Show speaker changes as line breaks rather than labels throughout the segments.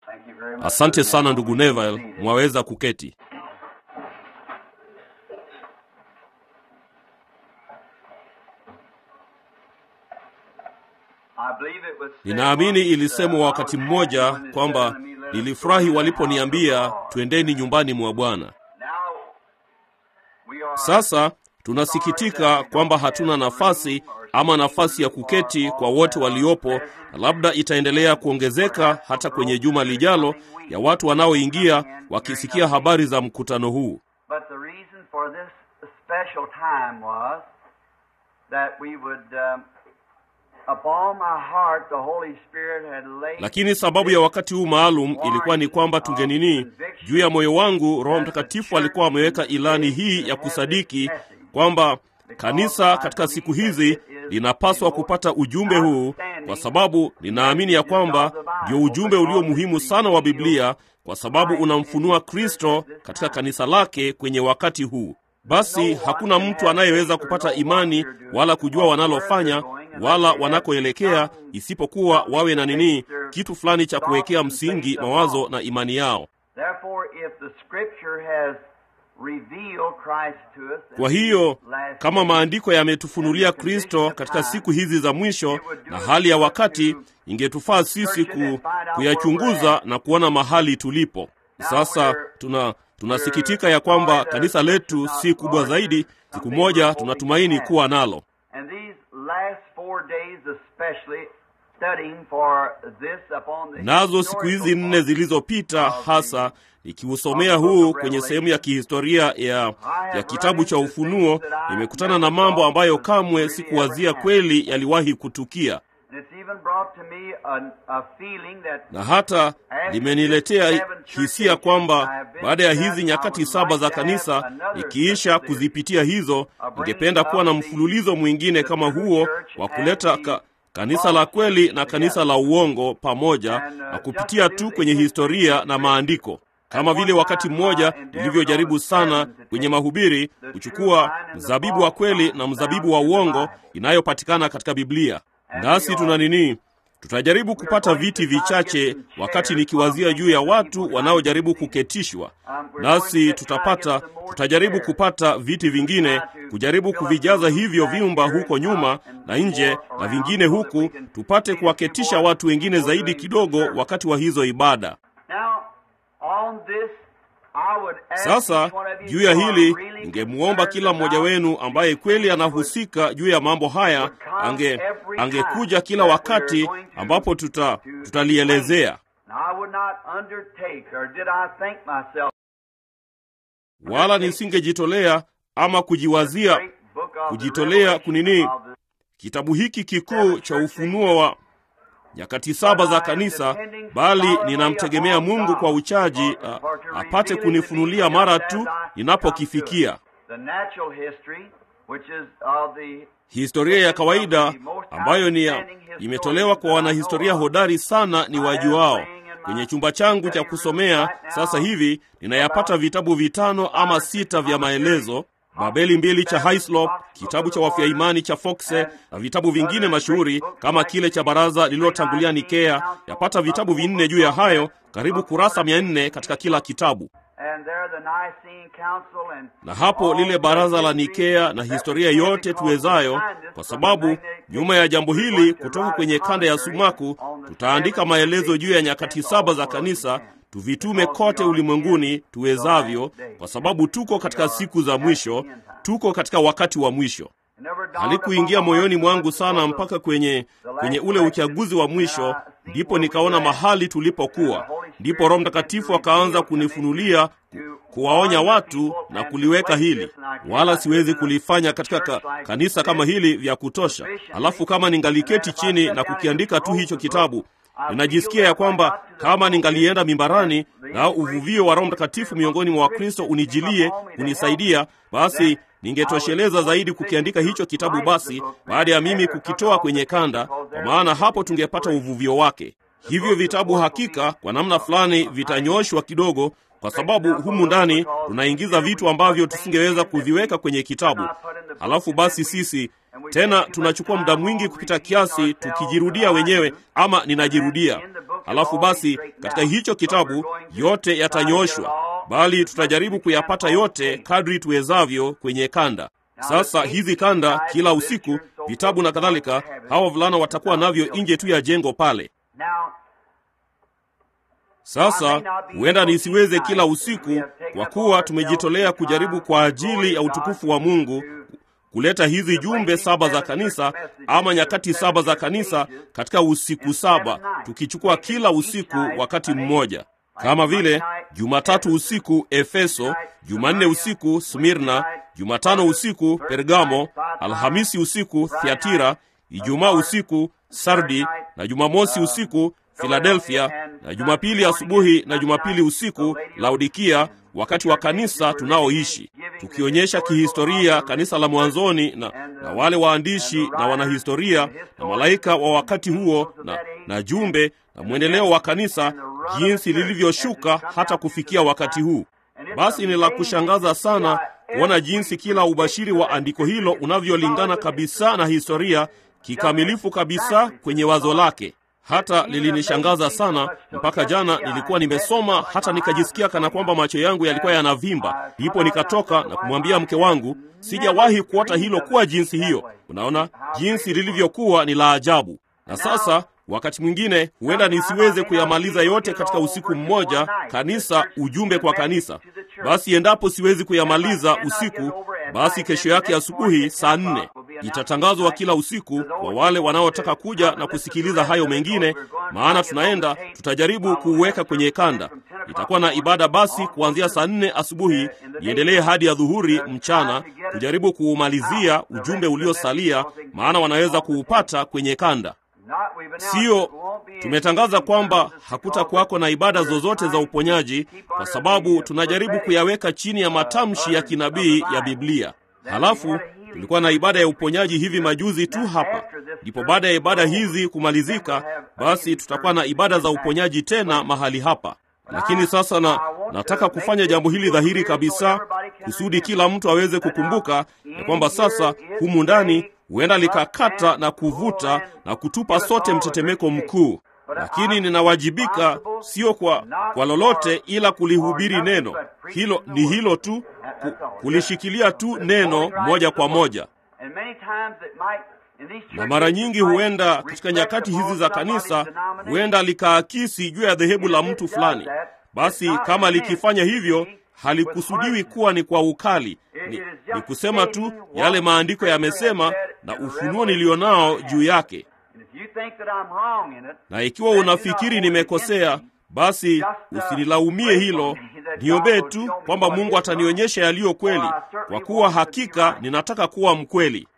Asante sana ndugu Neville, mwaweza kuketi. Ninaamini ilisemwa wakati mmoja kwamba nilifurahi waliponiambia twendeni nyumbani mwa Bwana. Sasa tunasikitika kwamba hatuna nafasi ama nafasi ya kuketi kwa wote waliopo, na labda itaendelea kuongezeka hata kwenye juma lijalo ya watu wanaoingia wakisikia habari za mkutano huu. Lakini sababu ya wakati huu maalum ilikuwa ni kwamba tungenini, juu ya moyo wangu Roho Mtakatifu alikuwa ameweka ilani hii ya kusadiki kwamba kanisa katika siku hizi linapaswa kupata ujumbe huu, kwa sababu ninaamini ya kwamba ndio ujumbe ulio muhimu sana wa Biblia, kwa sababu unamfunua Kristo katika kanisa lake kwenye wakati huu. Basi hakuna mtu anayeweza kupata imani wala kujua wanalofanya wala wanakoelekea isipokuwa wawe na nini, kitu fulani cha kuwekea msingi mawazo na imani yao. Kwa hiyo kama maandiko yametufunulia Kristo katika siku hizi za mwisho na hali ya wakati, ingetufaa sisi ku, kuyachunguza na kuona mahali tulipo sasa. Tuna tunasikitika ya kwamba kanisa letu si kubwa zaidi. Siku moja tunatumaini kuwa nalo. Nazo siku hizi nne zilizopita hasa nikiusomea huu kwenye sehemu ya kihistoria ya, ya kitabu cha Ufunuo, nimekutana na mambo ambayo kamwe sikuwazia kweli yaliwahi kutukia, na hata limeniletea hisia kwamba baada ya hizi nyakati saba za kanisa ikiisha kuzipitia hizo, ningependa kuwa na mfululizo mwingine kama huo wa kuleta ka, kanisa la kweli na kanisa la uongo pamoja na kupitia tu kwenye historia na maandiko kama vile wakati mmoja nilivyojaribu sana kwenye mahubiri kuchukua mzabibu wa kweli na mzabibu wa uongo inayopatikana katika Biblia. Nasi tuna nini? Tutajaribu kupata viti vichache wakati nikiwazia juu ya watu wanaojaribu kuketishwa, nasi tutapata, tutajaribu kupata viti vingine, kujaribu kuvijaza hivyo vyumba huko nyuma na nje na vingine huku, tupate kuwaketisha watu wengine zaidi kidogo wakati wa hizo ibada. Sasa juu ya hili ningemwomba kila mmoja wenu ambaye kweli anahusika juu ya mambo haya ange angekuja kila wakati ambapo tuta tutalielezea, wala nisingejitolea ama kujiwazia kujitolea kunini kitabu hiki kikuu cha ufunuo wa nyakati saba za kanisa, bali ninamtegemea Mungu kwa uchaji a, apate kunifunulia mara tu ninapokifikia. Historia ya kawaida ambayo ni ya imetolewa kwa wanahistoria hodari sana ni wajuao. Kwenye chumba changu cha kusomea sasa hivi ninayapata vitabu vitano ama sita vya maelezo Babeli mbili cha Hislop, kitabu cha wafia imani cha Foxe na vitabu vingine mashuhuri kama kile cha baraza lililotangulia Nikea. Yapata vitabu vinne juu ya hayo, karibu kurasa mia nne katika kila kitabu. Na hapo lile baraza la Nikea na historia yote tuwezayo, kwa sababu nyuma ya jambo hili kutoka kwenye kanda ya sumaku tutaandika maelezo juu ya nyakati saba za kanisa tuvitume kote ulimwenguni tuwezavyo, kwa sababu tuko katika siku za mwisho, tuko katika wakati wa mwisho. Halikuingia moyoni mwangu sana mpaka kwenye kwenye ule uchaguzi wa mwisho, ndipo nikaona mahali tulipokuwa. Ndipo Roho Mtakatifu akaanza kunifunulia kuwaonya watu na kuliweka hili, wala siwezi kulifanya katika ka, kanisa kama hili vya kutosha. Alafu kama ningaliketi chini na kukiandika tu hicho kitabu ninajisikia ya kwamba kama ningalienda mimbarani na uvuvio wa Roho Mtakatifu miongoni mwa Wakristo unijilie kunisaidia, basi ningetosheleza zaidi kukiandika hicho kitabu, basi baada ya mimi kukitoa kwenye kanda, kwa maana hapo tungepata uvuvio wake. Hivyo vitabu hakika kwa namna fulani vitanyoshwa kidogo, kwa sababu humu ndani tunaingiza vitu ambavyo tusingeweza kuviweka kwenye kitabu. Halafu basi sisi tena tunachukua muda mwingi kupita kiasi tukijirudia wenyewe, ama ninajirudia. Halafu basi katika hicho kitabu yote yatanyooshwa, bali tutajaribu kuyapata yote kadri tuwezavyo kwenye kanda. Sasa hizi kanda, kila usiku, vitabu na kadhalika, hawa wavulana watakuwa navyo nje tu ya jengo pale. Sasa huenda nisiweze kila usiku, kwa kuwa tumejitolea kujaribu kwa ajili ya utukufu wa Mungu kuleta hizi jumbe saba za kanisa ama nyakati saba za kanisa katika usiku saba, tukichukua kila usiku wakati mmoja, kama vile Jumatatu usiku Efeso, Jumanne usiku Smirna, Jumatano usiku Pergamo, Alhamisi usiku Thiatira, Ijumaa usiku Sardi na Jumamosi usiku Filadelfia na Jumapili asubuhi na Jumapili usiku Laodikia, wakati wa kanisa tunaoishi, tukionyesha kihistoria kanisa la mwanzoni na, na wale waandishi na wanahistoria na malaika wa wakati huo na, na jumbe na mwendeleo wa kanisa jinsi lilivyoshuka hata kufikia wakati huu. Basi ni la kushangaza sana kuona jinsi kila ubashiri wa andiko hilo unavyolingana kabisa na historia kikamilifu kabisa kwenye wazo lake. Hata lilinishangaza sana mpaka jana nilikuwa nimesoma hata nikajisikia kana kwamba macho yangu yalikuwa yanavimba. Ndipo nikatoka na kumwambia mke wangu, sijawahi kuota hilo kuwa jinsi hiyo. Unaona jinsi lilivyokuwa ni la ajabu. Na sasa wakati mwingine huenda nisiweze kuyamaliza yote katika usiku mmoja, kanisa ujumbe kwa kanisa. Basi endapo siwezi kuyamaliza usiku, basi kesho yake asubuhi saa nne itatangazwa kila usiku kwa wale wanaotaka kuja na kusikiliza hayo mengine, maana tunaenda tutajaribu kuuweka kwenye kanda. Itakuwa na ibada basi kuanzia saa nne asubuhi iendelee hadi ya dhuhuri mchana, kujaribu kuumalizia ujumbe uliosalia, maana wanaweza kuupata kwenye kanda. Siyo, tumetangaza kwamba hakutakuwako na ibada zozote za uponyaji, kwa sababu tunajaribu kuyaweka chini ya matamshi ya kinabii ya Biblia. Halafu tulikuwa na ibada ya uponyaji hivi majuzi tu hapa. Ndipo baada ya ibada hizi kumalizika, basi tutakuwa na ibada za uponyaji tena mahali hapa. Lakini sasa na nataka kufanya jambo hili dhahiri kabisa, kusudi kila mtu aweze kukumbuka ya kwamba sasa humu ndani huenda likakata na kuvuta na kutupa sote mtetemeko mkuu, lakini ninawajibika sio kwa, kwa lolote ila kulihubiri neno hilo. Ni hilo tu, ku, kulishikilia tu neno moja kwa moja. Na mara nyingi huenda katika nyakati hizi za kanisa huenda likaakisi juu ya dhehebu la mtu fulani. Basi kama likifanya hivyo halikusudiwi kuwa ni kwa ukali, ni, ni kusema tu yale maandiko yamesema na ufunuo nilionao juu yake. Na ikiwa unafikiri nimekosea, basi usinilaumie hilo, niombee tu kwamba Mungu atanionyesha yaliyo kweli, kwa kuwa hakika ninataka kuwa mkweli.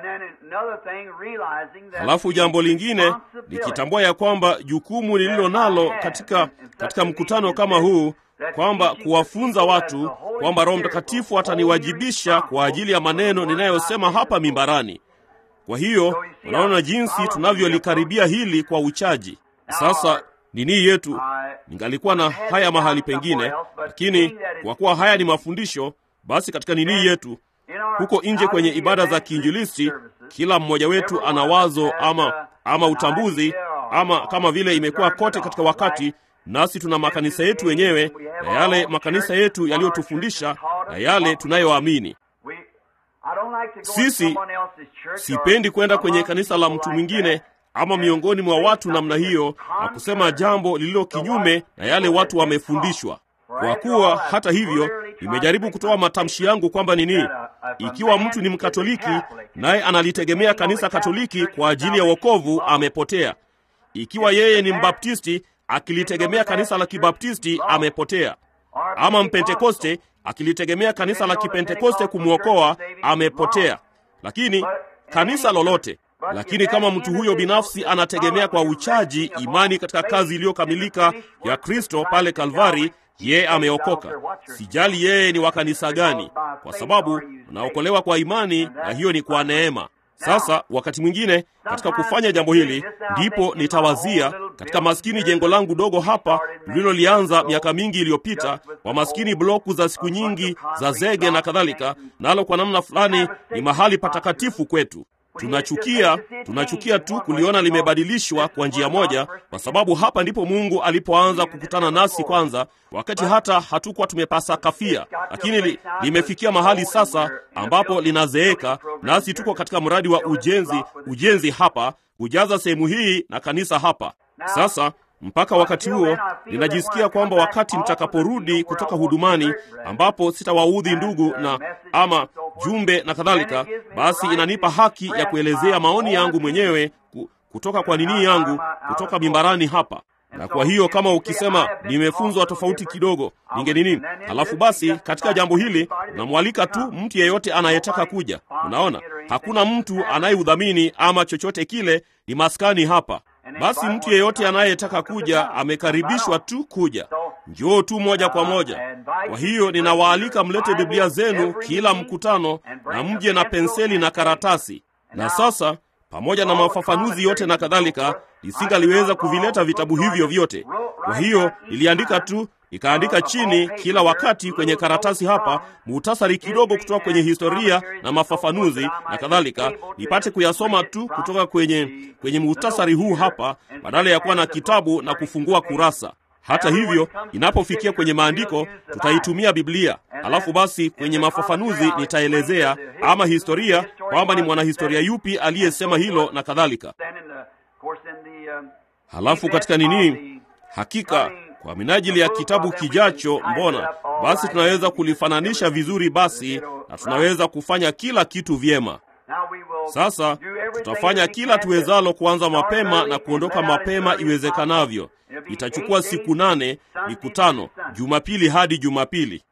Halafu jambo lingine nikitambua ya kwamba jukumu nililo nalo katika, katika mkutano kama huu kwamba kuwafunza watu kwamba Roho Mtakatifu ataniwajibisha kwa ajili ya maneno ninayosema hapa mimbarani. Kwa hiyo unaona jinsi tunavyolikaribia hili kwa uchaji. Sasa nini yetu, ningalikuwa na haya mahali pengine, lakini kwa kuwa haya ni mafundisho, basi katika nini yetu huko nje kwenye ibada za kiinjilisti, kila mmoja wetu ana wazo ama, ama utambuzi ama kama vile imekuwa kote katika wakati nasi tuna makanisa yetu wenyewe na yale makanisa yetu yaliyotufundisha na yale tunayoamini sisi. Sipendi kwenda kwenye kanisa la mtu mwingine ama miongoni mwa watu namna hiyo na kusema jambo lililo kinyume na yale watu wamefundishwa. Kwa kuwa hata hivyo, nimejaribu kutoa matamshi yangu kwamba nini, ikiwa mtu ni Mkatoliki naye analitegemea kanisa Katoliki kwa ajili ya wokovu, amepotea. Ikiwa yeye ni Mbaptisti akilitegemea kanisa la Kibaptisti amepotea, ama Mpentekoste akilitegemea kanisa la Kipentekoste kumwokoa amepotea. Lakini kanisa lolote, lakini kama mtu huyo binafsi anategemea kwa uchaji imani katika kazi iliyokamilika ya Kristo pale Kalvari, yeye ameokoka. Sijali yeye ni wa kanisa gani, kwa sababu unaokolewa kwa imani, na hiyo ni kwa neema. Sasa wakati mwingine katika kufanya jambo hili, ndipo nitawazia katika maskini jengo langu dogo hapa lililolianza miaka mingi iliyopita, kwa maskini bloku za siku nyingi za zege na kadhalika, nalo kwa namna fulani ni mahali patakatifu kwetu. Tunachukia, tunachukia tu kuliona limebadilishwa kwa njia moja, kwa sababu hapa ndipo Mungu alipoanza kukutana nasi kwanza, wakati hata hatukuwa tumepasa kafia, lakini li, limefikia mahali sasa ambapo linazeeka, nasi tuko katika mradi wa ujenzi, ujenzi hapa kujaza sehemu hii na kanisa hapa sasa mpaka wakati huo ninajisikia kwamba wakati mtakaporudi kutoka hudumani, ambapo sitawaudhi ndugu na ama jumbe na kadhalika, basi inanipa haki ya kuelezea maoni yangu mwenyewe kutoka kwa nini yangu kutoka mimbarani hapa. Na kwa hiyo kama ukisema nimefunzwa tofauti kidogo, ninge nini, halafu basi katika jambo hili namwalika tu mtu yeyote anayetaka kuja. Unaona, hakuna mtu anayeudhamini ama chochote kile, ni maskani hapa. Basi mtu yeyote anayetaka kuja amekaribishwa tu kuja, njoo tu moja kwa moja. Kwa hiyo ninawaalika mlete Biblia zenu kila mkutano, na mje na penseli na karatasi. Na sasa pamoja na mafafanuzi yote na kadhalika, nisingaliweza kuvileta vitabu hivyo vyote. Kwa hiyo niliandika tu ikaandika chini kila wakati kwenye karatasi hapa muhtasari kidogo kutoka kwenye historia na mafafanuzi na kadhalika, nipate kuyasoma tu kutoka kwenye kwenye muhtasari huu hapa, badala ya kuwa na kitabu na kufungua kurasa. Hata hivyo, inapofikia kwenye maandiko tutaitumia Biblia, alafu basi kwenye mafafanuzi nitaelezea ama historia kwamba ni mwanahistoria yupi aliyesema hilo na kadhalika. Halafu katika nini, hakika kwa minajili ya kitabu kijacho, mbona basi tunaweza kulifananisha vizuri basi, na tunaweza kufanya kila kitu vyema. Sasa tutafanya kila tuwezalo kuanza mapema na kuondoka mapema iwezekanavyo. Itachukua siku nane, mikutano Jumapili hadi Jumapili.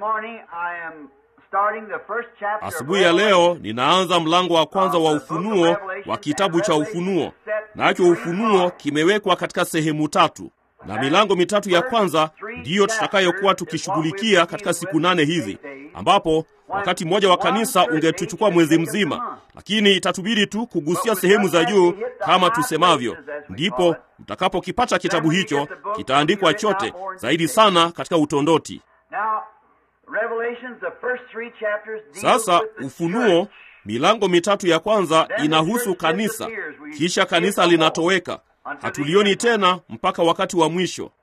Asubuhi ya leo ninaanza mlango wa kwanza wa Ufunuo wa kitabu cha Ufunuo, nacho Ufunuo kimewekwa katika sehemu tatu na milango mitatu ya kwanza ndiyo tutakayokuwa tukishughulikia katika siku nane hizi, ambapo wakati mmoja wa kanisa ungetuchukua mwezi mzima, lakini itatubidi tu kugusia sehemu za juu kama tusemavyo. Ndipo mtakapokipata kitabu hicho, kitaandikwa chote zaidi sana katika utondoti. Sasa Ufunuo, milango mitatu ya kwanza inahusu kanisa, kisha kanisa linatoweka hatulioni tena mpaka wakati wa mwisho.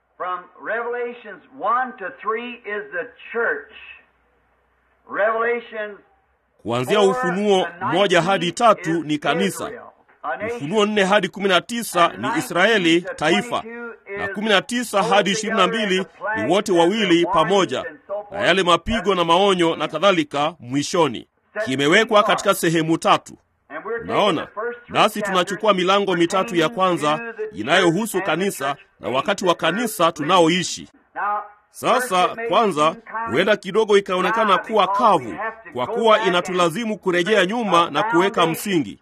Kuanzia Ufunuo moja hadi tatu ni kanisa. Ufunuo nne hadi kumi na tisa ni Israeli taifa, na kumi na tisa hadi ishirini na mbili ni wote wawili pamoja, na yale mapigo na maonyo na kadhalika mwishoni. Kimewekwa katika sehemu tatu. Naona nasi tunachukua milango mitatu ya kwanza inayohusu kanisa na wakati wa kanisa tunaoishi sasa. Kwanza, huenda kidogo ikaonekana kuwa kavu, kwa kuwa inatulazimu kurejea nyuma na kuweka msingi.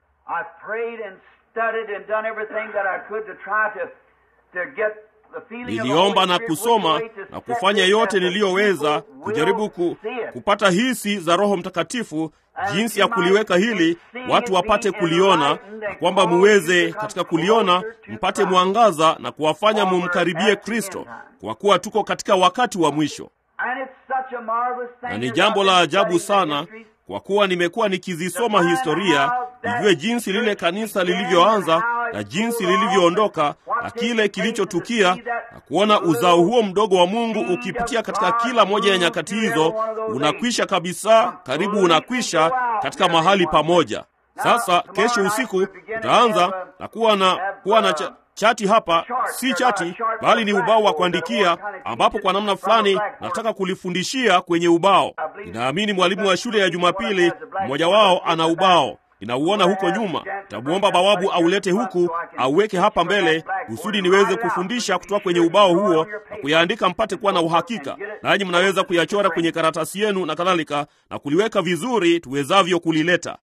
Niliomba na kusoma na kufanya yote niliyoweza kujaribu ku, kupata hisi za Roho Mtakatifu jinsi ya kuliweka hili watu wapate kuliona, na kwamba muweze katika kuliona mpate mwangaza na kuwafanya mumkaribie Kristo, kwa kuwa tuko katika wakati wa mwisho. Na ni jambo la ajabu sana kwa kuwa nimekuwa nikizisoma historia nijue jinsi lile kanisa lilivyoanza na jinsi lilivyoondoka na kile kilichotukia, na kuona uzao huo mdogo wa Mungu ukipitia katika kila moja ya nyakati hizo, unakwisha kabisa, karibu unakwisha katika mahali pamoja. Sasa kesho usiku tutaanza na kuwa na kuwa na cha, chati hapa, si chati bali ni ubao wa kuandikia, ambapo kwa namna fulani nataka kulifundishia kwenye ubao. Ninaamini mwalimu wa shule ya Jumapili mmoja wao ana ubao ninauona huko nyuma. Tamwomba bawabu aulete huku auweke hapa mbele, kusudi niweze kufundisha kutoka kwenye ubao huo na kuyaandika mpate kuwa na uhakika, nanyi mnaweza kuyachora kwenye karatasi yenu na kadhalika, na kuliweka vizuri tuwezavyo kulileta.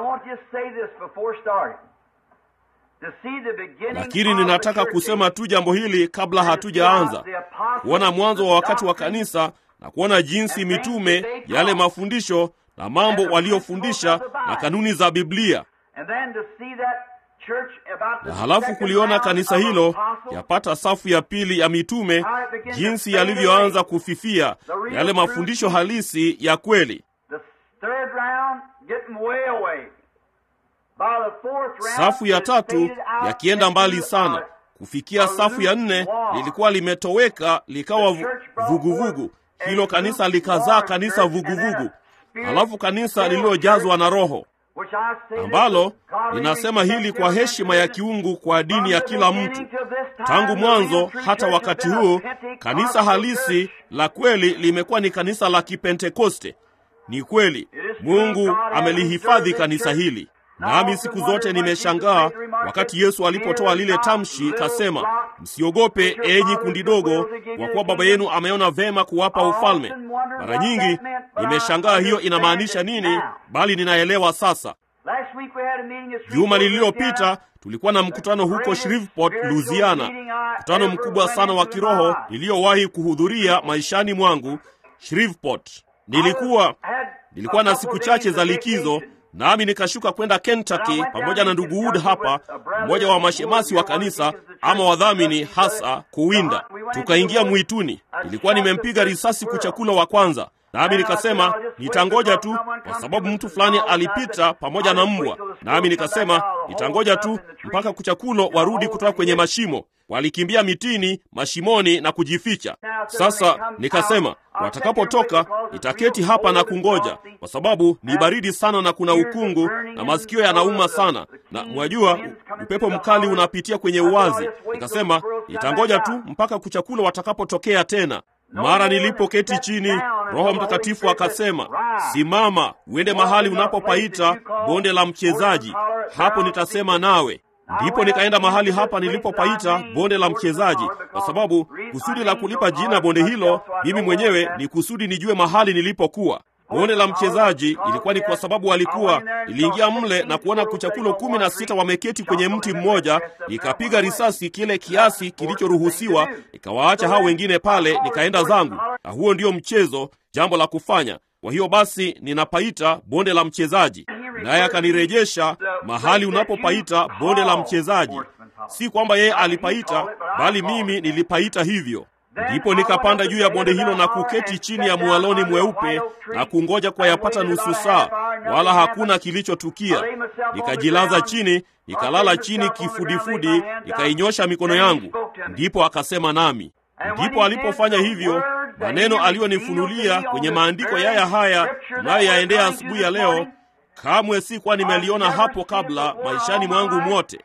Lakini ninataka kusema tu jambo hili kabla hatujaanza, kuona mwanzo wa wakati wa kanisa na kuona jinsi mitume, yale mafundisho na mambo waliofundisha na kanuni za Biblia, na halafu kuliona kanisa hilo yapata safu ya pili ya mitume, jinsi yalivyoanza kufifia, yale mafundisho halisi ya kweli. safu ya tatu yakienda mbali sana kufikia safu ya nne lilikuwa limetoweka likawa vuguvugu. Hilo kanisa likazaa kanisa vuguvugu, halafu kanisa lililojazwa na Roho ambalo linasema hili kwa heshima ya kiungu kwa dini ya kila mtu. Tangu mwanzo hata wakati huu, kanisa halisi la kweli limekuwa ni kanisa la Kipentekoste. Ni kweli Mungu amelihifadhi kanisa hili. Nami siku zote nimeshangaa wakati Yesu alipotoa lile tamshi, kasema, msiogope enyi kundi dogo, kwa kuwa Baba yenu ameona vema kuwapa ufalme. Mara nyingi nimeshangaa hiyo inamaanisha nini, bali ninaelewa sasa. Juma lililopita tulikuwa na mkutano huko Shreveport, Louisiana, mkutano mkubwa sana wa kiroho niliyowahi kuhudhuria maishani mwangu. Shreveport, nilikuwa nilikuwa na siku chache za likizo nami nikashuka kwenda Kentucky pamoja na ndugu Wood hapa, mmoja wa mashemasi wa kanisa ama wadhamini hasa, kuwinda. Tukaingia mwituni, nilikuwa nimempiga risasi kuchakula wa kwanza, nami nikasema nitangoja tu, kwa sababu mtu fulani alipita pamoja na mbwa, nami nikasema nitangoja tu mpaka kuchakulo warudi kutoka kwenye mashimo. Walikimbia mitini, mashimoni na kujificha. Sasa nikasema watakapotoka nitaketi hapa na kungoja, kwa sababu ni baridi sana na kuna ukungu na masikio yanauma sana, na mwajua upepo mkali unapitia kwenye uwazi. Nikasema nitangoja tu mpaka kuchakula watakapotokea tena. Mara nilipoketi chini, Roho Mtakatifu akasema, simama uende mahali unapopaita bonde la mchezaji, hapo nitasema nawe. Ndipo nikaenda mahali hapa nilipopaita bonde la mchezaji, kwa sababu kusudi la kulipa jina bonde hilo mimi mwenyewe ni kusudi nijue mahali nilipokuwa. Bonde la mchezaji ilikuwa ni kwa sababu walikuwa, niliingia mle na kuona kuchakulo kumi na sita wameketi kwenye mti mmoja, nikapiga risasi kile kiasi kilichoruhusiwa, nikawaacha hao wengine pale, nikaenda zangu, na huo ndio mchezo, jambo la kufanya. Kwa hiyo basi ninapaita bonde la mchezaji, naye akanirejesha mahali unapopaita bonde la mchezaji. Si kwamba yeye alipaita, bali mimi nilipaita hivyo. Ndipo nikapanda juu ya bonde hilo na kuketi chini ya mwaloni mweupe na kungoja kwa yapata nusu saa, wala hakuna kilichotukia. Nikajilaza chini, nikalala chini kifudifudi, nikainyosha mikono yangu. Ndipo akasema nami. Ndipo alipofanya hivyo, maneno aliyonifunulia kwenye maandiko yaya haya tunayoyaendea asubuhi ya leo, kamwe si kuwa nimeliona hapo kabla maishani mwangu mwote.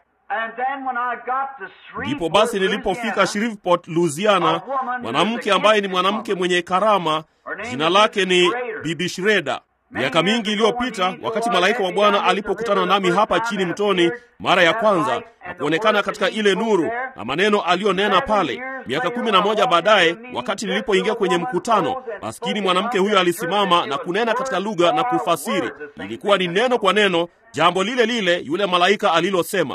Ndipo basi nilipofika Shreveport, Louisiana, mwanamke ambaye ni mwanamke mwenye karama, jina lake ni Bibi Shreda. Miaka mingi iliyopita, wakati malaika wa Bwana alipokutana nami hapa chini mtoni mara ya kwanza na kuonekana katika ile nuru na maneno aliyonena pale, miaka kumi na moja baadaye, wakati nilipoingia kwenye mkutano, maskini mwanamke huyo alisimama na kunena katika lugha na kufasiri. Ilikuwa ni neno kwa neno jambo lile lile yule malaika alilosema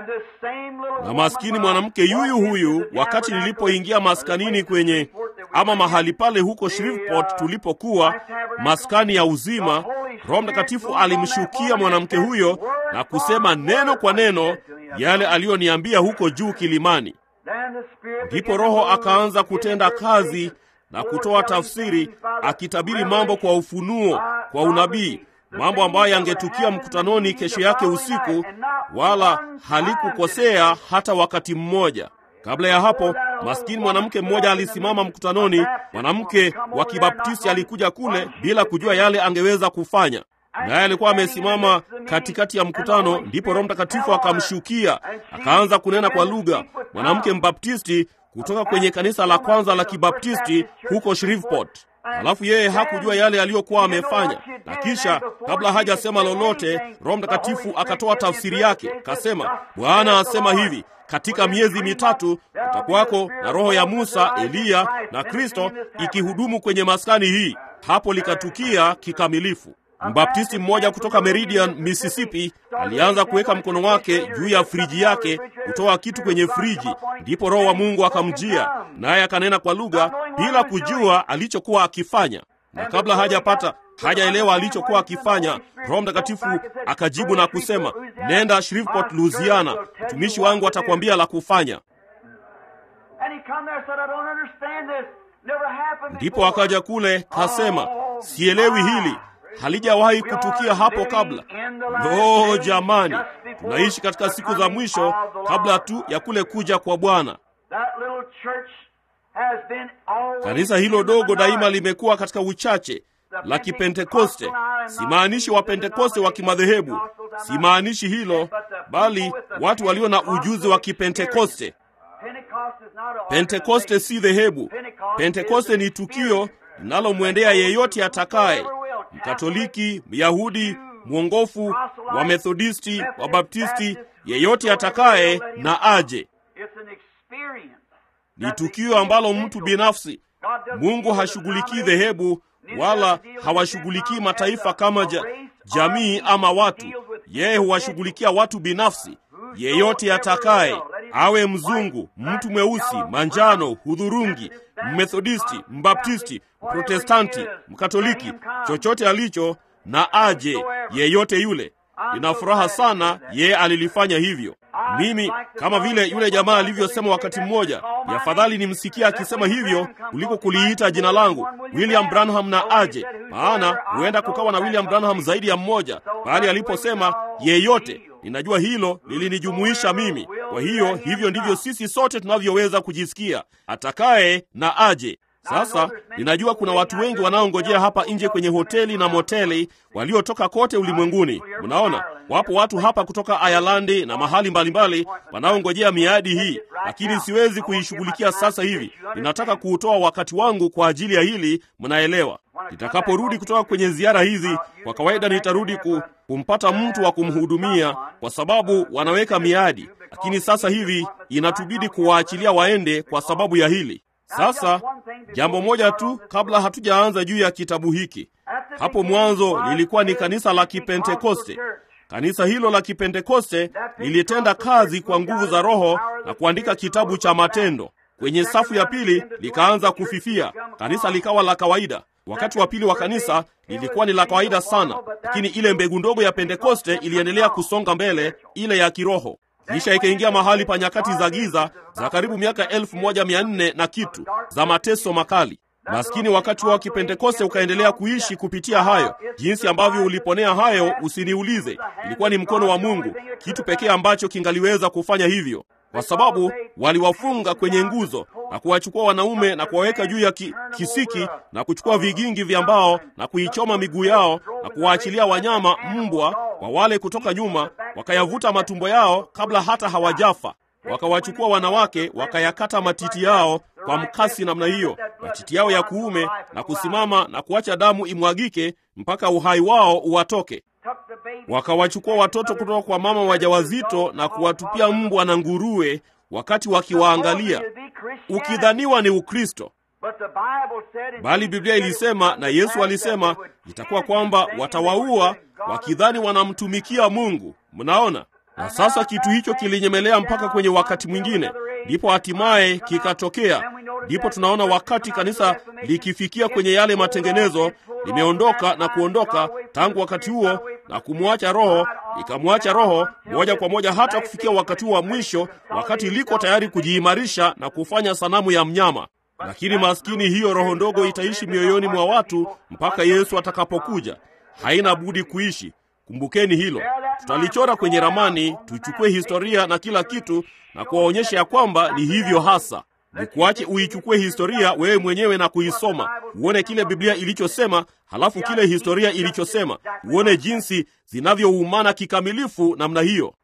na maskini mwanamke yuyu huyu, wakati nilipoingia maskanini kwenye ama mahali pale huko Shreveport tulipokuwa maskani ya uzima, Roho Mtakatifu alimshukia mwanamke huyo na kusema neno kwa neno yale aliyoniambia huko juu kilimani. Ndipo Roho akaanza kutenda kazi na kutoa tafsiri, akitabiri mambo kwa ufunuo, kwa unabii mambo ambayo yangetukia mkutanoni kesho yake usiku, wala halikukosea hata wakati mmoja. Kabla ya hapo, maskini mwanamke mmoja alisimama mkutanoni. Mwanamke wa Kibaptisti alikuja kule bila kujua yale angeweza kufanya, naye alikuwa amesimama katikati ya mkutano. Ndipo Roho Mtakatifu akamshukia, akaanza kunena kwa lugha. Mwanamke Mbaptisti kutoka kwenye kanisa la kwanza la Kibaptisti huko Shreveport. Halafu yeye hakujua yale aliyokuwa amefanya, na kisha kabla hajasema lolote, Roho Mtakatifu akatoa tafsiri yake, kasema, Bwana asema hivi, katika miezi mitatu utakuwako na roho ya Musa, Eliya na Kristo ikihudumu kwenye maskani hii. Hapo likatukia kikamilifu. Mbaptisti mmoja kutoka Meridian, Mississippi alianza kuweka mkono wake juu ya friji yake kutoa kitu kwenye friji, ndipo Roho wa Mungu akamjia, naye akanena kwa lugha bila kujua alichokuwa akifanya, na kabla hajapata hajaelewa alichokuwa akifanya, Roho Mtakatifu akajibu na kusema, nenda Shreveport, Louisiana, mtumishi wangu atakwambia la kufanya. Ndipo akaja kule kasema, sielewi hili halijawahi kutukia hapo kabla. Lo, jamani, tunaishi katika siku za mwisho kabla tu ya kule kuja kwa Bwana. Kanisa hilo dogo daima limekuwa katika uchache la Kipentekoste. Simaanishi Wapentekoste wa kimadhehebu, simaanishi hilo, bali watu walio na ujuzi wa Kipentekoste. Pentekoste si dhehebu. Pentekoste ni tukio linalomwendea yeyote atakaye, Mkatoliki, Myahudi, mwongofu, wa Methodisti, wa Baptisti, yeyote atakaye na aje. Ni tukio ambalo mtu binafsi. Mungu hashughulikii dhehebu wala hawashughulikii mataifa kama ja, jamii ama watu. Yeye huwashughulikia watu binafsi, yeyote atakaye, awe mzungu, mtu mweusi, manjano, hudhurungi, mmethodisti, mbaptisti, mprotestanti, mkatoliki, chochote alicho na aje, yeyote yule. Nina furaha sana yeye alilifanya hivyo. Mimi kama vile yule jamaa alivyosema wakati mmoja, ni afadhali nimsikia akisema hivyo kuliko kuliita jina langu William Branham na aje, maana huenda kukawa na William Branham zaidi ya mmoja. Bali aliposema yeyote, ninajua hilo lilinijumuisha mimi. Kwa hiyo hivyo ndivyo sisi sote tunavyoweza kujisikia, atakaye na aje. Sasa ninajua kuna watu wengi wanaongojea hapa nje kwenye hoteli na moteli waliotoka kote ulimwenguni. Mnaona, wapo watu hapa kutoka Ayalandi na mahali mbalimbali wanaongojea miadi hii, lakini siwezi kuishughulikia sasa hivi. Ninataka kuutoa wakati wangu kwa ajili ya hili, mnaelewa. Nitakaporudi kutoka kwenye ziara hizi, kwa kawaida nitarudi ku, kumpata mtu wa kumhudumia, kwa sababu wanaweka miadi, lakini sasa hivi inatubidi kuwaachilia waende kwa sababu ya hili. Sasa jambo moja tu kabla hatujaanza juu ya kitabu hiki. Hapo mwanzo lilikuwa ni kanisa la Kipentekoste. Kanisa hilo la Kipentekoste lilitenda kazi kwa nguvu za Roho na kuandika kitabu cha Matendo. Kwenye safu ya pili likaanza kufifia, kanisa likawa la kawaida. Wakati wa pili wa kanisa lilikuwa ni la kawaida sana, lakini ile mbegu ndogo ya Pentekoste iliendelea kusonga mbele, ile ya kiroho kisha ikaingia mahali pa nyakati za giza za karibu miaka elfu moja mia nne na kitu za mateso makali. Maskini wakati wa Kipentekoste ukaendelea kuishi kupitia hayo. Jinsi ambavyo uliponea hayo, usiniulize. Ilikuwa ni mkono wa Mungu, kitu pekee ambacho kingaliweza kufanya hivyo, kwa sababu waliwafunga kwenye nguzo na kuwachukua wanaume na kuwaweka juu ya ki, kisiki na kuchukua vigingi vya mbao na kuichoma miguu yao na kuwaachilia wanyama mbwa wa wale kutoka nyuma, wakayavuta matumbo yao kabla hata hawajafa. Wakawachukua wanawake wakayakata matiti yao kwa mkasi namna hiyo, matiti yao ya kuume, na kusimama na kuacha damu imwagike mpaka uhai wao uwatoke. Wakawachukua watoto kutoka kwa mama wajawazito na kuwatupia mbwa na nguruwe wakati wakiwaangalia, ukidhaniwa ni Ukristo. Bali Biblia ilisema na Yesu alisema itakuwa kwamba watawaua wakidhani wanamtumikia Mungu. Mnaona? Na sasa kitu hicho kilinyemelea mpaka kwenye wakati mwingine, ndipo hatimaye kikatokea. Ndipo tunaona wakati kanisa likifikia kwenye yale matengenezo, limeondoka na kuondoka tangu wakati huo na kumwacha Roho, ikamwacha Roho moja kwa moja hata kufikia wakati huo wa mwisho, wakati liko tayari kujiimarisha na kufanya sanamu ya mnyama. Lakini maskini, hiyo roho ndogo itaishi mioyoni mwa watu mpaka Yesu atakapokuja. Haina budi kuishi. Kumbukeni hilo. Tutalichora kwenye ramani, tuchukue historia na kila kitu na kuwaonyesha ya kwamba ni hivyo hasa. Nikuache uichukue historia wewe mwenyewe na kuisoma, uone kile Biblia ilichosema, halafu kile historia ilichosema, uone jinsi zinavyoumana kikamilifu namna hiyo.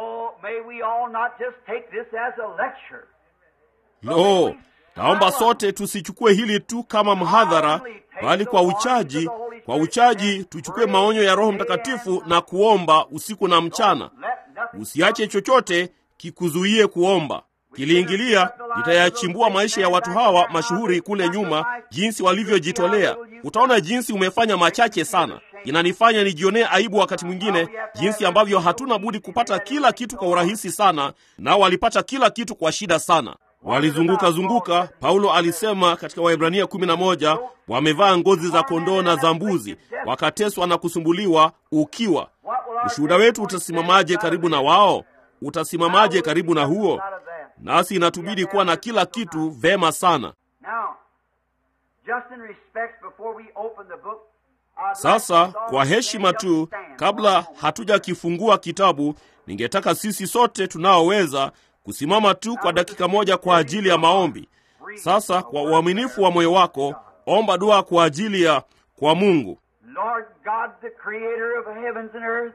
Lo, naomba sote tusichukue hili tu kama mhadhara, bali kwa uchaji kwa uchaji tuchukue maonyo ya Roho Mtakatifu na kuomba usiku na mchana. Usiache chochote kikuzuie kuomba. Kiliingilia itayachimbua maisha ya watu hawa mashuhuri kule nyuma, jinsi walivyojitolea. Utaona jinsi umefanya machache sana. Inanifanya nijionee aibu wakati mwingine, jinsi ambavyo hatuna budi kupata kila kitu kwa urahisi sana, nao walipata kila kitu kwa shida sana. Walizunguka zunguka. Paulo alisema katika Waebrania 11, wamevaa ngozi za kondoo na za mbuzi, wakateswa na kusumbuliwa ukiwa. Ushuhuda wetu utasimamaje karibu na wao? Utasimamaje karibu na huo? Nasi inatubidi kuwa na kila kitu vema sana. Sasa kwa heshima tu, kabla hatujakifungua kitabu, ningetaka sisi sote tunaoweza kusimama tu kwa dakika moja kwa ajili ya maombi. Sasa kwa uaminifu wa moyo wako, omba dua kwa ajili ya kwa Mungu.
Lord God, the creator of heavens and earth,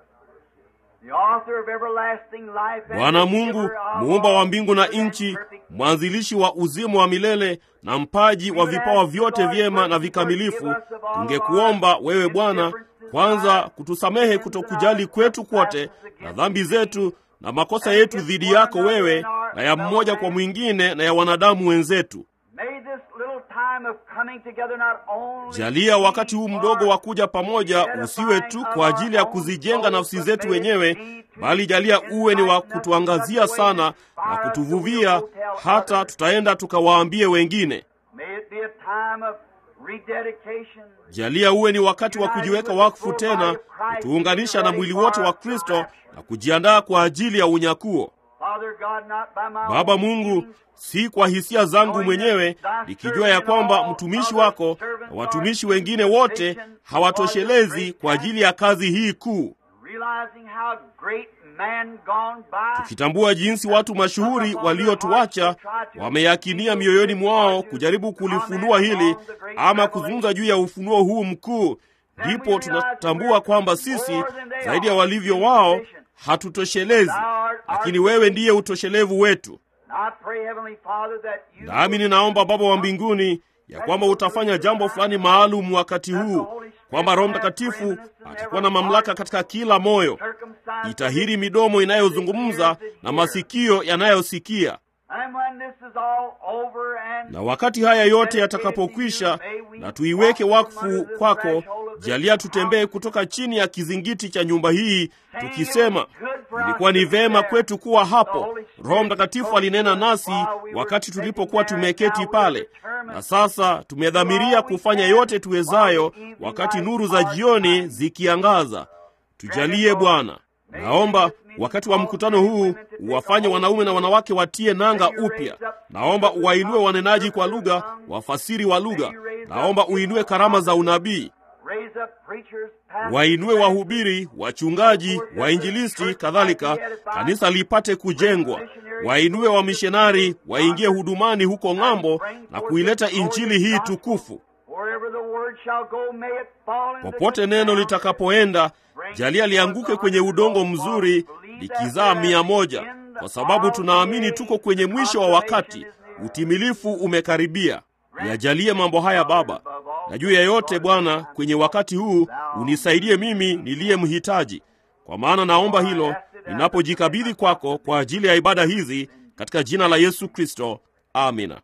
the author of everlasting life, and
Bwana
the
Mungu
giver of
muumba
all
wa mbingu na
good and
nchi,
perfect
mwanzilishi wa uzima wa milele na mpaji wa vipawa vyote vyema na vikamilifu, tungekuomba wewe Bwana kwanza kutusamehe kutokujali kwetu kwote na dhambi zetu na makosa yetu dhidi yako wewe na ya mmoja kwa mwingine na ya wanadamu wenzetu.
May this little time of coming together not only
Jalia wakati huu mdogo wa kuja pamoja usiwe tu kwa ajili ya kuzijenga nafsi zetu wenyewe, bali jalia uwe ni wa kutuangazia sana na kutuvuvia hata tutaenda tukawaambie wengine.
May it be a time of rededication.
Jalia uwe ni wakati wa kujiweka wakfu tena, kutuunganisha na mwili wote wa Kristo na kujiandaa kwa ajili ya unyakuo.
Father God, not by my
Baba
own
Mungu,
means,
si kwa hisia zangu mwenyewe, nikijua ya kwamba mtumishi wako na watumishi wengine wote hawatoshelezi kwa ajili ya kazi hii kuu,
realizing how great man gone by
tukitambua jinsi watu mashuhuri waliotuacha wameyakinia mioyoni mwao kujaribu kulifunua hili ama kuzungumza juu ya ufunuo huu mkuu, ndipo tunatambua kwamba sisi zaidi ya walivyo wao hatutoshelezi, lakini wewe ndiye utoshelevu wetu.
And I pray, Heavenly Father, that you
Nami ninaomba Baba wa mbinguni ya kwamba utafanya jambo fulani maalum wakati huu, kwamba Roho Mtakatifu atakuwa na mamlaka katika kila moyo,
circumcise
itahiri midomo inayozungumza na masikio yanayosikia.
And when this is all over and
Na wakati haya yote yatakapokwisha na tuiweke wakfu kwako, jalia tutembee kutoka chini ya kizingiti cha nyumba hii tukisema, ilikuwa ni vema kwetu kuwa hapo. Roho Mtakatifu alinena nasi wakati tulipokuwa tumeketi pale, na sasa tumedhamiria kufanya yote tuwezayo wakati nuru za jioni zikiangaza. Tujalie Bwana. Naomba wakati wa mkutano huu uwafanye wanaume na wanawake watie nanga upya. Naomba uwainue wanenaji kwa lugha, wafasiri wa lugha. Naomba uinue karama za unabii,
raise up preachers, pastors,
wainue wahubiri, wachungaji, wainjilisti, kadhalika, kanisa lipate kujengwa. Wainue wamishonari waingie hudumani huko ng'ambo na kuileta injili hii tukufu.
wherever the word shall go, may it fall into
Popote
good
neno
ground.
litakapoenda, jalia lianguke kwenye udongo mzuri, likizaa mia moja, kwa sababu tunaamini tuko kwenye mwisho wa wakati, utimilifu umekaribia. Yajalie mambo haya Baba, na juu ya yote Bwana, kwenye wakati huu unisaidie mimi niliye mhitaji, kwa maana naomba hilo ninapojikabidhi kwako kwa ajili ya ibada hizi, katika jina la Yesu Kristo, amina.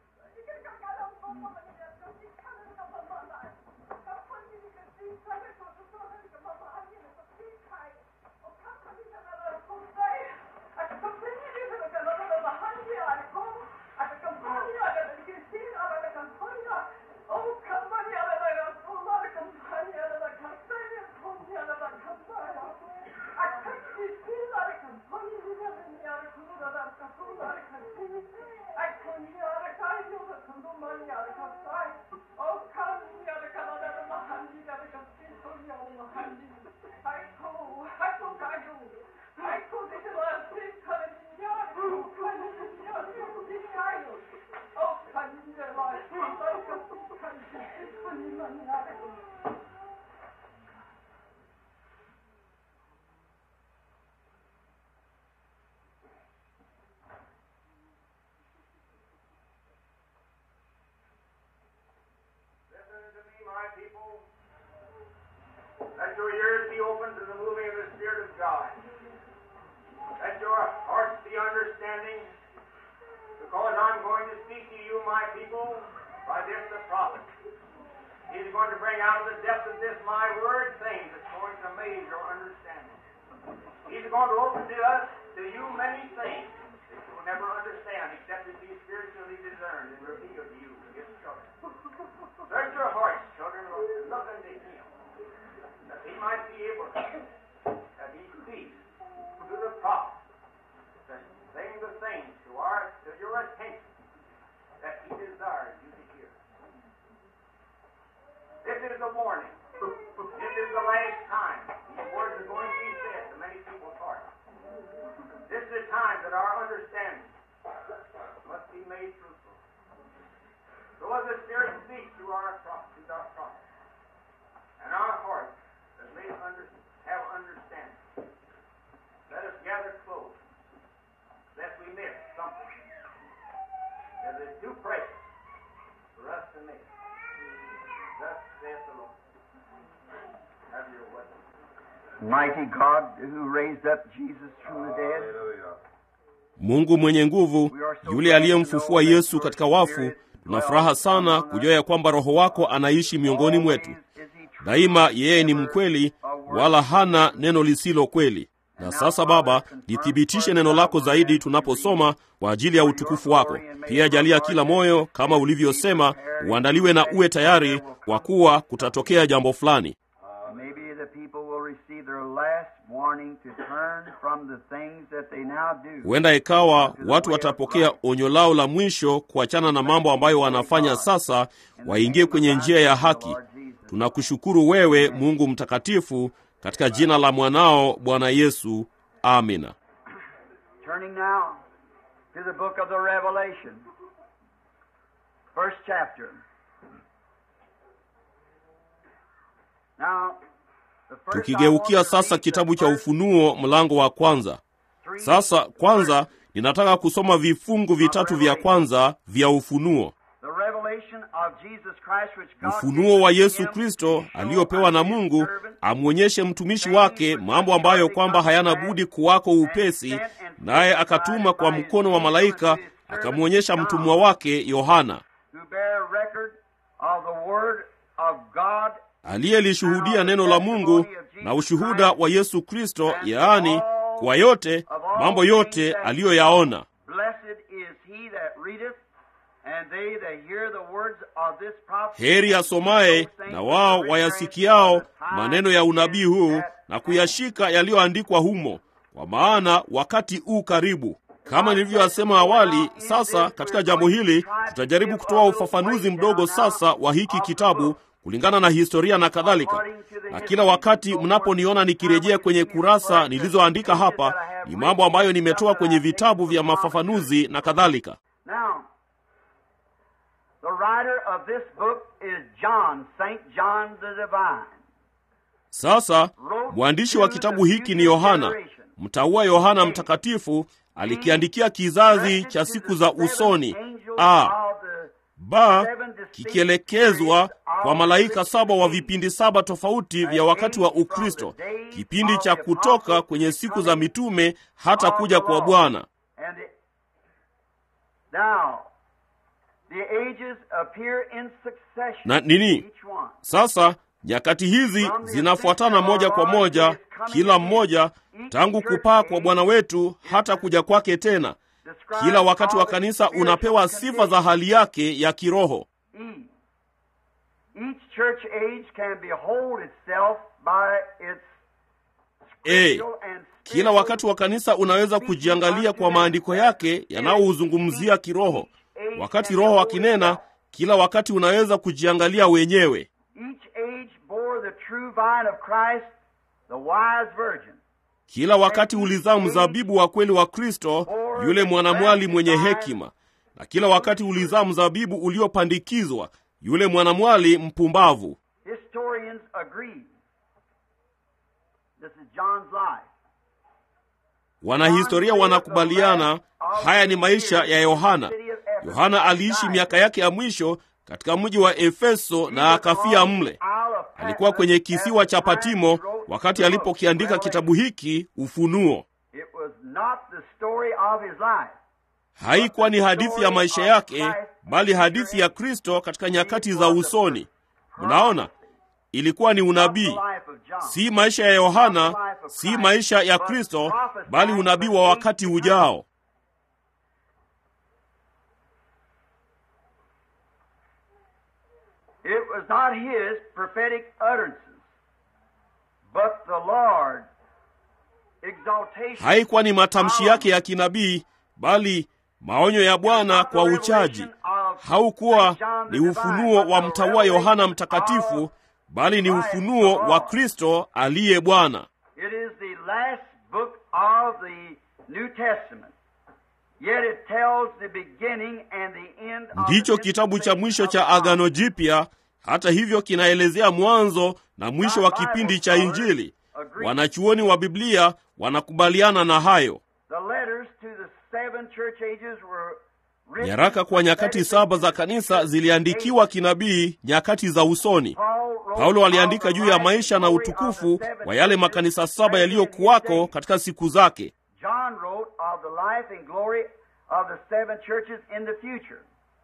Listen to me, my people. Let your ears be open to the moving of the Spirit of God. Let your hearts be understanding, because I'm going to speak to you, my people, by this the prophet. He's going to bring out of the depth of this my word things that's going to amaze your understanding. He's going to open to us, to you, many things that you will never understand except it be spiritually discerned and revealed to you, his children. Search your hearts, children, and look unto him, that he might be able to, that he speaks to the prophet, to sing the things to our to your attention that he desires you to hear. This is a warning. us there speak to our prophets, our prophets, and our hearts that may under, have understanding. Let us gather close, lest we miss something that is too precious for us to miss. Thus saith the Lord. Have your way.
Mighty God who raised up Jesus from the dead.
Mungu mwenye nguvu, yule aliyemfufua Yesu katika wafu, tuna furaha sana kujua ya kwamba Roho wako anaishi miongoni mwetu. Daima yeye ni mkweli, wala hana neno lisilo kweli. Na sasa Baba, lithibitishe neno lako zaidi tunaposoma kwa ajili ya utukufu wako. Pia jalia kila moyo, kama ulivyosema, uandaliwe na uwe tayari, kwa kuwa kutatokea jambo fulani.
Maybe the people will receive their last warning to turn from the things that they now do.
Huenda ikawa watu watapokea onyo lao la mwisho kuachana na mambo ambayo wanafanya sasa, waingie kwenye njia ya haki. Tunakushukuru wewe Mungu mtakatifu, katika jina la mwanao Bwana Yesu, amina.
Turning now to the book of the Revelation, first chapter. Now, the first I
Tukigeukia
want to
sasa
read the
kitabu cha
first
Ufunuo mlango wa kwanza.
three
Sasa kwanza ninataka kusoma vifungu vitatu vya kwanza vya Ufunuo.
The revelation of Jesus Christ which God
Ufunuo wa
gave
Yesu
him
Kristo
to show
aliopewa na
unto his
Mungu
servant
amwonyeshe mtumishi wake mambo ambayo kwamba hayana budi kuwako upesi, naye akatuma kwa mkono wa malaika akamwonyesha mtumwa wake Yohana
who bear record of the word of God
aliyelishuhudia neno la Mungu na ushuhuda wa Yesu Kristo, yaani kwa yote mambo yote aliyoyaona.
Blessed is he that readeth, and they that hear the words of this prophecy.
Heri asomaye na wao wayasikiao maneno ya unabii huu na kuyashika yaliyoandikwa humo, kwa maana wakati u karibu. Kama nilivyoyasema awali, sasa katika jambo hili tutajaribu kutoa ufafanuzi mdogo sasa wa hiki kitabu kulingana na historia na kadhalika. Na kila wakati mnaponiona nikirejea kwenye kurasa nilizoandika hapa, ni mambo ambayo nimetoa kwenye vitabu vya mafafanuzi na kadhalika.
Now, the writer of this book is John, St. John the Divine.
Sasa mwandishi wa kitabu hiki ni Yohana, mtaua Yohana Mtakatifu, alikiandikia kizazi cha siku za usoni. A ba kikielekezwa kwa malaika saba wa vipindi saba tofauti vya wakati wa Ukristo, kipindi cha kutoka kwenye siku za mitume hata kuja kwa Bwana.
And the- Now, the ages appear in succession.
Na nini?
Each one.
Sasa nyakati hizi zinafuatana moja kwa moja, kila mmoja tangu kupaa kwa Bwana wetu hata kuja kwake tena. Kila wakati wa kanisa unapewa sifa za hali yake ya kiroho.
E. Each church age can behold itself by its
E.
spiritual and
Kila wakati wa kanisa unaweza kujiangalia kwa maandiko yake yanayouzungumzia kiroho. Wakati Roho akinena, kila wakati unaweza kujiangalia wenyewe.
Each age bore the true vine of Christ, the wise virgin.
Kila wakati ulizaa mzabibu wa kweli wa Kristo, yule mwanamwali mwenye hekima, na kila wakati ulizaa mzabibu uliopandikizwa, yule mwanamwali mpumbavu.
Historians agree. This is John's life.
Wanahistoria wanakubaliana haya ni maisha ya Yohana. Yohana aliishi miaka yake ya mwisho katika mji wa Efeso na akafia mle. Alikuwa kwenye kisiwa cha Patimo wakati alipokiandika kitabu hiki Ufunuo.
It was not the story of his life.
Haikuwa ni hadithi ya maisha yake, bali hadithi ya Kristo katika nyakati za usoni. Mnaona, ilikuwa ni unabii,
The life of John.
si maisha ya Yohana, si maisha ya Kristo, bali unabii wa wakati ujao.
It was not his prophetic utterances, but the Lord exaltation.
Haikuwa ni matamshi yake ya kinabii, bali maonyo ya Bwana kwa uchaji. Haukuwa ni ufunuo wa mtaua Yohana Mtakatifu, bali ni ufunuo wa Kristo aliye Bwana.
It is the last book of the New Testament. Yet it tells the beginning and the end of
ndicho
the
kitabu cha mwisho cha
dispensation of
Agano Jipya. Hata hivyo, kinaelezea mwanzo na mwisho wa kipindi cha Injili. Wanachuoni wa Biblia wanakubaliana na hayo.
The letters to the seven church ages were written
Nyaraka kwa nyakati saba za kanisa ziliandikiwa kinabii nyakati za usoni.
Paul wrote
Paulo aliandika
of the
juu ya
life
maisha
and
na
glory of
utukufu
the seven
wa yale
churches
makanisa saba
present in
yaliyokuwako
his day.
katika siku zake.
John wrote of the life and glory of the seven churches in the future.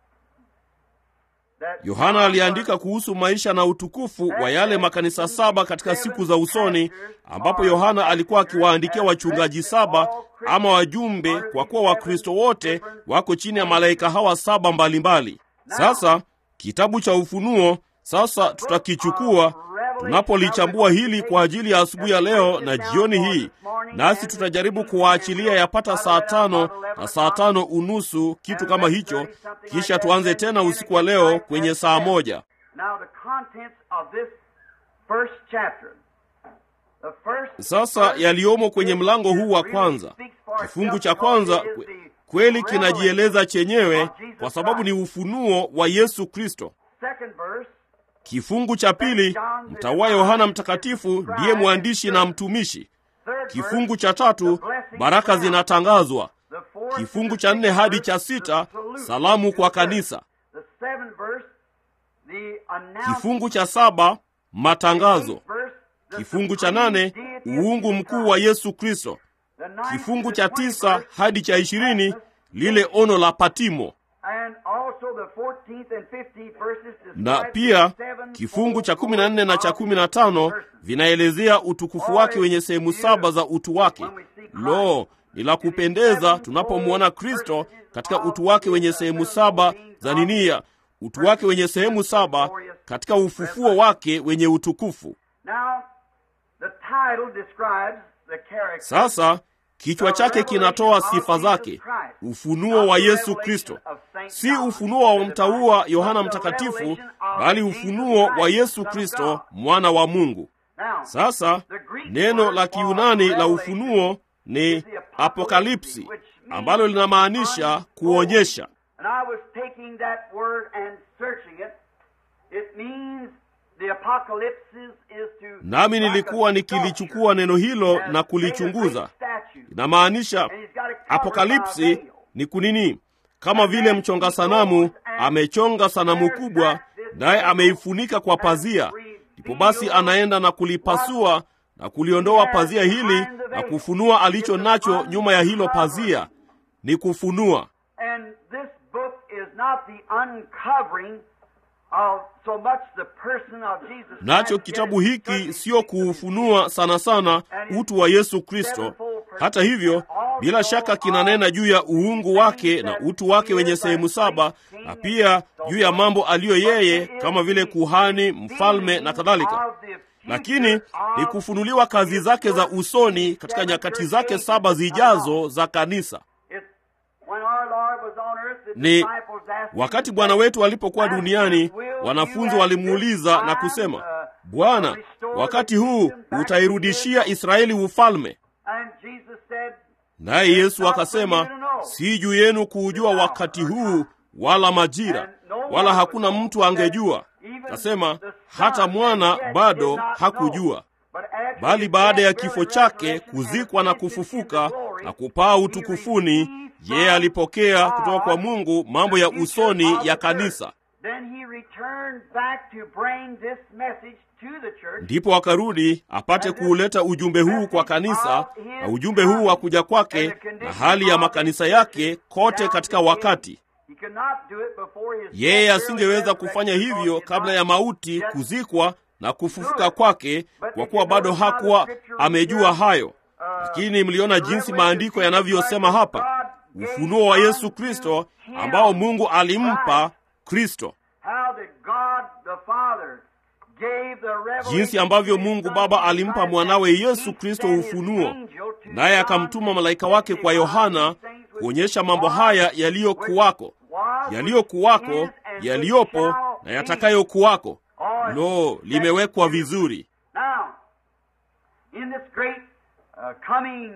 That
Yohana
John
aliandika
was-
kuhusu maisha na utukufu wa yale makanisa saba katika siku za usoni, ambapo Yohana alikuwa akiwaandikia wachungaji saba ama wajumbe, kwa kuwa Wakristo wote wako chini ya malaika hawa saba mbalimbali. Sasa kitabu cha Ufunuo sasa tutakichukua tunapolichambua hili kwa ajili ya asubuhi ya leo na jioni hii, nasi tutajaribu kuwaachilia yapata saa tano na saa tano unusu, kitu kama hicho, kisha tuanze tena usiku wa leo kwenye saa moja.
Now the contents of this first chapter. The first
Sasa
verse
yaliyomo kwenye
is-
mlango huu wa
really
kwanza,
speaks for
kifungu
itself
cha
because
kwanza
it is
kwe-
the
kweli kinajieleza chenyewe
of Jesus
kwa sababu ni
Christ.
ufunuo wa Yesu Kristo.
Second verse
Kifungu cha pili, mtawa Yohana Mtakatifu ndiye mwandishi na mtumishi.
Third
Kifungu
verse,
cha tatu, baraka zinatangazwa.
the fourth
Kifungu
to
cha
the
nne
fifth
hadi
verse,
cha
the
sita,
salute
salamu
to
kwa
the church.
kanisa.
The seventh verse, the announcement.
Kifungu cha saba, matangazo.
Eighth verse, the
Kifungu cha
supreme
nane,
deity of
uungu
Jesus
mkuu wa
Christ.
Yesu Kristo.
The ninth
Kifungu
to
cha
the twentieth
tisa
verse,
hadi cha ishirini,
Patmos,
lile ono la Patimo.
and also the 14th and 15th verses
na
describe
pia
the seven
kifungu cha
fold
kumi na nne na cha
glory
kumi na
of
tano
persons.
vinaelezea utukufu wake wenye sehemu saba za utu wake. Lo, ni la kupendeza tunapomwona Kristo katika utu wake wenye sehemu saba za ninia, utu wake wenye sehemu saba katika ufufuo wake wenye utukufu.
Now, the title describes the character
Sasa kichwa chake kinatoa sifa zake, ufunuo wa Yesu Kristo, si ufunuo wa mtaua Yohana Mtakatifu, bali ufunuo wa Yesu Kristo, mwana wa Mungu.
Now,
Sasa neno la Kiunani la ufunuo ni apokalipsi, ambalo linamaanisha kuonyesha.
And I was taking that word and searching it. It means the apocalypse is to
Nami nilikuwa
like a
nikilichukua neno hilo
sculpture
na
has
kulichunguza.
made a great statue.
Inamaanisha
And he's got it covered by a
apokalipsi
veil.
ni kunini? Kama vile mchonga sanamu amechonga sanamu kubwa, naye ameifunika kwa pazia. Ndipo basi anaenda na kulipasua na kuliondoa pazia hili na kufunua alicho nacho nyuma ya hilo pazia. Ni kufunua.
And this book is not the uncovering of so much the person of Jesus
Nacho
Christ.
kitabu
It is
hiki
certainly
sio
speaks of his
kuufunua sana sana utu wa Yesu Kristo. Hata hivyo, bila shaka kinanena juu ya uungu wake na utu wake wenye sehemu saba, na pia juu ya mambo aliyo yeye kama vile kuhani, mfalme na kadhalika. Lakini ni kufunuliwa kazi zake za usoni katika nyakati zake saba zijazo za kanisa. Ni wakati Bwana wetu alipokuwa duniani, wanafunzi walimuuliza na kusema, Bwana, wakati huu utairudishia Israeli ufalme? Naye Yesu akasema, si juu yenu kuujua wakati huu wala majira, wala hakuna mtu angejua. Kasema hata mwana bado hakujua, bali baada ya kifo chake, kuzikwa na kufufuka na kupaa utukufuni, yeye alipokea kutoka kwa Mungu mambo ya usoni ya kanisa. Ndipo akarudi apate kuuleta ujumbe huu kwa kanisa, na ujumbe huu wa kuja kwake na hali ya makanisa yake kote katika wakati. Yeye asingeweza kufanya hivyo kabla ya mauti, kuzikwa na kufufuka kwake, kwa kuwa bado hakuwa amejua hayo. Lakini mliona jinsi maandiko yanavyosema hapa, ufunuo wa Yesu Kristo ambao Mungu alimpa Kristo, jinsi ambavyo Mungu Baba alimpa mwanawe Yesu Kristo ufunuo, naye akamtuma malaika wake kwa Yohana kuonyesha mambo haya yaliyokuwako, yaliyokuwako, yaliyopo na yatakayokuwako. Lo, limewekwa vizuri.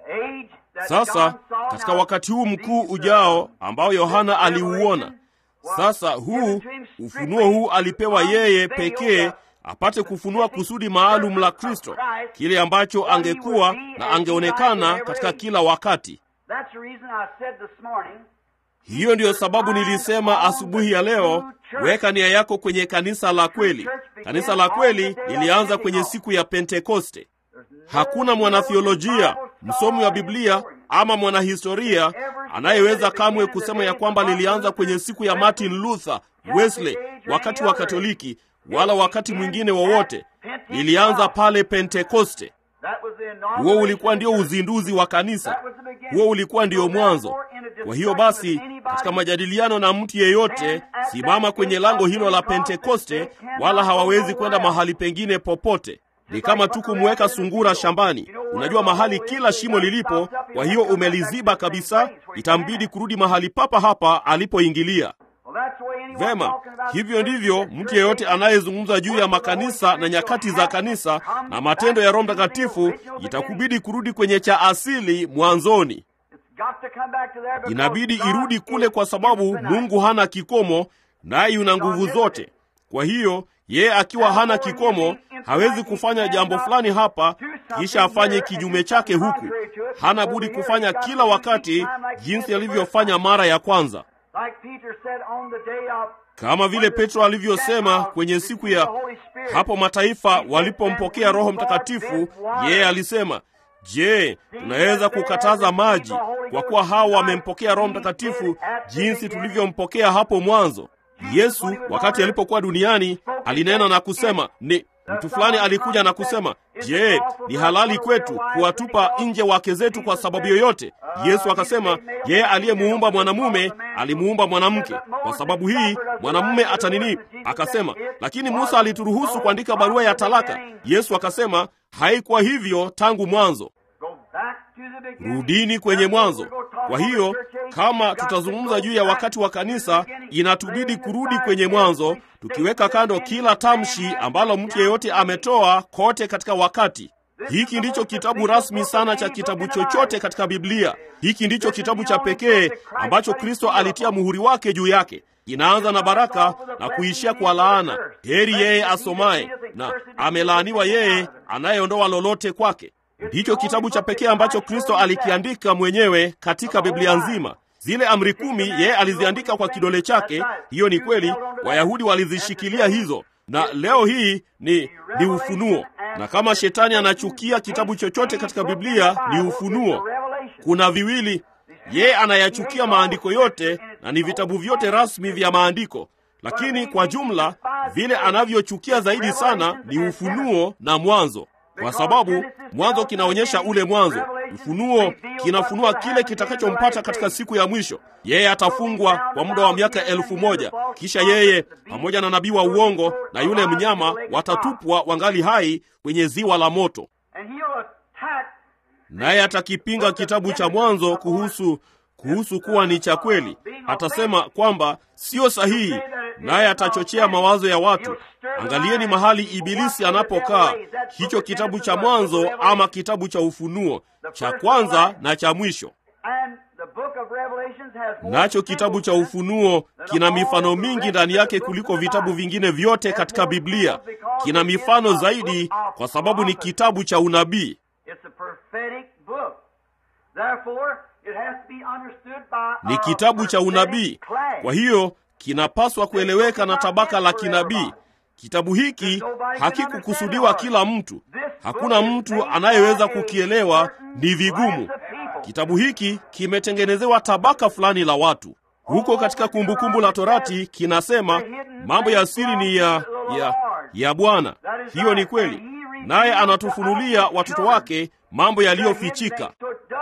age that
Sasa
John saw,
katika
now,
wakati huu mkuu
these,
ujao
uh,
ambao Yohana aliuona, sasa huu ufunuo huu alipewa yeye pekee apate kufunua kusudi maalum la Kristo, kile ambacho angekuwa na angeonekana katika kila wakati.
That's the reason I said this morning,
Hiyo ndiyo sababu nilisema asubuhi ya leo, weka nia yako kwenye kanisa la kweli. Kanisa la kweli lilianza kwenye siku ya Pentekoste. Hakuna mwanathiolojia, msomi wa Biblia ama mwanahistoria anayeweza kamwe kusema ya kwamba lilianza kwenye siku ya Martin Luther, Wesley, wakati wa Katoliki, wala wakati mwingine wowote. Lilianza pale Pentekoste.
that was the
Huo
inauguration
ulikuwa ndio
of the church.
uzinduzi wa kanisa.
That was the beginning.
Huo ulikuwa ndio
So
mwanzo.
therefore, in a
Kwa hiyo
discussion
basi,
with anybody,
katika majadiliano na mtu yeyote, simama kwenye lango hilo la Pentekoste, wala hawawezi kwenda mahali pengine popote. Ni kama tu kumweka sungura shambani. Unajua mahali kila shimo lilipo, kwa hiyo umeliziba kabisa, itambidi kurudi mahali papa hapa alipoingilia.
Well, that's the way anyone
Vema,
talking about
hivyo
the
ndivyo
church,
mtu
the
yeyote
church,
anayezungumza juu ya makanisa na nyakati za kanisa na matendo ya Roho Mtakatifu, itakubidi kurudi kwenye cha asili mwanzoni.
It's got to come back to there because
Inabidi
God
irudi kule
is
kwa sababu
infinite.
Mungu hana kikomo, naye yuna nguvu zote. Kwa hiyo yeye akiwa hana kikomo hawezi kufanya jambo fulani hapa kisha afanye kinyume chake huku. Hana budi kufanya kila wakati jinsi alivyofanya mara ya kwanza,
Like Peter said on the day of
kama vile Petro alivyosema kwenye siku ya hapo mataifa walipompokea Roho Mtakatifu. Yeye alisema, je, tunaweza kukataza maji kwa kuwa hao wamempokea Roho Mtakatifu jinsi tulivyompokea hapo mwanzo? Yesu wakati alipokuwa duniani alinena na kusema ni mtu fulani alikuja na kusema, je, ni halali kwetu kuwatupa nje wake zetu kwa sababu yoyote? Yesu akasema, yeye aliyemuumba mwanamume alimuumba mwanamke, kwa sababu hii mwanamume atanini? Akasema, lakini Musa alituruhusu kuandika barua ya talaka. Yesu akasema, haikuwa hivyo tangu mwanzo.
Go back to the beginning.
Rudini kwenye mwanzo. Kwa hiyo kama tutazungumza juu ya wakati wa kanisa, inatubidi kurudi kwenye mwanzo, tukiweka kando kila tamshi ambalo mtu yeyote ametoa kote katika wakati. Hiki ndicho kitabu rasmi sana cha kitabu chochote katika Biblia. Hiki ndicho kitabu cha pekee ambacho Kristo alitia muhuri wake juu yake. Inaanza na baraka na kuishia kwa laana. Heri yeye asomaye, na amelaaniwa yeye anayeondoa lolote kwake. Ndicho kitabu cha pekee ambacho Kristo alikiandika mwenyewe katika Biblia nzima. Zile amri kumi yeye aliziandika kwa kidole chake. Hiyo ni kweli, Wayahudi walizishikilia hizo, na leo hii ni ni ufunuo. Na kama shetani anachukia kitabu chochote katika Biblia, ni ufunuo. Kuna viwili, yeye anayachukia maandiko yote, na ni vitabu vyote rasmi vya maandiko, lakini kwa jumla vile anavyochukia zaidi sana ni ufunuo na mwanzo kwa sababu mwanzo kinaonyesha ule mwanzo. Ufunuo kinafunua kile kitakachompata katika siku ya mwisho. Yeye atafungwa kwa muda wa miaka elfu moja kisha yeye pamoja na nabii wa uongo na yule mnyama watatupwa wangali hai kwenye ziwa la moto,
And he'll attack
naye atakipinga kitabu cha Mwanzo kuhusu kuhusu kuwa ni cha kweli. Atasema kwamba sio sahihi, naye atachochea mawazo ya watu. Angalieni mahali Ibilisi anapokaa, hicho kitabu cha Mwanzo ama kitabu cha Ufunuo, cha kwanza na cha mwisho.
And the book of Revelations has more
Nacho kitabu cha Ufunuo kina mifano mingi ndani yake kuliko vitabu vingine vyote katika Biblia. Kina mifano zaidi kwa sababu ni kitabu cha unabii.
It's a prophetic book. Therefore, it has to be understood by
Ni
a
kitabu cha unabii,
prophetic class.
kwa hiyo kinapaswa kueleweka na tabaka la kinabii. Kitabu hiki hakikukusudiwa kila mtu. Hakuna mtu anayeweza kukielewa, ni vigumu. Kitabu hiki kimetengenezewa tabaka fulani la watu. Huko katika Kumbukumbu la Torati kinasema mambo ya siri ni ya ya, ya Bwana. Hiyo ni kweli, naye anatufunulia watoto wake mambo yaliyofichika.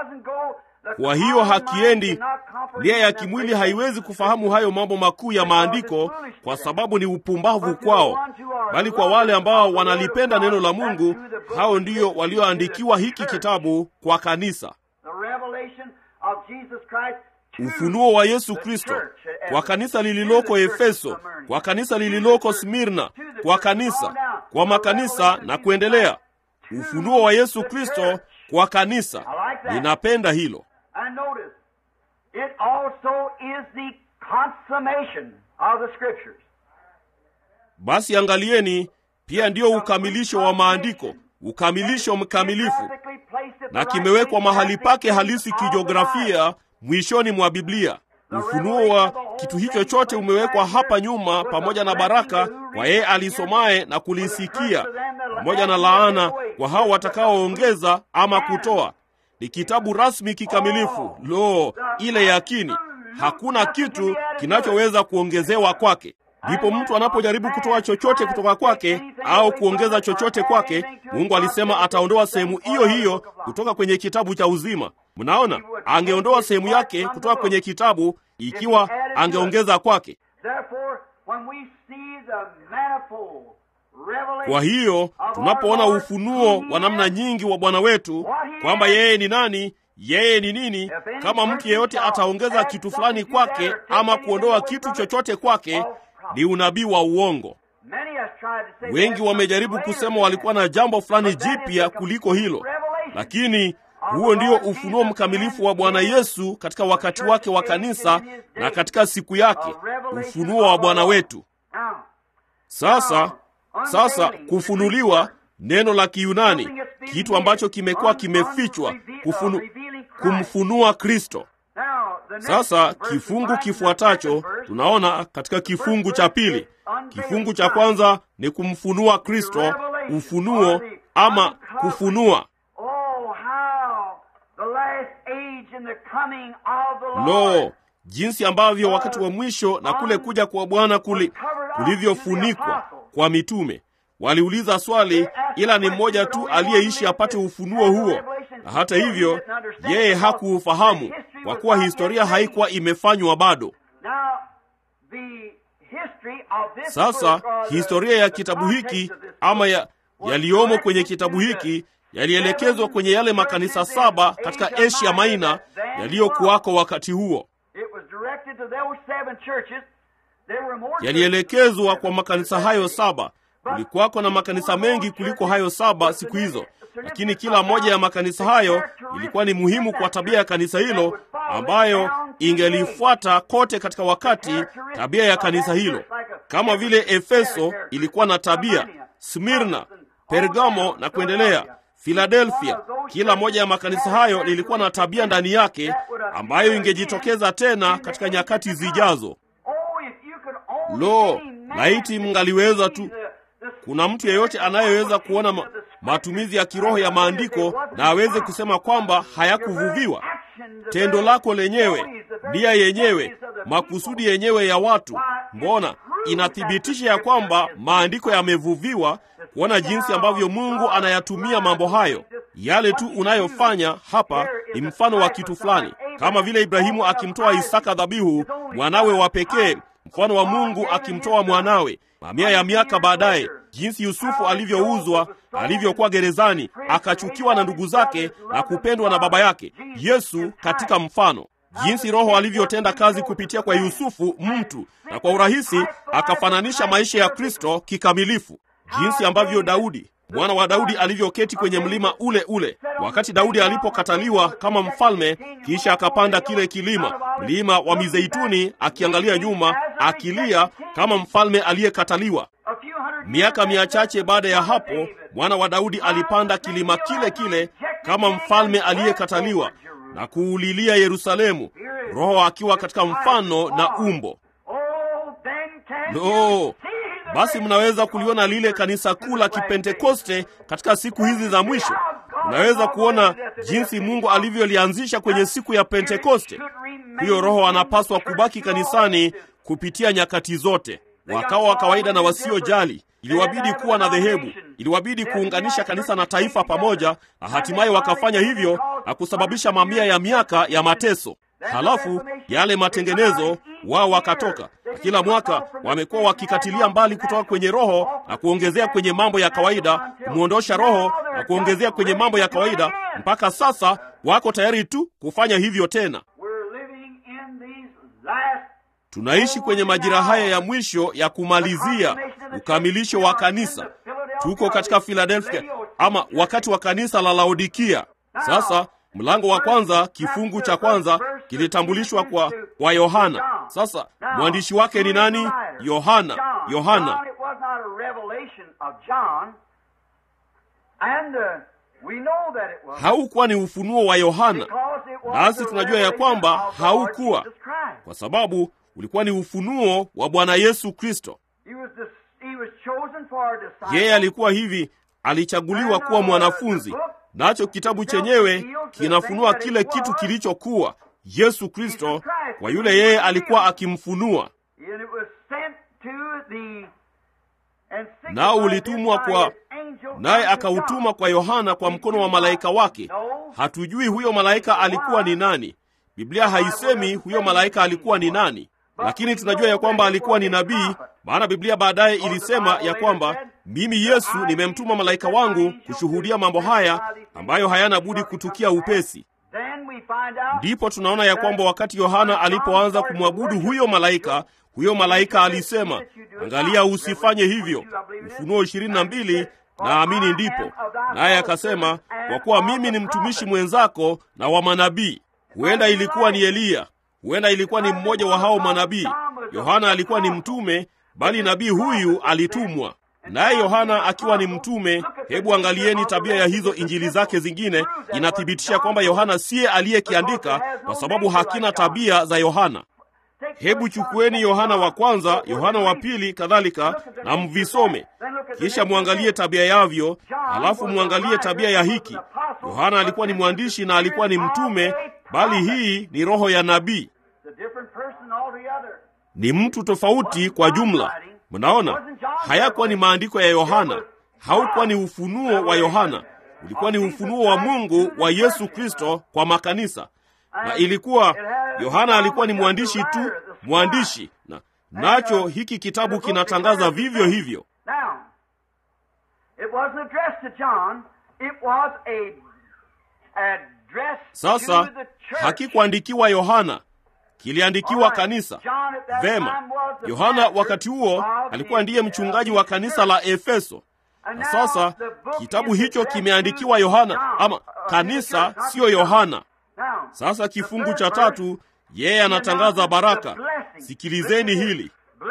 Kwa hiyo hakiendi, nia ya kimwili haiwezi kufahamu hayo mambo makuu ya maandiko, kwa sababu ni upumbavu kwao, bali kwa wale ambao wanalipenda neno la Mungu, hao ndio walioandikiwa hiki kitabu kwa kanisa. Ufunuo wa Yesu Kristo kwa kanisa lililoko Efeso, kwa kanisa lililoko Smirna, kwa kanisa, kwa makanisa na kuendelea. Ufunuo wa Yesu Kristo kwa kanisa. ninapenda hilo
And notice, it also is the consummation of the Scriptures.
basi angalieni pia ndiyo ukamilisho wa maandiko ukamilisho mkamilifu
Perfectly placed at the
na
right
kimewekwa
place,
mahali pake
perfect
halisi
of the Bible.
kijiografia mwishoni mwa biblia ufunuo wa kitu hicho chote umewekwa hapa nyuma pamoja na baraka kwa yeye alisomaye na kulisikia pamoja na laana kwa hao watakaoongeza ama kutoa ni kitabu rasmi kikamilifu lo ile yakini hakuna kitu kinachoweza kuongezewa kwake ndipo mtu anapojaribu kutoa chochote kutoka kwake au kuongeza chochote kwake mungu alisema ataondoa sehemu hiyo hiyo kutoka kwenye kitabu cha uzima mnaona angeondoa sehemu yake kutoka kwenye kitabu ikiwa angeongeza kwake
Therefore, when we see the manifold revelation
kwa hiyo tunapoona ufunuo wa namna nyingi wa bwana wetu kwamba yeye ni nani yeye ni nini kama mtu yeyote ataongeza kitu fulani kwake ama kuondoa kitu chochote kwake ni unabii wa uongo
Many has tried to say
wengi
there's
wamejaribu
something
kusema
greater
walikuwa na jambo fulani
than that. But that is
jipya
the
kuliko
complete
hilo
revelation
lakini huo ndio ufunuo mkamilifu wa bwana yesu katika wakati wake wa kanisa na katika siku yake ufunuo wa bwana wetu
Now,
sasa sasa kufunuliwa neno la kiyunani kitu ambacho kimekuwa kimefichwa kufunu, kumfunua kristo
now, the next
sasa
verse
kifungu
we find in the
kifuatacho
second verse,
tunaona katika kifungu cha pili kifungu cha kwanza ni kumfunua kristo ufunuo ama kufunua
Oh, how the last age and the coming of the Lord
lo jinsi ambavyo wakati wa mwisho na kule kuja kwa bwana kuli kulivyofunikwa kwa mitume waliuliza swali ila ni mmoja tu aliyeishi apate ufunuo huo na hata hivyo yeye hakuufahamu kwa kuwa historia haikuwa imefanywa bado
Now, the history of this
sasa
book, or the-
historia ya
the
kitabu
context
hiki
of this
ama
book
ya
was
yaliyomo
directed
kwenye
to
kitabu
the
hiki yalielekezwa kwenye yale makanisa
churches in
saba katika
Asia
asia
Minor
maina
that then
yaliyokuwako wakati huo
It was directed to those seven churches. There were more
yalielekezwa kwa makanisa hayo saba kulikuwako na makanisa mengi kuliko hayo saba siku hizo lakini kila moja ya makanisa hayo ilikuwa ni muhimu kwa tabia ya kanisa hilo ambayo ingelifuata kote katika wakati tabia ya kanisa hilo kama vile efeso ilikuwa na tabia smirna pergamo na kuendelea filadelfia kila moja ya makanisa hayo lilikuwa na tabia ndani yake ambayo ingejitokeza tena katika nyakati zijazo
Oh, if you could only
lo
see man
laiti mngaliweza tu
the- the
kuna mtu yeyote anayeweza kuona ma, matumizi ya kiroho ya maandiko na aweze kusema kwamba hayakuvuviwa tendo lako lenyewe nia yenyewe makusudi yenyewe ya watu mbona inathibitisha ya kwamba maandiko yamevuviwa kuona jinsi ambavyo mungu anayatumia mambo hayo yale tu unayofanya hapa ni mfano wa kitu fulani kama vile ibrahimu akimtoa isaka dhabihu mwanawe wa pekee mfano wa mungu akimtoa mwanawe mamia ya miaka baadaye jinsi yusufu alivyouzwa alivyokuwa gerezani akachukiwa na ndugu zake na kupendwa na baba yake yesu katika mfano jinsi roho alivyotenda kazi kupitia kwa yusufu mtu na kwa urahisi akafananisha maisha ya kristo kikamilifu jinsi ambavyo daudi mwana wa daudi alivyoketi kwenye mlima ule ule wakati daudi alipokataliwa kama mfalme kisha akapanda kile kilima mlima wa mizeituni akiangalia nyuma akilia kama mfalme aliyekataliwa
a few hundred
miaka
years
mia chache baada ya hapo mwana wa daudi alipanda kilima kile kile kama mfalme aliyekataliwa na kuulilia yerusalemu roho akiwa katika mfano na umbo
Oh, then can
lo
you see the
basi mnaweza kuliona lile kanisa kuu la kipentekoste katika siku hizi za mwisho mnaweza kuona jinsi mungu alivyolianzisha kwenye siku ya pentekoste huyo roho anapaswa kubaki kanisani kupitia nyakati zote wakawa wa kawaida na wasiojali iliwabidi kuwa na dhehebu iliwabidi kuunganisha kanisa na taifa pamoja na hatimaye wakafanya hivyo na kusababisha mamia ya miaka ya mateso halafu yale matengenezo wao wakatoka na kila mwaka wamekuwa wakikatilia mbali kutoka kwenye roho na kuongezea kwenye mambo ya kawaida kumwondosha roho na kuongezea kwenye mambo ya kawaida mpaka sasa wako tayari tu kufanya hivyo tena
We're living in these last
tunaishi kwenye majira haya ya mwisho ya kumalizia ukamilisho wa kanisa tuko katika filadelfia ama wakati wa kanisa la laodikia sasa Mlango wa kwanza kifungu cha kwanza kilitambulishwa kwa kwa Yohana. Sasa mwandishi wake ni nani? Yohana. Yohana. Haukuwa ni ufunuo wa Yohana, nasi tunajua ya kwamba haukuwa, kwa sababu ulikuwa ni ufunuo wa Bwana Yesu Kristo. Yeye alikuwa hivi, alichaguliwa kuwa mwanafunzi, nacho kitabu chenyewe kinafunua kile kitu kilichokuwa Yesu Kristo kwa yule yeye alikuwa akimfunua, nao ulitumwa kwa naye akautuma kwa Yohana kwa mkono wa malaika wake. Hatujui huyo malaika alikuwa ni nani. Biblia haisemi huyo malaika alikuwa ni nani, lakini tunajua ya kwamba alikuwa ni nabii, maana Biblia baadaye ilisema ya kwamba mimi Yesu nimemtuma malaika wangu kushuhudia mambo haya ambayo hayana budi kutukia upesi. Ndipo tunaona ya kwamba wakati Yohana alipoanza kumwabudu huyo malaika, huyo malaika alisema, angalia, usifanye hivyo. Ufunuo ishirini na mbili naamini ndipo naye akasema, kwa kuwa mimi ni mtumishi mwenzako na wa manabii. Huenda ilikuwa ni Eliya, huenda ilikuwa ni mmoja wa hao manabii. Yohana alikuwa ni mtume, bali nabii huyu alitumwa naye. Yohana akiwa ni mtume, hebu angalieni tabia ya hizo injili zake zingine, inathibitisha kwamba Yohana siye aliyekiandika, kwa sababu hakina tabia za Yohana. Hebu chukueni Yohana wa kwanza, Yohana wa pili kadhalika, na mvisome, kisha mwangalie tabia yavyo, halafu mwangalie tabia ya hiki. Yohana alikuwa ni mwandishi na alikuwa ni mtume, bali hii ni roho ya nabii, ni mtu tofauti kwa jumla. Mnaona, hayakuwa ni maandiko ya Yohana, haukuwa ni ufunuo wa Yohana, ulikuwa ni ufunuo wa Mungu wa Yesu Kristo kwa makanisa na ilikuwa Yohana alikuwa ni mwandishi tu, mwandishi na nacho hiki kitabu kinatangaza vivyo hivyo. Sasa hakikuandikiwa Yohana, kiliandikiwa kanisa. Vema, Yohana wakati huo alikuwa ndiye mchungaji wa kanisa la Efeso, na sasa kitabu hicho kimeandikiwa Yohana, ama kanisa, siyo Yohana. Sasa kifungu cha tatu, yeye anatangaza baraka. Sikilizeni hili: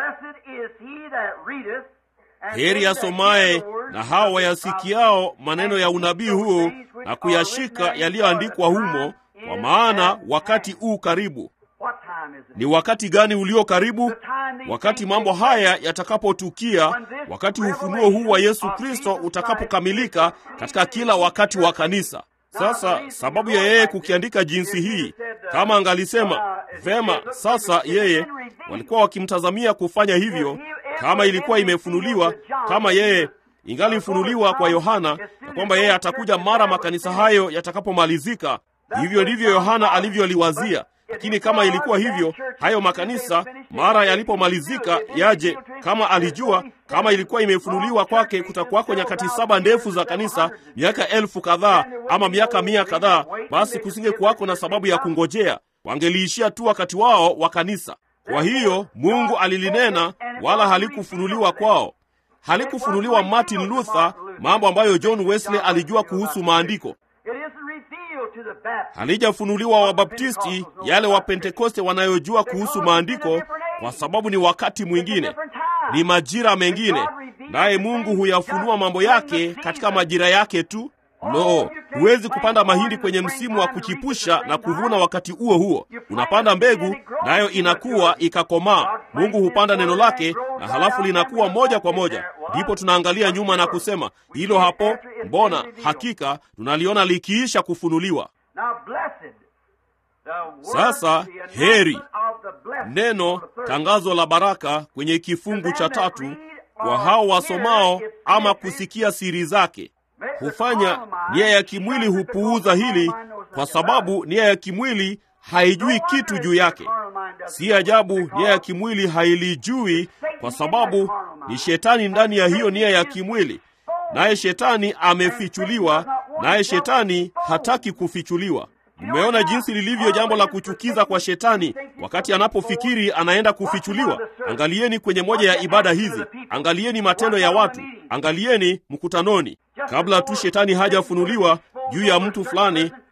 heri asomaye na hao wayasikiao maneno ya unabii huu na kuyashika yaliyoandikwa humo, kwa maana wakati huu karibu. Ni wakati gani ulio karibu? Wakati mambo haya yatakapotukia, wakati ufunuo huu wa Yesu Kristo utakapokamilika katika kila wakati wa kanisa. Sasa sababu ya yeye kukiandika jinsi hii, kama angalisema vema, sasa yeye walikuwa wakimtazamia kufanya hivyo, kama ilikuwa imefunuliwa, kama yeye ingalifunuliwa kwa Yohana ya kwamba yeye atakuja mara makanisa hayo yatakapomalizika. Hivyo ndivyo Yohana alivyoliwazia. Lakini kama ilikuwa hivyo, hayo makanisa mara yalipomalizika yaje, kama alijua, kama ilikuwa imefunuliwa kwake, kutakuwako nyakati saba ndefu za kanisa, miaka elfu kadhaa ama miaka mia kadhaa, basi kusinge kuwako na sababu ya kungojea, wangeliishia tu wakati wao wa kanisa. Kwa hiyo Mungu alilinena, wala halikufunuliwa kwao. Halikufunuliwa Martin Luther, mambo ambayo John Wesley alijua kuhusu maandiko halijafunuliwa Wabaptisti, yale Wapentekoste wanayojua kuhusu maandiko, kwa sababu ni wakati mwingine, ni majira mengine, naye Mungu huyafunua mambo yake katika majira yake tu. Lo, huwezi kupanda mahindi kwenye msimu wa kuchipusha na kuvuna wakati huo huo. Unapanda mbegu, nayo inakuwa ikakomaa. Mungu hupanda neno lake na halafu linakuwa moja kwa moja. Ndipo tunaangalia nyuma na kusema hilo hapo, mbona hakika tunaliona likiisha kufunuliwa. Sasa heri neno tangazo la baraka kwenye kifungu cha tatu kwa hao wasomao ama kusikia siri zake hufanya nia ya kimwili hupuuza hili, kwa sababu nia ya kimwili haijui kitu juu yake. Si ajabu nia ya kimwili hailijui, kwa sababu ni shetani ndani ya hiyo nia ya kimwili, naye shetani amefichuliwa, naye shetani hataki kufichuliwa. Mmeona jinsi lilivyo jambo la kuchukiza kwa shetani wakati anapofikiri anaenda kufichuliwa. Angalieni kwenye moja ya ibada hizi, angalieni matendo ya watu, angalieni mkutanoni, kabla tu shetani hajafunuliwa juu ya mtu fulani,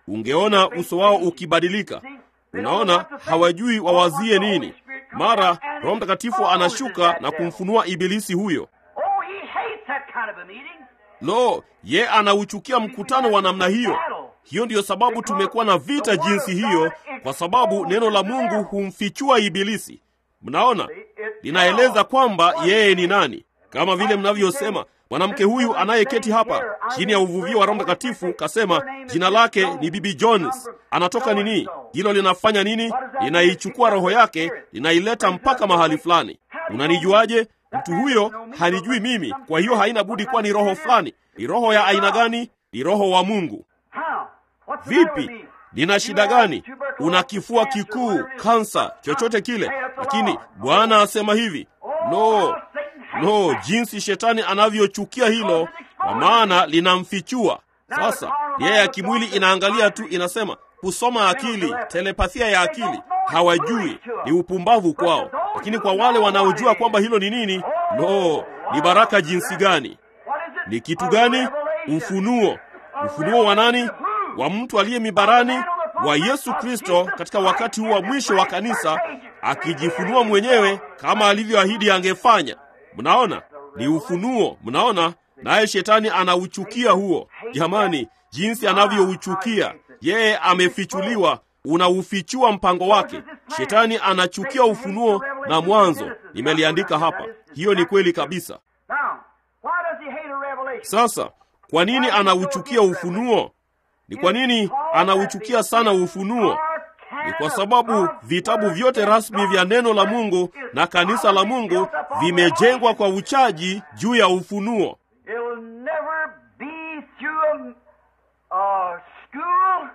ungeona uso wao ukibadilika. Unaona, hawajui wawazie nini. Mara Roho Mtakatifu anashuka na kumfunua ibilisi huyo.
Oh, he hates that kind of a meeting.
Lo, ye anauchukia mkutano wa namna hiyo. Hiyo ndiyo sababu tumekuwa na vita jinsi hiyo, kwa sababu neno la Mungu humfichua ibilisi. Mnaona, linaeleza kwamba yeye ni nani, kama vile mnavyosema mwanamke huyu anayeketi hapa chini ya uvuvio wa Roho Mtakatifu kasema jina lake ni Bibi Jones. Anatoka nini? Hilo linafanya nini? Linaichukua roho yake, linaileta mpaka mahali fulani. Unanijuaje? Mtu huyo hanijui mimi, kwa hiyo haina budi kuwa ni roho fulani. Ni roho ya aina gani? Ni roho wa Mungu.
How? What's the matter with
Vipi?
me?
Nina shida gani? Una kifua kikuu, kansa, chochote kile, lakini Bwana asema hivi. Lo, lo, jinsi shetani anavyochukia hilo, kwa maana linamfichua. Sasa yeye ya kimwili inaangalia tu, inasema kusoma akili, telepathia ya akili, hawajui, ni upumbavu kwao. Lakini kwa wale wanaojua kwamba hilo ni nini, lo, ni baraka jinsi gani!
What is it?
Ni kitu
A
gani?
revelation.
Ufunuo. Ufunuo wa nani? Wa mtu aliye mibarani, wa Yesu Kristo katika wakati huu wa mwisho wa kanisa, akijifunua mwenyewe kama alivyoahidi angefanya. Mnaona, ni ufunuo. Mnaona, naye shetani anauchukia huo. Jamani, jinsi anavyouchukia! Yeye amefichuliwa, unaufichua mpango wake. Shetani anachukia ufunuo na mwanzo. Nimeliandika hapa, hiyo ni kweli kabisa.
Now, why does he hate a revelation?
Sasa kwa nini anauchukia ufunuo? Ni kwa nini anauchukia sana ufunuo? Ni kwa sababu vitabu vyote rasmi vya neno la Mungu na kanisa la Mungu vimejengwa kwa uchaji juu ya ufunuo.
It'll never be through a, a school,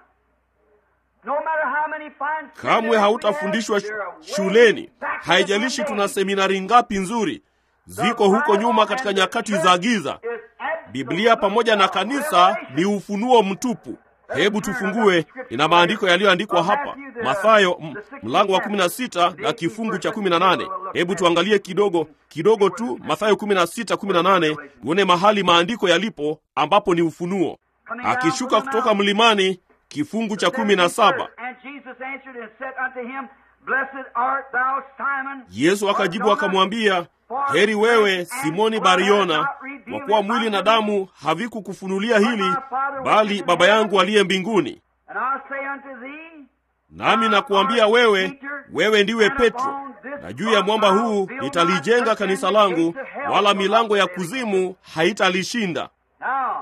no matter how many fine
Kamwe hautafundishwa sh- shuleni, haijalishi tuna seminari ngapi nzuri, ziko huko nyuma katika nyakati za giza. Biblia pamoja na kanisa ni ufunuo mtupu. Hebu tufungue, nina maandiko yaliyoandikwa hapa, Mathayo m- mlango wa 16 na kifungu cha 18. Hebu tuangalie kidogo kidogo tu Mathayo 16 18, tuone mahali maandiko yalipo ambapo ni ufunuo. Akishuka kutoka mlimani, kifungu cha 17.
And Jesus answered and said unto him, Blessed art thou, Simon.
Yesu akajibu akamwambia, heri wewe Simoni Bariona, kwa kuwa mwili na damu havikukufunulia hili, bali Baba yangu aliye mbinguni.
And I say unto thee,
Nami nakuambia wewe, wewe ndiwe Petro, na juu ya mwamba huu nitalijenga kanisa langu, wala milango ya kuzimu haitalishinda.
Now,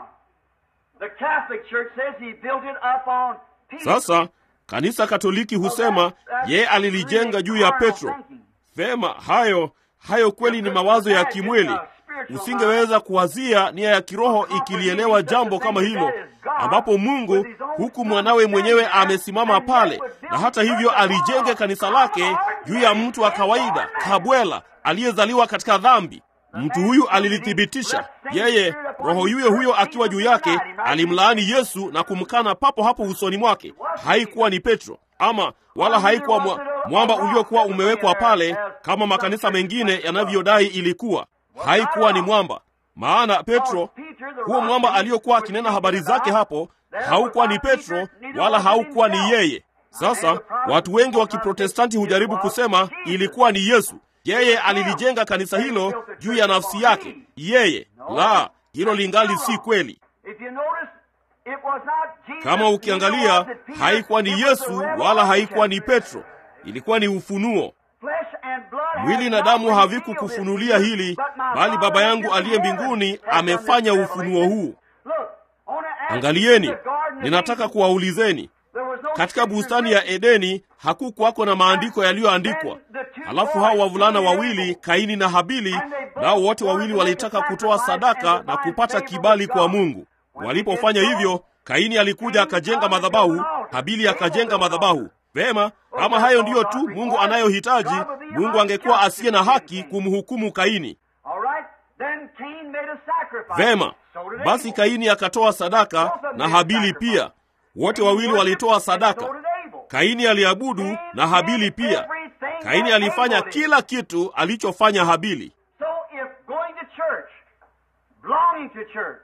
the Catholic Church says he built it up on Peter.
Sasa kanisa Katoliki husema ye alilijenga juu ya Petro. Vema, hayo hayo kweli ni mawazo ya kimwili. Usingeweza kuwazia nia ya kiroho ikilielewa jambo kama hilo, ambapo Mungu huku mwanawe mwenyewe amesimama pale, na hata hivyo alijenge kanisa lake juu ya mtu wa kawaida kabwela aliyezaliwa katika dhambi. Mtu huyu alilithibitisha yeye, roho yuyo huyo akiwa juu yake alimlaani Yesu na kumkana papo hapo usoni mwake. Haikuwa ni Petro ama wala haikuwa mwa, mwamba uliokuwa umewekwa pale kama makanisa mengine yanavyodai ilikuwa. Haikuwa ni mwamba, maana Petro, huo mwamba aliyokuwa akinena habari zake hapo, haukuwa ni Petro wala haukuwa ni yeye. Sasa watu wengi wa Kiprotestanti hujaribu kusema ilikuwa ni Yesu. Yeye alilijenga kanisa hilo juu ya nafsi yake yeye. La, hilo lingali si kweli.
If you notice, it was not Jesus,
Kama ukiangalia,
neither was it Peter,
haikuwa ni
it was the
Yesu wala haikuwa ni
revelation.
Petro, ilikuwa ni ufunuo.
Flesh and blood has
Mwili na
not
damu
revealed
havikukufunulia
this,
hili,
but my
bali
Father
Baba yangu
which is
aliye
in heaven
mbinguni
has done this
amefanya
revelation.
ufunuo huu.
Look, I wanna ask you,
Angalieni,
the Garden of
ninataka
Eden,
kuwaulizeni,
there was no
katika
scripture
bustani ya
written.
Edeni hakukuwako na maandiko yaliyoandikwa. Halafu hao wavulana wawili Kaini na Habili, nao wote wawili walitaka kutoa sadaka na kupata kibali kwa Mungu. Walipofanya hivyo, Kaini alikuja akajenga madhabahu, Habili akajenga madhabahu. Vema, kama hayo ndiyo tu Mungu anayohitaji, Mungu angekuwa asiye na haki kumhukumu Kaini.
All right, then Cain made a sacrifice.
Vema,
So did
basi
Abel.
Kaini akatoa sadaka na Habili pia. Wote wawili walitoa sadaka.
So did Abel.
Kaini aliabudu na Habili pia. Kaini alifanya kila kitu alichofanya Habili.
So if going to church, belonging to church,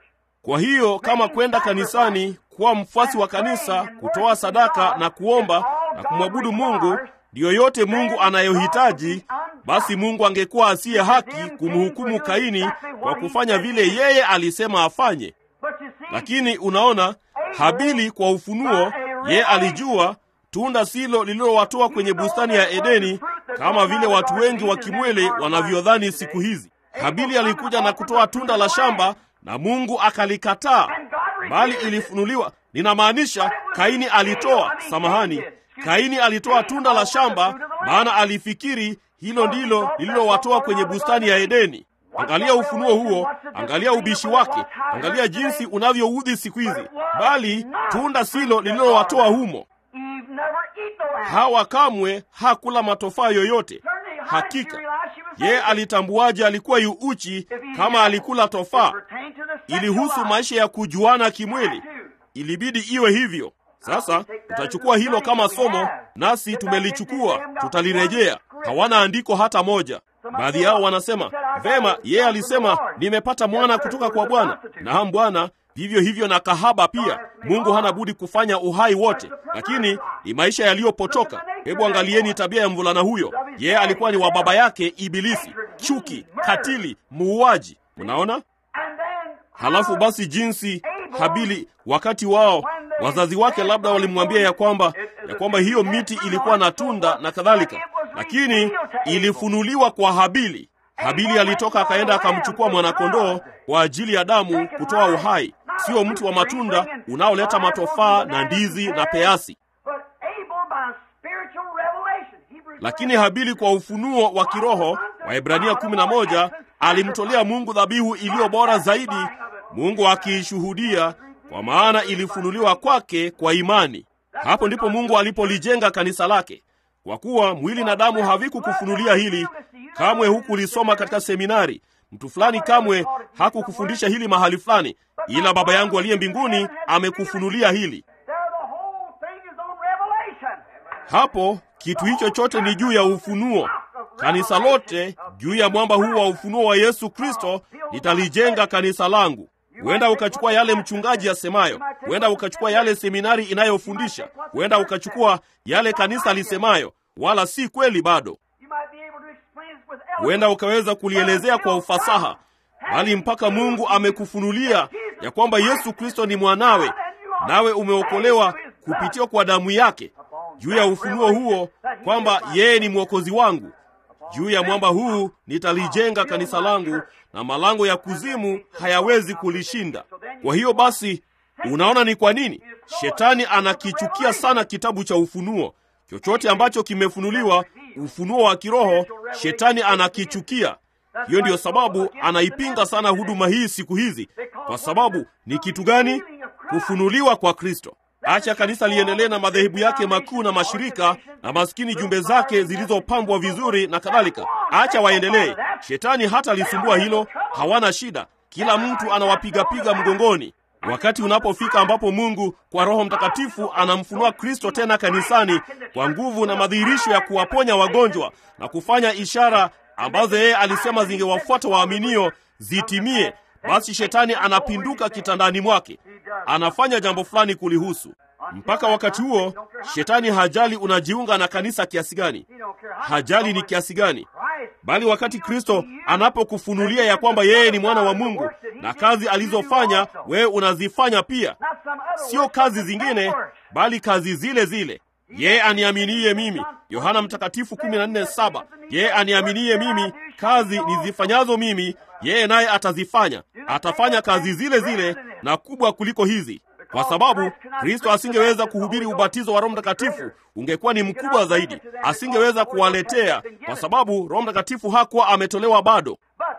Kwa hiyo kama kwenda kanisani, kuwa mfuasi wa kanisa, kutoa sadaka na kuomba na kumwabudu Mungu ndiyo yote Mungu anayohitaji, basi Mungu angekuwa asiye haki kumhukumu Kaini kwa kufanya vile yeye alisema afanye. Lakini unaona, Habili kwa ufunuo, yeye alijua tunda silo lililowatoa kwenye bustani ya Edeni, kama vile watu wengi wa kimwele wanavyodhani siku hizi. Habili alikuja na kutoa tunda la shamba na Mungu akalikataa, bali ilifunuliwa. Ninamaanisha Kaini alitoa, samahani, Kaini alitoa tunda la shamba, maana alifikiri hilo ndilo lililowatoa kwenye bustani ya Edeni. Angalia ufunuo huo, angalia ubishi wake, angalia jinsi unavyoudhi siku hizi, bali tunda silo lililowatoa humo. Hawa kamwe hakula matofaa yoyote. Hakika yeye alitambuaje alikuwa yu uchi kama alikula tofaa? Ilihusu maisha ya kujuana kimwili, ilibidi iwe hivyo. Sasa tutachukua hilo kama somo, nasi tumelichukua, tutalirejea. Hawana andiko hata moja. Baadhi yao wanasema vema, yeye alisema nimepata mwana kutoka kwa Bwana. Naam Bwana, vivyo hivyo na kahaba pia. Mungu hana budi kufanya uhai wote, lakini ni maisha yaliyopotoka. Hebu angalieni tabia ya mvulana huyo. Yeye alikuwa ni wa baba yake Ibilisi, chuki, katili, muuaji. Mnaona? Halafu basi jinsi Habili, wakati wao wazazi wake labda walimwambia ya kwamba ya kwamba hiyo miti ilikuwa na tunda na kadhalika, lakini ilifunuliwa kwa Habili. Habili alitoka akaenda akamchukua mwanakondoo kwa ajili ya damu kutoa uhai, sio mti wa matunda unaoleta matofaa na ndizi na peasi. Lakini Habili kwa ufunuo wa kiroho wa Ibrania 11 alimtolea Mungu dhabihu iliyo bora zaidi, Mungu akiishuhudia, kwa maana ilifunuliwa kwake kwa imani. Hapo ndipo Mungu alipolijenga kanisa lake. Kwa kuwa mwili na damu havikukufunulia hili, kamwe hukulisoma katika seminari, mtu fulani kamwe hakukufundisha hili mahali fulani, ila Baba yangu aliye mbinguni amekufunulia hili. Hapo kitu hicho chote ni juu ya ufunuo. Kanisa lote juu ya mwamba huu wa ufunuo wa Yesu Kristo nitalijenga kanisa langu. Huenda ukachukua yale mchungaji asemayo, huenda ukachukua yale seminari inayofundisha, huenda ukachukua yale kanisa lisemayo, wala si kweli bado. Huenda ukaweza kulielezea kwa ufasaha, bali mpaka Mungu amekufunulia ya kwamba Yesu Kristo ni mwanawe, nawe umeokolewa kupitia kwa damu yake. Juu ya ufunuo huo kwamba yeye ni mwokozi wangu, juu ya mwamba huu nitalijenga kanisa langu, na malango ya kuzimu hayawezi kulishinda. Kwa hiyo basi, unaona ni kwa nini shetani anakichukia sana kitabu cha Ufunuo. Chochote ambacho kimefunuliwa, ufunuo wa kiroho, shetani anakichukia. Hiyo ndiyo sababu anaipinga sana huduma hii siku hizi. Kwa sababu ni kitu gani? Kufunuliwa kwa Kristo. Acha kanisa liendelee na madhehebu yake makuu na mashirika na maskini jumbe zake zilizopambwa vizuri na kadhalika. Acha waendelee. Shetani hata lisumbua hilo, hawana shida. Kila mtu anawapigapiga mgongoni. Wakati unapofika ambapo Mungu kwa Roho Mtakatifu anamfunua Kristo tena kanisani kwa nguvu na madhihirisho ya kuwaponya wagonjwa na kufanya ishara ambazo yeye alisema zingewafuata waaminio zitimie, basi shetani anapinduka kitandani mwake, anafanya jambo fulani kulihusu. Mpaka wakati huo, shetani hajali unajiunga na kanisa kiasi gani, hajali ni kiasi gani, bali wakati Kristo anapokufunulia ya kwamba yeye ni mwana wa Mungu na kazi alizofanya wewe unazifanya pia, sio kazi zingine, bali kazi zile zile. Yeye aniaminiye mimi, Yohana Mtakatifu 14:7. Yeye aniaminiye mimi, kazi nizifanyazo mimi, yeye naye atazifanya, atafanya kazi zile zile na kubwa kuliko hizi. Kwa sababu Kristo asingeweza kuhubiri ubatizo wa Roho Mtakatifu, ungekuwa ni mkubwa zaidi. Asingeweza kuwaletea, kwa sababu Roho Mtakatifu hakuwa ametolewa bado.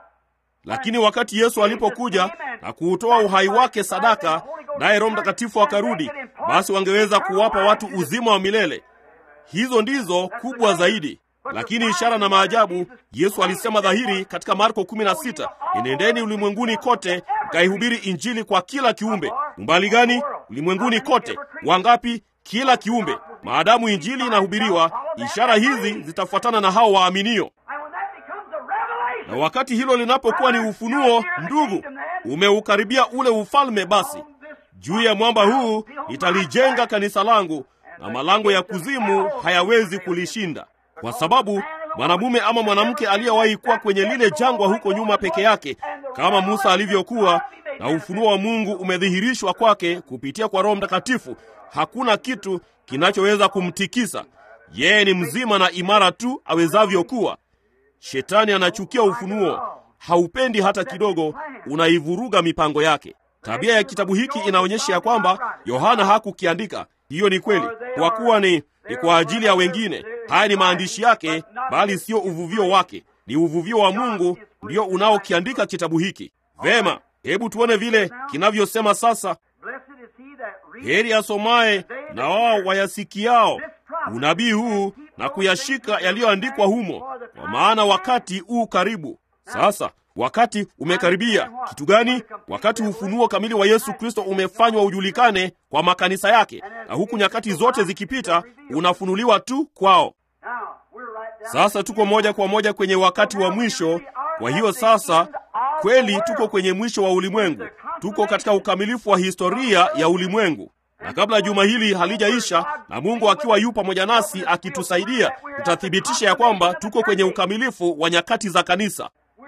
Lakini wakati Yesu alipokuja na kuutoa uhai wake sadaka, naye Roho Mtakatifu akarudi, basi wangeweza kuwapa watu uzima wa milele. Hizo ndizo kubwa zaidi. Lakini ishara na maajabu, Yesu alisema dhahiri katika Marko 16, enendeni ulimwenguni kote mkaihubiri Injili kwa kila kiumbe. Umbali gani? Ulimwenguni kote. Wangapi? Kila kiumbe. Maadamu Injili inahubiriwa, ishara hizi zitafuatana na hao waaminio. Na wakati hilo linapokuwa ni ufunuo, ndugu, umeukaribia ule ufalme. Basi juu ya mwamba huu nitalijenga kanisa langu, na malango ya kuzimu hayawezi kulishinda. Kwa sababu mwanamume ama mwanamke aliyewahi kuwa kwenye lile jangwa huko nyuma peke yake, kama Musa alivyokuwa, na ufunuo wa Mungu umedhihirishwa kwake kupitia kwa Roho Mtakatifu, hakuna kitu kinachoweza kumtikisa. Yeye ni mzima na imara tu awezavyo kuwa. Shetani anachukia ufunuo, haupendi hata kidogo, unaivuruga mipango yake. Tabia ya kitabu hiki inaonyesha ya kwamba Yohana hakukiandika. Hiyo ni kweli, kwa kuwa ni, ni kwa ajili ya wengine. Haya ni maandishi yake, bali sio uvuvio wake. Ni uvuvio wa Mungu ndio unaokiandika kitabu hiki. Vema, hebu tuone vile kinavyosema sasa. Heri asomaye na wao wayasikiao unabii huu na kuyashika yaliyoandikwa humo, kwa maana wakati huu karibu. Sasa wakati umekaribia. Kitu gani? Wakati ufunuo kamili wa Yesu Kristo umefanywa ujulikane kwa makanisa yake, na huku nyakati zote zikipita, unafunuliwa tu kwao. Sasa tuko moja kwa moja kwenye wakati wa mwisho. Kwa hiyo sasa kweli tuko kwenye mwisho wa ulimwengu, tuko katika ukamilifu wa historia ya ulimwengu na kabla juma hili halijaisha, na Mungu akiwa yu pamoja nasi akitusaidia, tutathibitisha ya kwamba tuko kwenye ukamilifu wa nyakati za kanisa.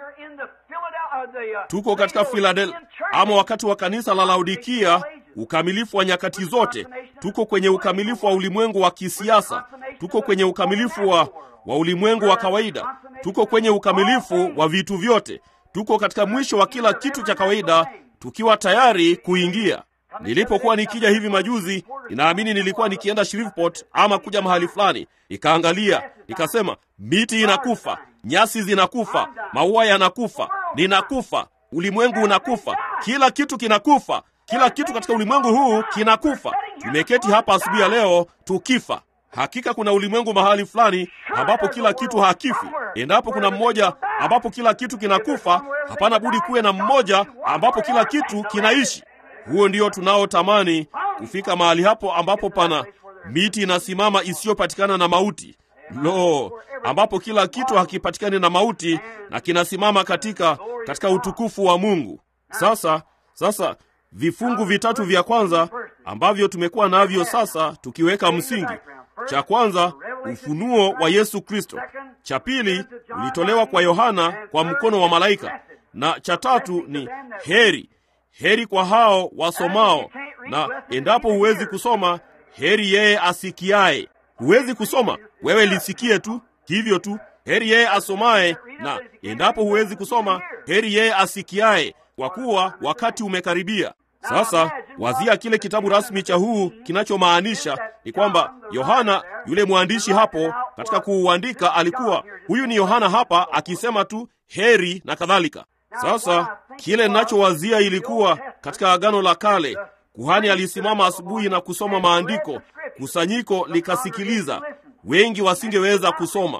Tuko katika Philadelphia ama wakati wa kanisa la Laodikia, ukamilifu wa nyakati zote. Tuko kwenye ukamilifu wa ulimwengu wa kisiasa, tuko kwenye ukamilifu wa, wa ulimwengu wa kawaida, tuko kwenye ukamilifu wa vitu vyote. Tuko katika mwisho wa kila kitu cha kawaida, tukiwa tayari kuingia Nilipokuwa nikija hivi majuzi, ninaamini nilikuwa nikienda Shreveport ama kuja mahali fulani, nikaangalia, nikasema, miti inakufa, nyasi zinakufa, maua yanakufa, ninakufa, ulimwengu unakufa, kila kitu kinakufa, kila kitu katika ulimwengu huu kinakufa. Tumeketi hapa asubuhi ya leo tukifa. Hakika kuna ulimwengu mahali fulani ambapo kila kitu hakifi. Endapo kuna mmoja ambapo kila kitu kinakufa, hapana budi kuwe na mmoja ambapo kila kitu kinaishi. Huo ndio tunaotamani kufika mahali hapo ambapo pana miti inasimama isiyopatikana na mauti. Lo, ambapo kila kitu hakipatikani na mauti na kinasimama katika katika utukufu wa Mungu. Sasa sasa vifungu vitatu vya kwanza ambavyo tumekuwa navyo sasa tukiweka msingi. Cha kwanza ufunuo wa Yesu Kristo. Cha pili ulitolewa kwa Yohana kwa mkono wa malaika, na cha tatu ni heri heri kwa hao wasomao, na endapo huwezi kusoma, heri yeye asikiaye. Huwezi kusoma, wewe lisikie tu hivyo tu. Heri yeye asomaye, na endapo huwezi kusoma, heri yeye asikiaye, kwa kuwa wakati umekaribia. Sasa wazia kile kitabu rasmi cha huu kinachomaanisha ni kwamba Yohana yule mwandishi hapo katika kuuandika alikuwa huyu ni Yohana hapa akisema tu heri na kadhalika. Sasa kile ninachowazia ilikuwa katika Agano la Kale, kuhani alisimama asubuhi na kusoma maandiko, kusanyiko likasikiliza, wengi wasingeweza kusoma.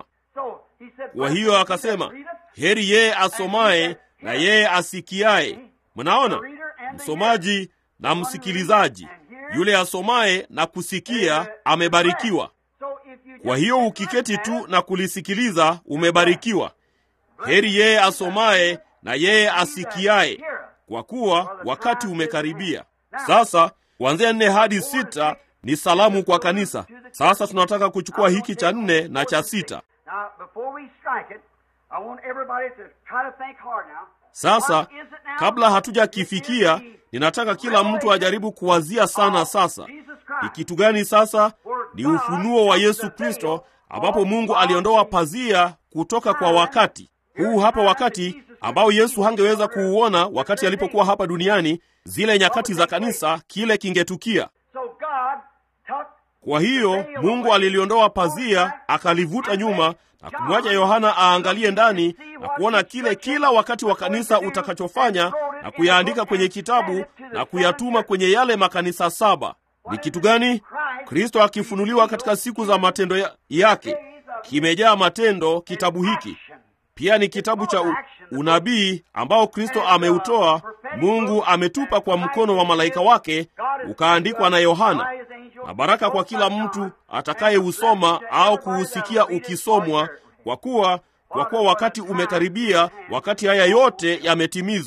Kwa hiyo akasema, heri yeye asomaye na yeye asikiaye. Mnaona, msomaji na msikilizaji, yule asomaye na kusikia amebarikiwa. Kwa hiyo ukiketi tu na kulisikiliza umebarikiwa. Heri yeye asomaye na yeye asikiaye, kwa kuwa wakati umekaribia. Sasa kuanzia nne hadi sita ni salamu kwa kanisa. Sasa tunataka kuchukua hiki cha nne na cha sita. Sasa kabla hatujakifikia, ninataka kila mtu ajaribu kuwazia sana. Sasa ni kitu gani? Sasa ni ufunuo wa Yesu Kristo, ambapo Mungu aliondoa pazia kutoka kwa wakati huu hapa, wakati ambao Yesu hangeweza kuuona wakati alipokuwa hapa duniani. Zile nyakati za kanisa, kile kingetukia. Kwa hiyo Mungu aliliondoa pazia, akalivuta nyuma na kumwacha Yohana aangalie ndani na kuona kile kila wakati wa kanisa utakachofanya na kuyaandika kwenye kitabu na kuyatuma kwenye yale makanisa saba. Ni kitu gani? Kristo akifunuliwa katika siku za matendo ya, yake. Kimejaa matendo kitabu hiki. Pia ni kitabu cha u, unabii ambao Kristo ameutoa, Mungu ametupa kwa mkono wa malaika wake, ukaandikwa na Yohana, na baraka kwa kila mtu atakayeusoma au kuusikia ukisomwa, kwa kuwa kwa kuwa wakati umekaribia, wakati haya yote yametimizwa.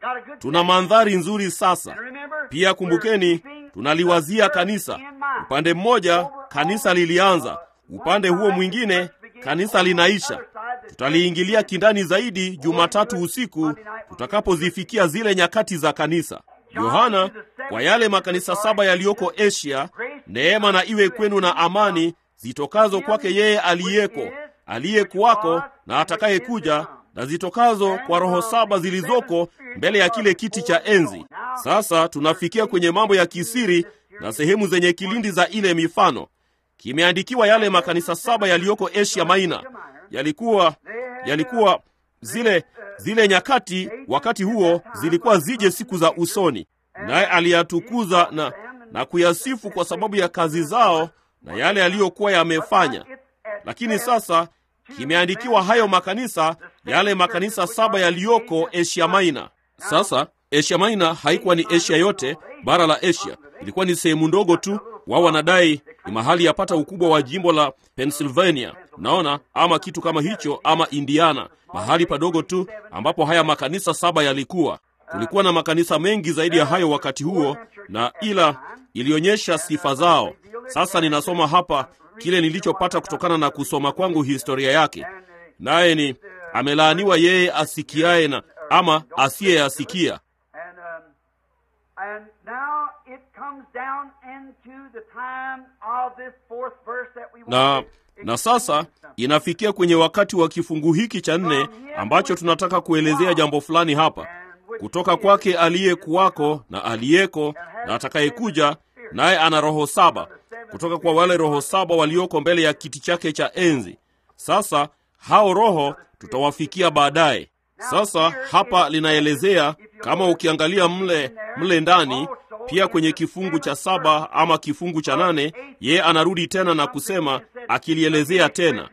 tuna mandhari nzuri sasa. Pia kumbukeni, tunaliwazia kanisa. Upande mmoja kanisa lilianza, upande huo mwingine kanisa linaisha. Tutaliingilia kindani zaidi Jumatatu usiku tutakapozifikia zile nyakati za kanisa. Yohana, kwa yale makanisa saba yaliyoko Asia, neema na iwe kwenu na amani zitokazo kwake yeye aliyeko, aliyekuwako na atakayekuja, na zitokazo kwa roho saba zilizoko mbele ya kile kiti cha enzi. Sasa tunafikia kwenye mambo ya kisiri na sehemu zenye kilindi za ile mifano. Kimeandikiwa yale makanisa saba yaliyoko Asia Maina, yalikuwa yalikuwa zile zile nyakati, wakati huo zilikuwa zije siku za usoni, naye aliyatukuza na, na kuyasifu kwa sababu ya kazi zao na yale yaliyokuwa yamefanya. Lakini sasa kimeandikiwa hayo makanisa, yale makanisa saba yaliyoko Asia Maina. Sasa Asia Maina haikuwa ni Asia yote, bara la Asia ilikuwa ni sehemu ndogo tu. Wao wanadai ni mahali yapata ukubwa wa jimbo la Pennsylvania, naona ama kitu kama hicho, ama Indiana, mahali padogo tu ambapo haya makanisa saba yalikuwa. Kulikuwa na makanisa mengi zaidi ya hayo wakati huo, na ila ilionyesha sifa zao. Sasa ninasoma hapa kile nilichopata kutokana na kusoma kwangu historia yake, naye ni amelaaniwa yeye asikiaye na ama asiyeyasikia. Na na sasa inafikia kwenye wakati wa kifungu hiki cha nne ambacho tunataka kuelezea jambo fulani hapa, kutoka kwake aliyekuwako na aliyeko na atakayekuja, naye ana roho saba kutoka kwa wale roho saba walioko mbele ya kiti chake cha enzi. Sasa hao roho tutawafikia baadaye. Sasa hapa linaelezea kama ukiangalia mle mle ndani pia kwenye kifungu cha saba ama kifungu cha nane yeye anarudi tena na kusema akilielezea tena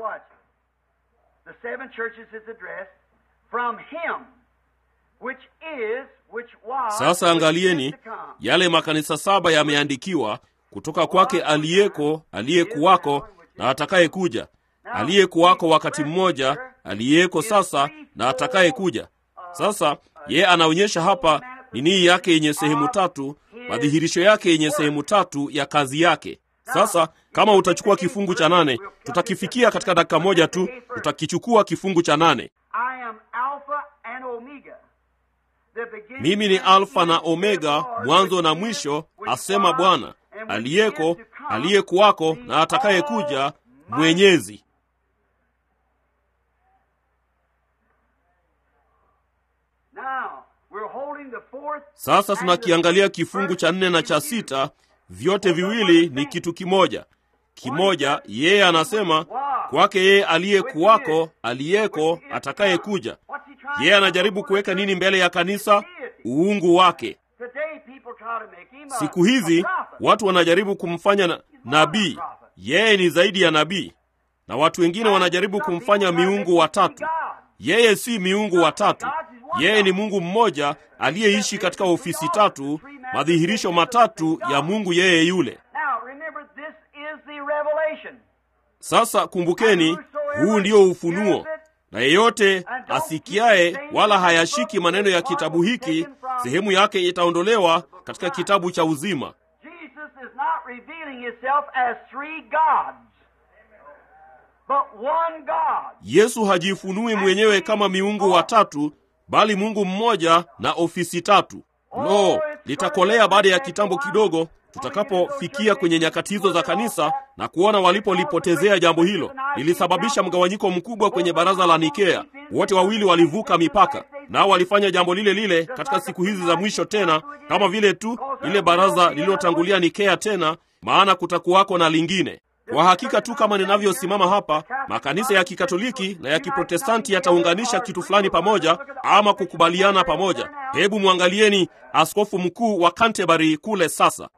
sasa angalieni yale makanisa saba yameandikiwa kutoka kwake aliyeko aliyekuwako na atakayekuja aliyekuwako wakati mmoja aliyeko sasa na atakayekuja sasa yeye anaonyesha hapa nini yake yenye sehemu tatu madhihirisho yake yenye sehemu tatu ya kazi yake sasa kama utachukua kifungu cha nane tutakifikia katika dakika moja tu tutakichukua kifungu cha nane mimi ni alfa na omega mwanzo na mwisho asema bwana aliyeko aliyekuwako na atakayekuja mwenyezi sasa tunakiangalia kifungu cha nne na cha sita vyote viwili ni kitu kimoja kimoja yeye anasema kwake yeye aliyekuwako aliyeko atakayekuja yeye anajaribu kuweka nini mbele ya kanisa uungu wake siku hizi watu wanajaribu kumfanya na, nabii yeye ni zaidi ya nabii na watu wengine wanajaribu kumfanya miungu watatu yeye si miungu watatu yeye ni mungu mmoja aliyeishi katika ofisi tatu madhihirisho matatu ya mungu yeye yule sasa kumbukeni huu ndio ufunuo na yeyote asikiaye wala hayashiki maneno ya kitabu hiki sehemu yake itaondolewa katika kitabu cha uzima yesu hajifunui mwenyewe kama miungu watatu bali mungu mmoja na ofisi tatu lo litakolea baada ya kitambo kidogo tutakapofikia kwenye nyakati hizo za kanisa na kuona walipolipotezea jambo hilo lilisababisha mgawanyiko mkubwa kwenye baraza la nikea wote wawili walivuka mipaka nao walifanya jambo lile lile katika siku hizi za mwisho tena kama vile tu lile baraza lililotangulia nikea tena maana kutakuwako na lingine kwa hakika tu kama ninavyosimama hapa makanisa ya kikatoliki na ya kiprotestanti yataunganisha kitu fulani pamoja ama kukubaliana pamoja hebu mwangalieni askofu mkuu wa canterbury kule sasa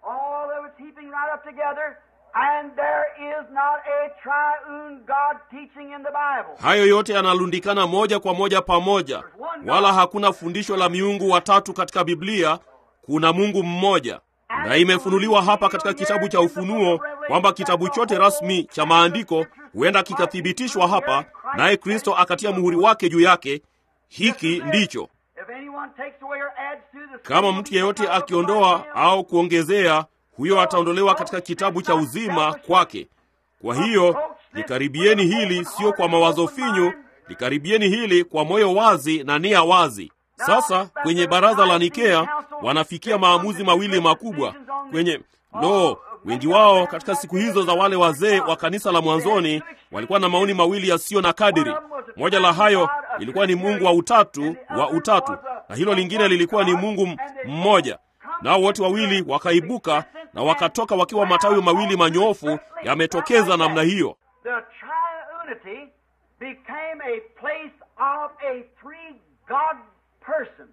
hayo yote yanalundikana moja kwa moja pamoja wala hakuna fundisho la miungu watatu katika biblia kuna mungu mmoja na imefunuliwa hapa katika kitabu cha ufunuo kwamba kitabu chote rasmi cha maandiko huenda kikathibitishwa hapa naye kristo akatia muhuri wake juu yake hiki ndicho
If anyone takes away or adds to the
kama mtu yeyote akiondoa au kuongezea huyo ataondolewa katika kitabu cha uzima kwake kwa hiyo likaribieni hili sio kwa mawazo finyu likaribieni hili kwa moyo wazi na nia wazi sasa kwenye baraza la nikea wanafikia maamuzi mawili makubwa kwenye lo wengi wao katika siku hizo za wale wazee wa kanisa la mwanzoni walikuwa na maoni mawili yasiyo na kadiri moja la hayo ilikuwa ni mungu wa utatu wa utatu na hilo lingine lilikuwa ni mungu m- mmoja nao wote wawili wakaibuka na wakatoka wakiwa matawi mawili manyoofu yametokeza namna hiyo
The triunity became a place of a three God person.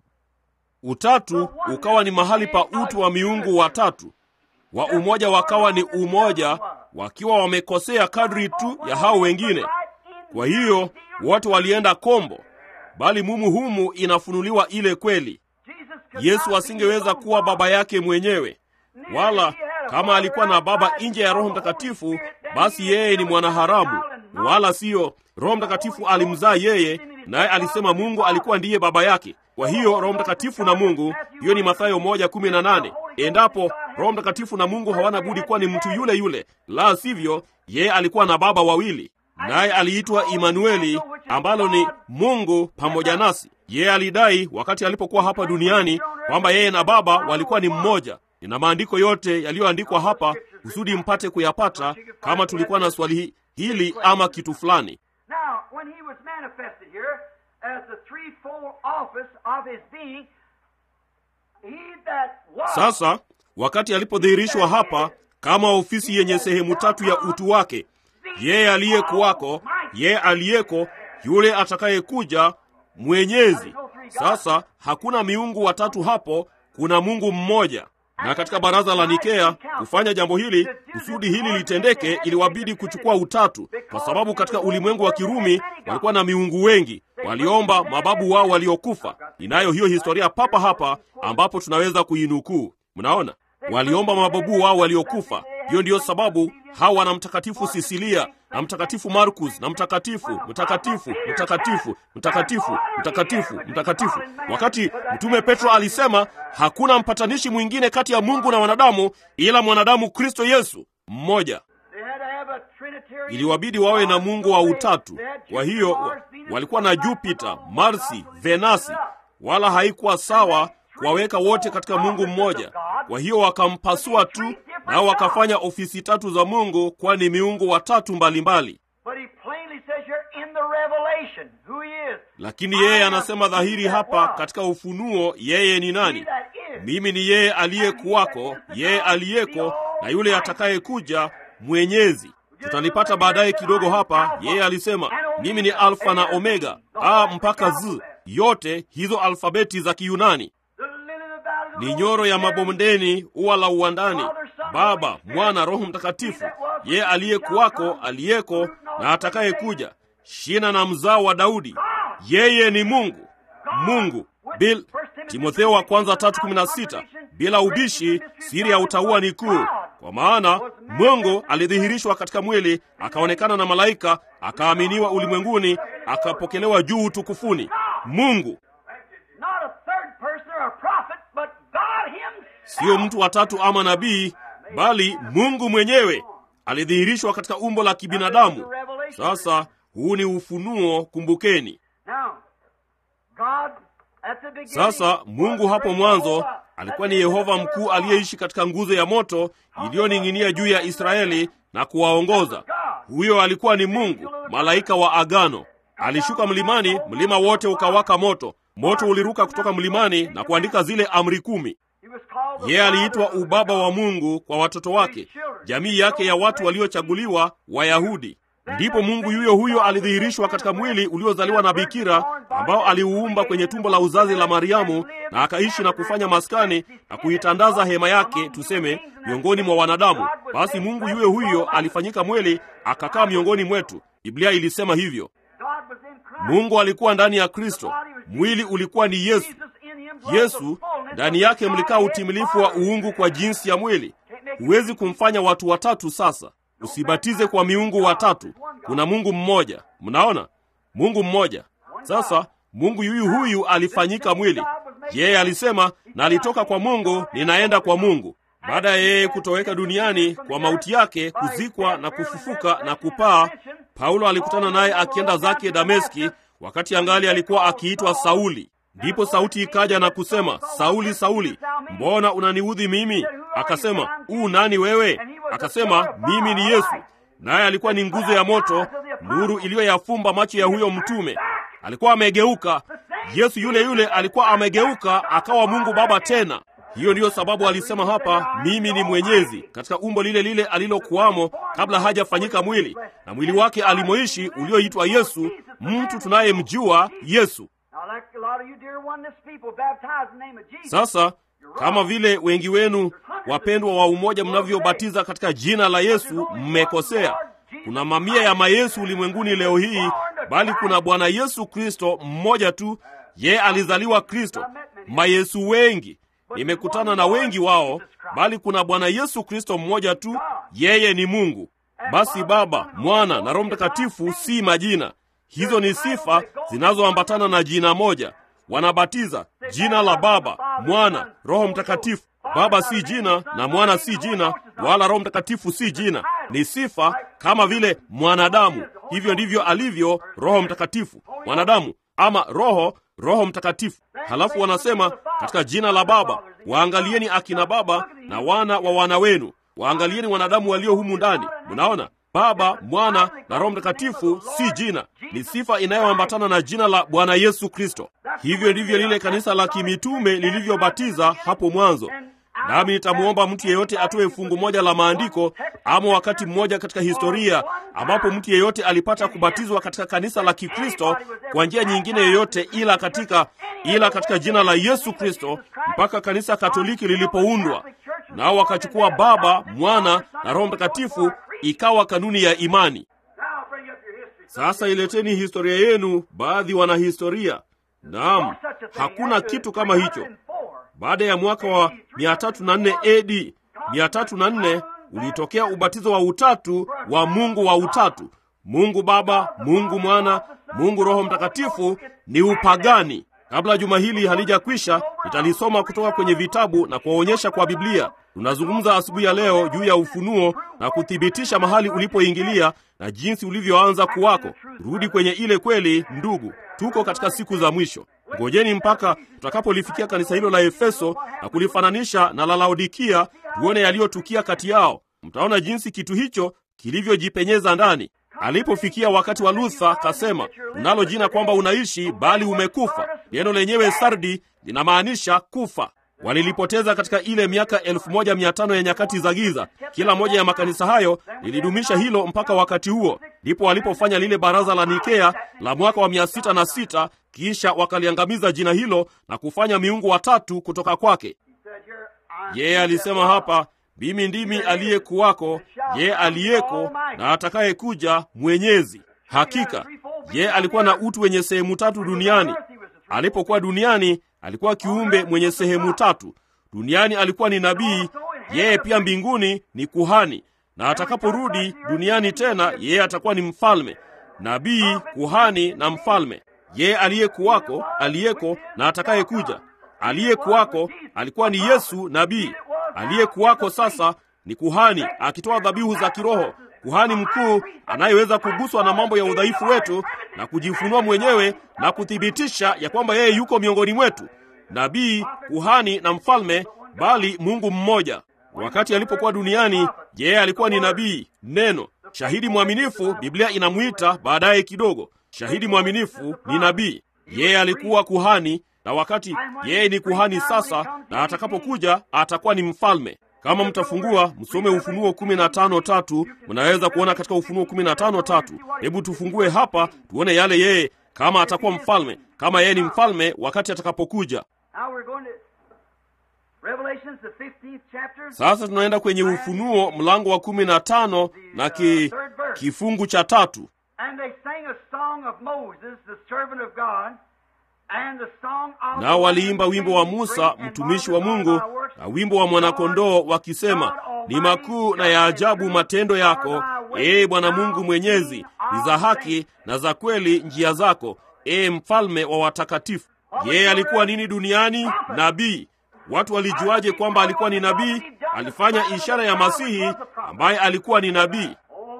utatu ukawa ni mahali pa utu wa miungu watatu wa umoja wakawa ni umoja wakiwa wamekosea kadri tu ya hao wengine kwa hiyo wote walienda kombo bali mumu humu inafunuliwa ile kweli yesu asingeweza kuwa baba yake mwenyewe wala kama alikuwa na baba nje ya roho mtakatifu basi yeye ni mwanaharamu wala siyo roho mtakatifu alimzaa yeye naye alisema mungu alikuwa ndiye baba yake kwa hiyo roho mtakatifu na mungu hiyo ni mathayo moja kumi na nane endapo roho mtakatifu na mungu hawana budi kuwa ni mtu yule yule la sivyo yeye alikuwa na baba wawili naye aliitwa imanueli ambalo ni mungu pamoja nasi yeye alidai wakati alipokuwa hapa duniani kwamba yeye na baba walikuwa ni mmoja nina maandiko yote yaliyoandikwa hapa kusudi mpate kuyapata kama tulikuwa na swali hi- hili ama kitu fulani
Now, when he was manifested here as the threefold office of his being, he that was
sasa wakati alipodhihirishwa hapa kama ofisi yenye sehemu tatu ya utu wake yeye aliyekuwako yeye aliyeko yule atakayekuja mwenyezi sasa hakuna miungu watatu hapo kuna mungu mmoja na katika baraza la nikea kufanya jambo hili kusudi hili litendeke iliwabidi kuchukua utatu kwa sababu katika ulimwengu wa kirumi walikuwa na miungu wengi waliomba mababu wao waliokufa ninayo hiyo historia papa hapa ambapo tunaweza kuinukuu mnaona waliomba mababu wao waliokufa hiyo ndiyo sababu hawa na mtakatifu sisilia na mtakatifu markus na mtakatifu mtakatifu mtakatifu mtakatifu mtakatifu mtakatifu wakati mtume petro alisema hakuna mpatanishi mwingine kati ya mungu na wanadamu ila mwanadamu kristo yesu mmoja
they had to have a Trinitarian
iliwabidi wawe na mungu wa utatu
They had
kwa
Jupiter,
hiyo
Mars, Venus,
walikuwa na
Mars,
jupita
Mars,
marsi
Mars,
venasi wala haikuwa sawa kuwaweka wote katika mungu mmoja kwa hiyo wakampasua tu nao wakafanya ofisi tatu za mungu kwani miungu watatu mbalimbali
But he plainly says here in the revelation who he is.
lakini yeye anasema dhahiri hapa katika ufunuo yeye ni nani
He that is.
mimi ni yeye aliyekuwako yeye aliyeko na yule atakayekuja mwenyezi tutalipata baadaye kidogo hapa yeye alisema mimi ni alfa na omega a mpaka z yote hizo alfabeti za kiyunani
The lily of the valley of the
ni
Lord,
nyoro ya
Mary,
mabondeni ua la uwandani baba mwana roho mtakatifu yeye aliyekuwako aliyeko na atakayekuja shina na mzao wa daudi yeye ni mungu mungu bil timotheo wa kwanza tatu kumi na sita bila ubishi siri ya utaua ni kuu kwa maana mungu alidhihirishwa katika mwili akaonekana na malaika akaaminiwa ulimwenguni akapokelewa juu utukufuni mungu
Not a third person or a prophet, but God himself.
siyo mtu watatu ama nabii bali mungu mwenyewe alidhihirishwa katika umbo la kibinadamu sasa huu ni ufunuo kumbukeni
Now, God at the beginning
sasa mungu
was
hapo
great
mwanzo
Jehovah.
alikuwa ni yehova mkuu aliyeishi katika nguzo ya moto iliyoning'inia juu ya israeli na kuwaongoza huyo alikuwa ni mungu malaika wa agano alishuka mlimani mlima wote ukawaka moto moto uliruka kutoka mlimani na kuandika zile amri kumi
He was called the
yeye
Father
aliitwa
of the
ubaba wa
God.
mungu kwa watoto wake jamii yake ya watu waliochaguliwa wayahudi ndipo mungu yuyo huyo alidhihirishwa katika mwili uliozaliwa na bikira ambao aliuumba kwenye tumbo la uzazi la mariamu na akaishi na kufanya maskani na kuitandaza hema yake tuseme miongoni mwa wanadamu basi mungu yuyo huyo alifanyika mwili akakaa miongoni mwetu biblia ilisema hivyo
God was in Christ.
mungu alikuwa ndani ya kristo mwili ulikuwa ni yesu
Jesus in him dwelt the
yesu
fullness
ndani
of
yake
the
mlikaa
Godhead
utimilifu wa
bodily.
uungu kwa jinsi ya mwili huwezi kumfanya watu watatu sasa usibatize kwa miungu watatu kuna mungu mmoja mnaona mungu mmoja sasa Mungu yuyu huyu alifanyika mwili. Yeye alisema, na alitoka kwa Mungu, ninaenda kwa Mungu. Baada ya yeye kutoweka duniani kwa mauti yake, kuzikwa na kufufuka na kupaa, Paulo alikutana naye akienda zake Dameski, wakati angali alikuwa akiitwa Sauli. Ndipo sauti ikaja na kusema, Sauli, Sauli, mbona unaniudhi mimi? Akasema, u nani wewe? Akasema, mimi ni Yesu. Naye alikuwa ni nguzo ya moto, nuru iliyoyafumba macho ya huyo mtume. Alikuwa amegeuka. Yesu yule yule alikuwa amegeuka akawa Mungu Baba tena. Hiyo ndiyo sababu alisema hapa, mimi ni mwenyezi, katika umbo lile lile alilokuwamo kabla hajafanyika mwili, na mwili wake alimoishi ulioitwa Yesu, mtu tunayemjua Yesu. Sasa kama vile wengi wenu wapendwa wa umoja mnavyobatiza katika jina la Yesu, mmekosea. Kuna mamia ya mayesu ulimwenguni leo hii, bali kuna Bwana Yesu Kristo mmoja tu. Yeye alizaliwa Kristo. Mayesu wengi nimekutana na wengi wao, bali kuna Bwana Yesu Kristo mmoja tu. Yeye ni Mungu. Basi Baba, Mwana na Roho Mtakatifu si majina, hizo ni sifa zinazoambatana na jina moja. Wanabatiza jina la Baba, Mwana, Roho Mtakatifu. Baba si jina na Mwana si jina, wala Roho Mtakatifu si jina, ni sifa kama vile mwanadamu. Hivyo ndivyo alivyo Roho Mtakatifu, mwanadamu ama roho, Roho Mtakatifu. Halafu wanasema katika jina la Baba, waangalieni akina baba na wana wa wana wenu, waangalieni wanadamu walio humu ndani. Mnaona, Baba, Mwana na Roho Mtakatifu si jina, ni sifa inayoambatana na jina la Bwana Yesu Kristo. Hivyo ndivyo lile kanisa la kimitume lilivyobatiza hapo mwanzo. Nami nitamwomba mtu yeyote atoe fungu moja la maandiko ama wakati mmoja katika historia ambapo mtu yeyote alipata kubatizwa katika kanisa la Kikristo kwa njia nyingine yoyote ila katika ila katika jina la Yesu Kristo mpaka kanisa Katoliki lilipoundwa, nao wakachukua Baba, Mwana na Roho Mtakatifu, ikawa kanuni ya imani. Sasa ileteni historia yenu, baadhi wana historia. Naam, hakuna kitu kama hicho. Baada ya mwaka wa 304 AD 304 ulitokea ubatizo wa utatu wa Mungu wa utatu, Mungu Baba, Mungu Mwana, Mungu Roho Mtakatifu. Ni upagani. Kabla juma hili halijakwisha, nitalisoma kutoka kwenye vitabu na kuwaonyesha kwa Biblia. Tunazungumza asubuhi ya leo juu ya ufunuo na kuthibitisha mahali ulipoingilia na jinsi ulivyoanza kuwako. Rudi kwenye ile kweli, ndugu. Tuko katika siku za mwisho. Ngojeni mpaka tutakapolifikia kanisa hilo la Efeso na kulifananisha na la Laodikia, tuone yaliyotukia kati yao. Mtaona jinsi kitu hicho kilivyojipenyeza ndani. Alipofikia wakati wa Luther, kasema unalo jina kwamba unaishi, bali umekufa. Neno lenyewe sardi linamaanisha kufa. Walilipoteza katika ile miaka elfu moja mia tano ya nyakati za giza. Kila moja ya makanisa hayo lilidumisha hilo mpaka wakati huo, ndipo walipofanya lile baraza la Nikea la mwaka wa mia sita na sita kisha wakaliangamiza jina hilo na kufanya miungu watatu kutoka kwake. Yeye alisema hapa, mimi ndimi aliyekuwako, yeye aliyeko na atakayekuja, Mwenyezi. Hakika yeye alikuwa na utu wenye sehemu tatu duniani. Alipokuwa duniani alikuwa kiumbe mwenye sehemu tatu. Duniani alikuwa ni nabii, yeye pia mbinguni ni kuhani, na atakaporudi duniani tena, yeye atakuwa ni mfalme, nabii, kuhani na mfalme. Yeye aliyekuwako, aliyeko na atakayekuja. Aliyekuwako alikuwa ni Yesu nabii, aliyekuwako sasa ni kuhani akitoa dhabihu za kiroho, kuhani mkuu anayeweza kuguswa na mambo ya udhaifu wetu na kujifunua mwenyewe na kuthibitisha ya kwamba yeye yuko miongoni mwetu, nabii, kuhani na mfalme, bali Mungu mmoja. Wakati alipokuwa duniani, yeye alikuwa ni nabii, neno, shahidi mwaminifu. Biblia inamwita baadaye kidogo shahidi mwaminifu ni nabii. Yeye alikuwa kuhani, na wakati yeye ni kuhani sasa, na atakapokuja atakuwa ni mfalme. Kama mtafungua msome Ufunuo kumi na tano tatu, mnaweza kuona katika Ufunuo kumi na tano tatu. Hebu tufungue hapa tuone yale yeye, kama atakuwa mfalme, kama yeye ni mfalme wakati atakapokuja. Sasa tunaenda kwenye Ufunuo mlango wa kumi na tano na ki, kifungu cha tatu. Nao waliimba wimbo wa Musa mtumishi wa Mungu na wimbo wa mwanakondoo wakisema, ni makuu na ya ajabu matendo yako, ee Bwana Mungu Mwenyezi, ni za haki na za kweli njia zako, ee mfalme wa watakatifu. Yeye alikuwa nini duniani? Nabii. Watu walijuaje kwamba alikuwa ni nabii? Alifanya ishara ya Masihi ambaye alikuwa ni nabii.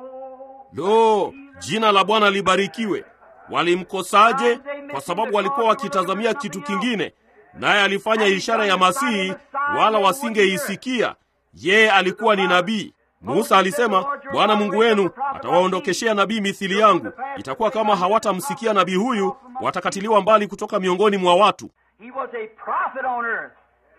Lo, jina la Bwana libarikiwe. Walimkosaje? Kwa sababu walikuwa wakitazamia kitu kingine, naye alifanya ishara ya Masihi, wala wasingeisikia. Yeye alikuwa ni nabii. Musa alisema, Bwana Mungu wenu atawaondokeshea nabii mithili yangu. Itakuwa kama hawatamsikia nabii huyu, watakatiliwa mbali kutoka miongoni mwa watu.
He was a prophet on earth.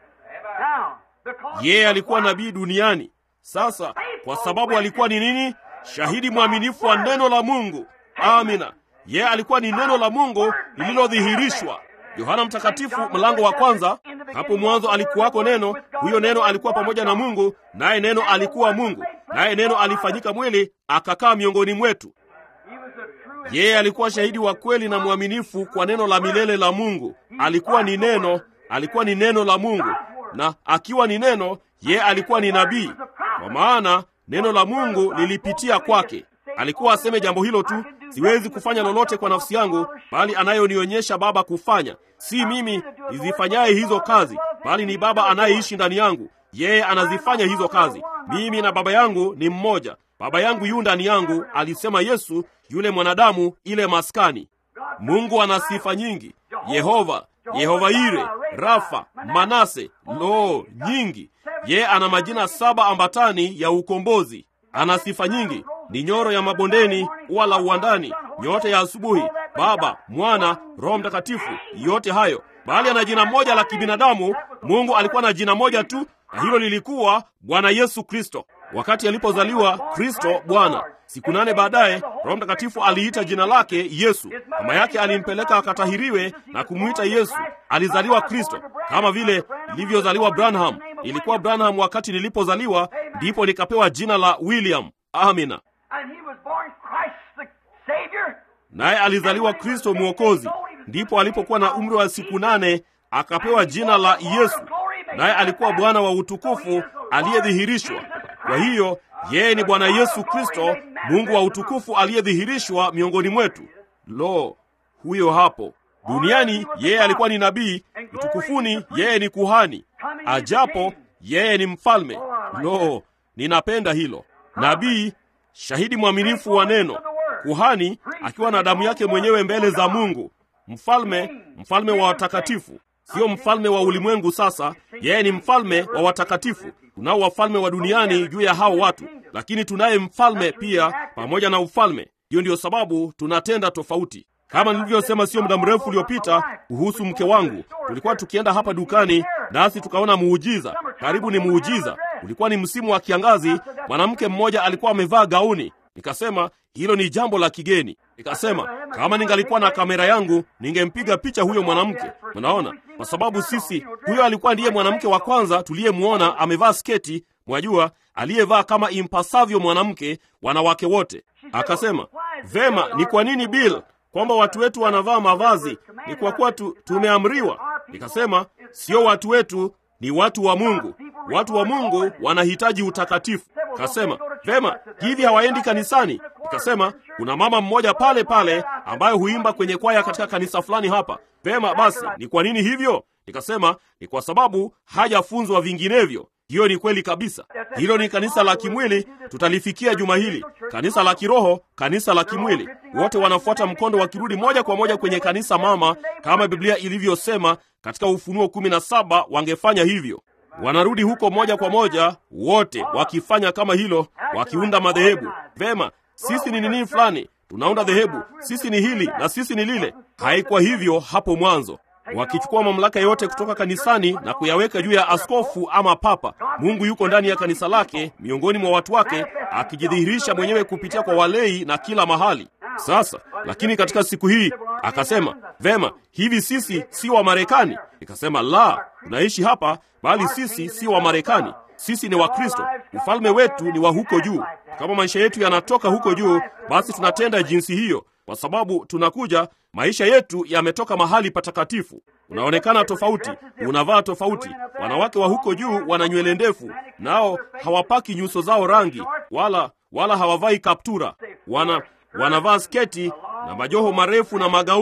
Now, because
Yeye alikuwa nabii duniani. Sasa kwa sababu alikuwa ni nini? Shahidi mwaminifu wa neno la Mungu. Amina. Yeye alikuwa ni neno la Mungu lililodhihirishwa. Yohana Mtakatifu mlango wa kwanza, hapo mwanzo alikuwako neno, huyo neno alikuwa pamoja na Mungu, naye neno alikuwa Mungu, naye neno alifanyika mwili akakaa miongoni mwetu.
he was a true
Yeye alikuwa shahidi wa kweli na mwaminifu kwa neno la milele la Mungu. Alikuwa ni neno, alikuwa ni neno la Mungu, na akiwa ni neno, yeye alikuwa ni nabii, kwa maana neno la Mungu lilipitia kwake. Alikuwa aseme jambo hilo tu, siwezi kufanya lolote kwa nafsi yangu, bali anayonionyesha Baba kufanya. Si mimi nizifanyaye hizo kazi, bali ni Baba anayeishi ndani yangu. Yeye anazifanya hizo kazi. Mimi na Baba yangu ni mmoja. Baba yangu yu ndani yangu, alisema Yesu, yule mwanadamu, ile maskani. Mungu ana sifa nyingi. Yehova, Yehova Ire, Rafa, Manase, lo, nyingi. Yeye ana majina saba ambatani ya ukombozi. Ana sifa nyingi, ni nyoro ya mabondeni, ua la uwandani, nyota ya asubuhi, Baba, Mwana, Roho Mtakatifu, yote hayo. Bali ana jina moja la kibinadamu. Mungu alikuwa na jina moja tu, na hilo lilikuwa Bwana Yesu Kristo. Wakati alipozaliwa Kristo Bwana, siku nane baadaye Roho Mtakatifu aliita jina lake Yesu. Mama yake alimpeleka akatahiriwe na kumwita Yesu. Alizaliwa Kristo kama vile ilivyozaliwa Branham. Ilikuwa Branham wakati nilipozaliwa, ndipo nikapewa jina la William. Amina.
and he was born Christ the Savior.
Naye alizaliwa Kristo Mwokozi. Ndipo alipokuwa na umri wa siku nane akapewa jina la Yesu, naye alikuwa Bwana wa utukufu aliyedhihirishwa. Kwa hiyo yeye ni Bwana Yesu Kristo, Mungu wa utukufu aliyedhihirishwa miongoni mwetu. Lo, huyo hapo duniani yeye alikuwa ni nabii, utukufuni yeye ni kuhani, ajapo yeye ni mfalme. Lo, ninapenda hilo. Nabii, shahidi mwaminifu wa neno, kuhani akiwa na damu yake mwenyewe mbele za Mungu, mfalme, mfalme wa watakatifu, sio mfalme wa ulimwengu. Sasa yeye ni mfalme wa watakatifu. Tunao wafalme wa duniani juu ya hao watu, lakini tunaye mfalme pia pamoja na ufalme. Hiyo ndiyo sababu tunatenda tofauti. Kama nilivyosema sio muda mrefu uliopita kuhusu mke wangu, tulikuwa tukienda hapa dukani nasi tukaona muujiza, karibu ni muujiza. Ulikuwa ni msimu wa kiangazi, mwanamke mmoja alikuwa amevaa gauni. Nikasema hilo ni jambo la kigeni. Nikasema kama ningalikuwa na kamera yangu ningempiga picha huyo mwanamke. Unaona, kwa sababu sisi, huyo alikuwa ndiye mwanamke wa kwanza tuliyemwona amevaa sketi, mwajua, aliyevaa kama impasavyo mwanamke, wanawake wote. Akasema vema, ni kwa nini Bill kwamba watu wetu wanavaa mavazi? Ni kwa kuwa tu, tumeamriwa. Nikasema sio watu wetu, ni watu wa Mungu. Watu wa Mungu wanahitaji utakatifu. Kasema vema, hivi hawaendi kanisani? Nikasema kuna mama mmoja pale pale ambaye huimba kwenye kwaya katika kanisa fulani hapa. Vema basi, ni kwa nini hivyo? Nikasema ni kwa sababu hajafunzwa vinginevyo. Hiyo ni kweli kabisa. Hilo ni kanisa la kimwili, tutalifikia juma hili. Kanisa la kiroho, kanisa la kimwili, wote wanafuata mkondo wakirudi moja kwa moja kwenye kanisa mama, kama Biblia ilivyosema katika Ufunuo kumi na saba. Wangefanya hivyo, wanarudi huko moja kwa moja, wote wakifanya kama hilo, wakiunda madhehebu. Vema, sisi ni nini fulani, tunaunda dhehebu, sisi ni hili na sisi ni lile. Haikuwa hivyo hapo mwanzo wakichukua mamlaka yote kutoka kanisani na kuyaweka juu ya askofu ama papa. Mungu yuko ndani ya kanisa lake miongoni mwa watu wake, akijidhihirisha mwenyewe kupitia kwa walei na kila mahali. Sasa lakini katika siku hii akasema, vema, hivi sisi si wa Marekani? Nikasema la, tunaishi hapa, bali sisi si wa Marekani, sisi ni Wakristo. Ufalme wetu ni wa huko juu. Kama maisha yetu yanatoka huko juu, basi tunatenda jinsi hiyo kwa sababu tunakuja, maisha yetu yametoka mahali patakatifu. Unaonekana tofauti, unavaa tofauti. Wanawake wa huko juu wana nywele ndefu, nao hawapaki nyuso zao rangi, wala wala hawavai kaptura. Wana wanavaa sketi na majoho marefu na magauni.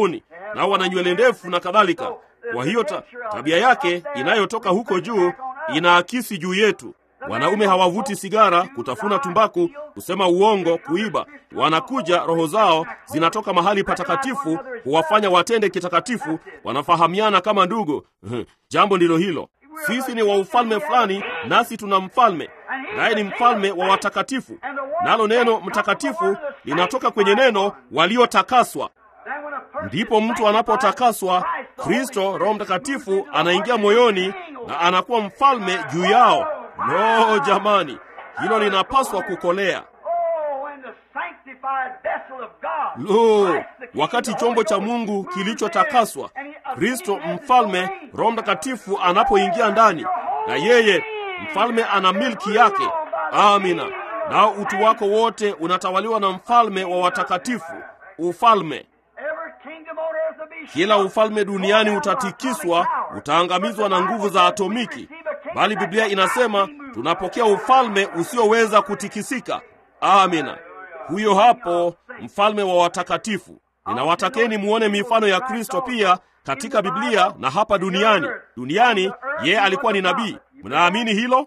nao wana nywele ndefu na kadhalika. Kwa hiyo ta, tabia yake inayotoka huko juu inaakisi juu yetu. Wanaume hawavuti sigara, kutafuna tumbaku, kusema uongo, kuiba. Wanakuja, roho zao zinatoka mahali patakatifu, huwafanya watende kitakatifu, wanafahamiana kama ndugu. Jambo ndilo hilo. Sisi ni wa ufalme fulani, nasi tuna mfalme, naye ni mfalme wa watakatifu. Nalo neno mtakatifu linatoka kwenye neno waliotakaswa. Ndipo mtu anapotakaswa, Kristo Roho Mtakatifu anaingia moyoni na anakuwa mfalme juu yao. No jamani, hilo linapaswa kukolea. Lo, wakati chombo cha Mungu kilichotakaswa, Kristo mfalme, Roho Mtakatifu anapoingia ndani, na yeye mfalme ana milki yake. Amina. Nao utu wako wote unatawaliwa na mfalme wa watakatifu, ufalme kila ufalme duniani utatikiswa, utaangamizwa na nguvu za atomiki, bali Biblia inasema tunapokea ufalme usioweza kutikisika. Amina. Huyo hapo mfalme wa watakatifu. Ninawatakeni muone mifano ya Kristo pia katika Biblia na hapa duniani. Duniani yeye alikuwa ni nabii. Mnaamini hilo?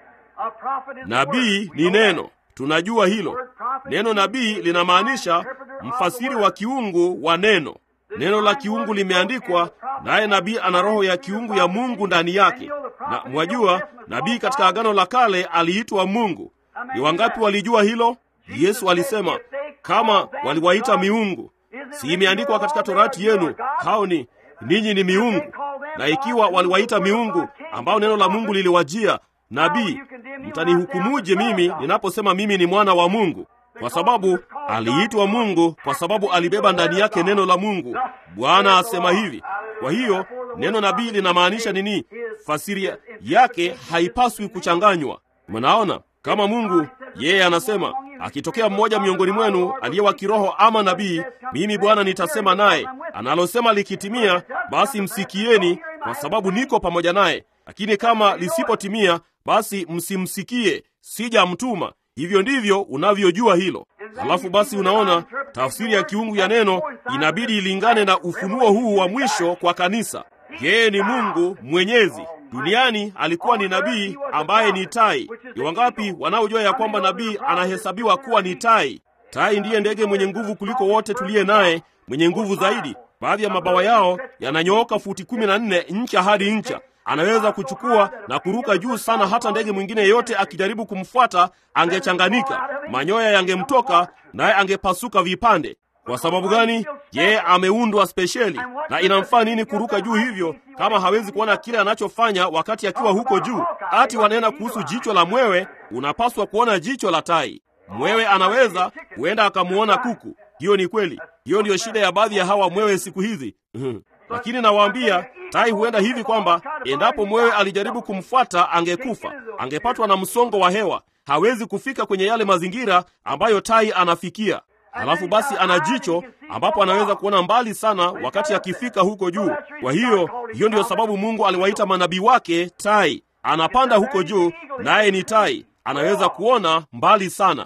Nabii ni neno, tunajua hilo. Neno nabii linamaanisha mfasiri wa kiungu wa neno. Neno la kiungu limeandikwa, naye nabii ana roho ya kiungu ya Mungu ndani yake. Na mwajua, nabii katika Agano la Kale aliitwa Mungu. Ni wangapi walijua hilo? Yesu alisema, kama waliwaita miungu, si imeandikwa katika Torati yenu, hao ni ninyi ni miungu? Na ikiwa waliwaita miungu ambao neno la Mungu liliwajia nabii, mtanihukumuje mimi ninaposema mimi ni mwana wa Mungu? Kwa sababu aliitwa Mungu, kwa sababu alibeba ndani yake neno la Mungu. Bwana asema hivi. Kwa hiyo neno nabii linamaanisha nini? Fasiri yake haipaswi kuchanganywa. Mnaona, kama Mungu yeye anasema, akitokea mmoja miongoni mwenu aliye wa kiroho ama nabii, mimi Bwana nitasema naye, analosema likitimia, basi msikieni, kwa sababu niko pamoja naye. Lakini kama lisipotimia, basi msimsikie, sijamtuma. Hivyo ndivyo unavyojua hilo. Halafu basi, unaona tafsiri ya kiungu ya neno inabidi ilingane na ufunuo huu wa mwisho kwa kanisa. Yeye ni Mungu mwenyezi. Duniani alikuwa ni nabii ambaye ni tai. Ni wangapi wanaojua ya kwamba nabii anahesabiwa kuwa ni tai? Tai ndiye ndege mwenye nguvu kuliko wote tuliye naye, mwenye nguvu zaidi. Baadhi ya mabawa yao yananyooka futi kumi na nne ncha hadi ncha anaweza kuchukua na kuruka juu sana, hata ndege mwingine yeyote akijaribu kumfuata angechanganika, manyoya yangemtoka naye angepasuka vipande. Kwa sababu gani? Yeye ameundwa spesheli. Na inamfaa nini kuruka juu hivyo kama hawezi kuona kile anachofanya wakati akiwa huko juu? Ati wanena kuhusu jicho la mwewe, unapaswa kuona jicho la tai. Mwewe anaweza huenda akamuona kuku. Hiyo ni kweli. Hiyo ndiyo shida ya baadhi ya hawa mwewe siku hizi. Lakini nawaambia tai huenda hivi kwamba endapo mwewe alijaribu kumfuata angekufa, angepatwa na msongo wa hewa, hawezi kufika kwenye yale mazingira ambayo tai anafikia. Halafu basi ana jicho ambapo anaweza kuona mbali sana wakati akifika huko juu. Kwa hiyo, hiyo ndiyo sababu Mungu aliwaita manabii wake tai. Anapanda huko juu, naye ni tai, anaweza kuona mbali sana.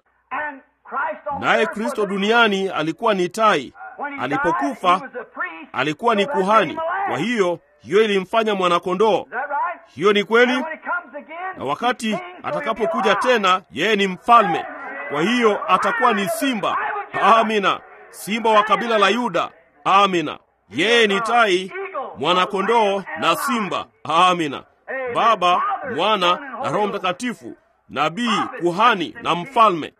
Naye Kristo duniani alikuwa ni tai. Alipokufa alikuwa ni kuhani. Kwa hiyo hiyo ilimfanya mwanakondoo. Hiyo ni kweli. Na wakati atakapokuja tena, yeye ni mfalme. Kwa hiyo atakuwa ni simba. Amina, simba wa kabila la Yuda. Amina, yeye ni tai, mwanakondoo na simba. Amina, Baba, Mwana na Roho Mtakatifu, nabii, kuhani na mfalme.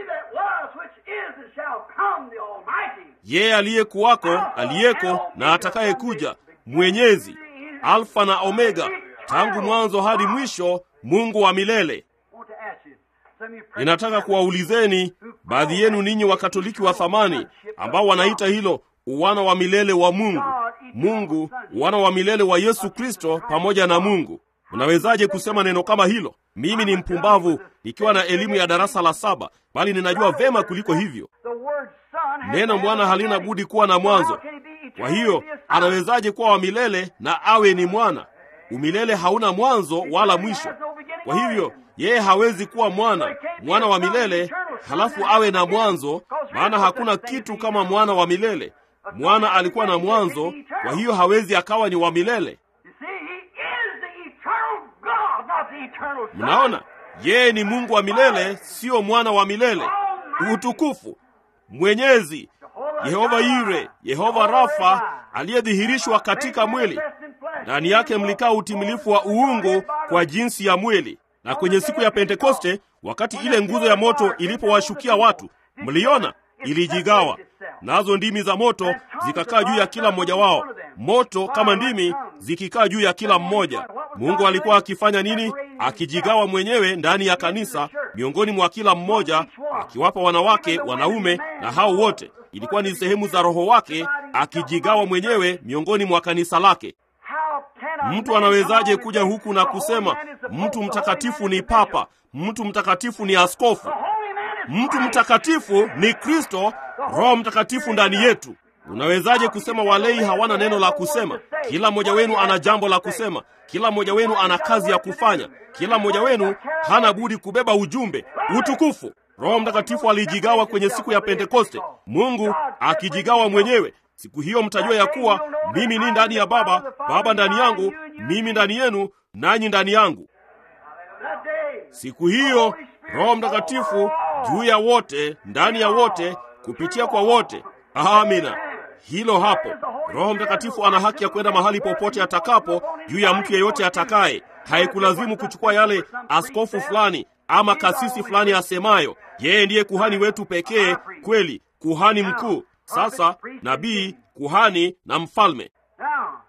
Yeye aliyekuwako, aliyeko na atakayekuja, mwenyezi, Alfa na Omega, tangu mwanzo hadi mwisho, Mungu wa milele. Ninataka kuwaulizeni baadhi yenu ninyi Wakatoliki wa thamani ambao wanaita hilo uwana wa milele wa Mungu, Mungu uwana wa milele wa Yesu Kristo pamoja na Mungu. Unawezaje kusema neno kama hilo? Mimi ni mpumbavu nikiwa na elimu ya darasa la saba, bali ninajua vema kuliko hivyo. Neno mwana halina budi kuwa na mwanzo. Kwa hiyo anawezaje kuwa wa milele na awe ni mwana? Umilele hauna mwanzo wala mwisho. Kwa hivyo yeye hawezi kuwa mwana mwana wa milele halafu awe na mwanzo, maana hakuna kitu kama mwana wa milele, mwana alikuwa na mwanzo, kwa hiyo hawezi akawa ni wa milele.
You see, he is the eternal God, not the eternal Son.
Mnaona, yeye ni Mungu wa milele, siyo mwana wa milele. Utukufu, mwenyezi, Yehova Yire, Yehova Rafa, aliyedhihirishwa katika mwili. Ndani yake mlikaa utimilifu wa uungu kwa jinsi ya mwili. Na kwenye siku ya Pentekoste, wakati ile nguzo ya moto ilipowashukia watu, mliona ilijigawa, nazo ndimi za moto zikakaa juu ya kila mmoja wao, moto kama ndimi zikikaa juu ya kila mmoja. Mungu alikuwa akifanya nini? Akijigawa mwenyewe ndani ya kanisa, miongoni mwa kila mmoja, akiwapa wanawake, wanaume na hao wote. Ilikuwa ni sehemu za Roho wake akijigawa mwenyewe miongoni mwa kanisa lake.
How can a
Mtu
man
anawezaje
come on
kuja
and say,
huku na
"The holy
kusema
man is the
mtu
pope, the
mtakatifu
holy man
ni
is the
papa,
bishop,
mtu mtakatifu ni askofu,
the holy man is
mtu
Christ."
mtakatifu ni Kristo, Roho Mtakatifu ndani yetu. Unawezaje kusema walei hawana neno la kusema? Kila mmoja wenu ana jambo la kusema, kila mmoja wenu ana kazi ya kufanya, kila mmoja wenu hana budi kubeba ujumbe. Utukufu! Roho Mtakatifu alijigawa kwenye siku ya Pentekoste, Mungu akijigawa mwenyewe. Siku hiyo mtajua ya kuwa mimi ni ndani ya Baba, Baba ndani yangu, mimi ndani yenu, nanyi ndani yangu.
That day,
Siku hiyo Roho Mtakatifu juu ya wote, ndani ya wote, kupitia kwa wote. Amina. Hilo hapo. Roho Mtakatifu ana haki ya kwenda mahali popote atakapo juu ya mtu yeyote atakaye. Haikulazimu kuchukua yale askofu fulani ama kasisi fulani asemayo. Yeye ndiye kuhani wetu pekee, kweli, kuhani mkuu. Sasa nabii, kuhani na mfalme.
now,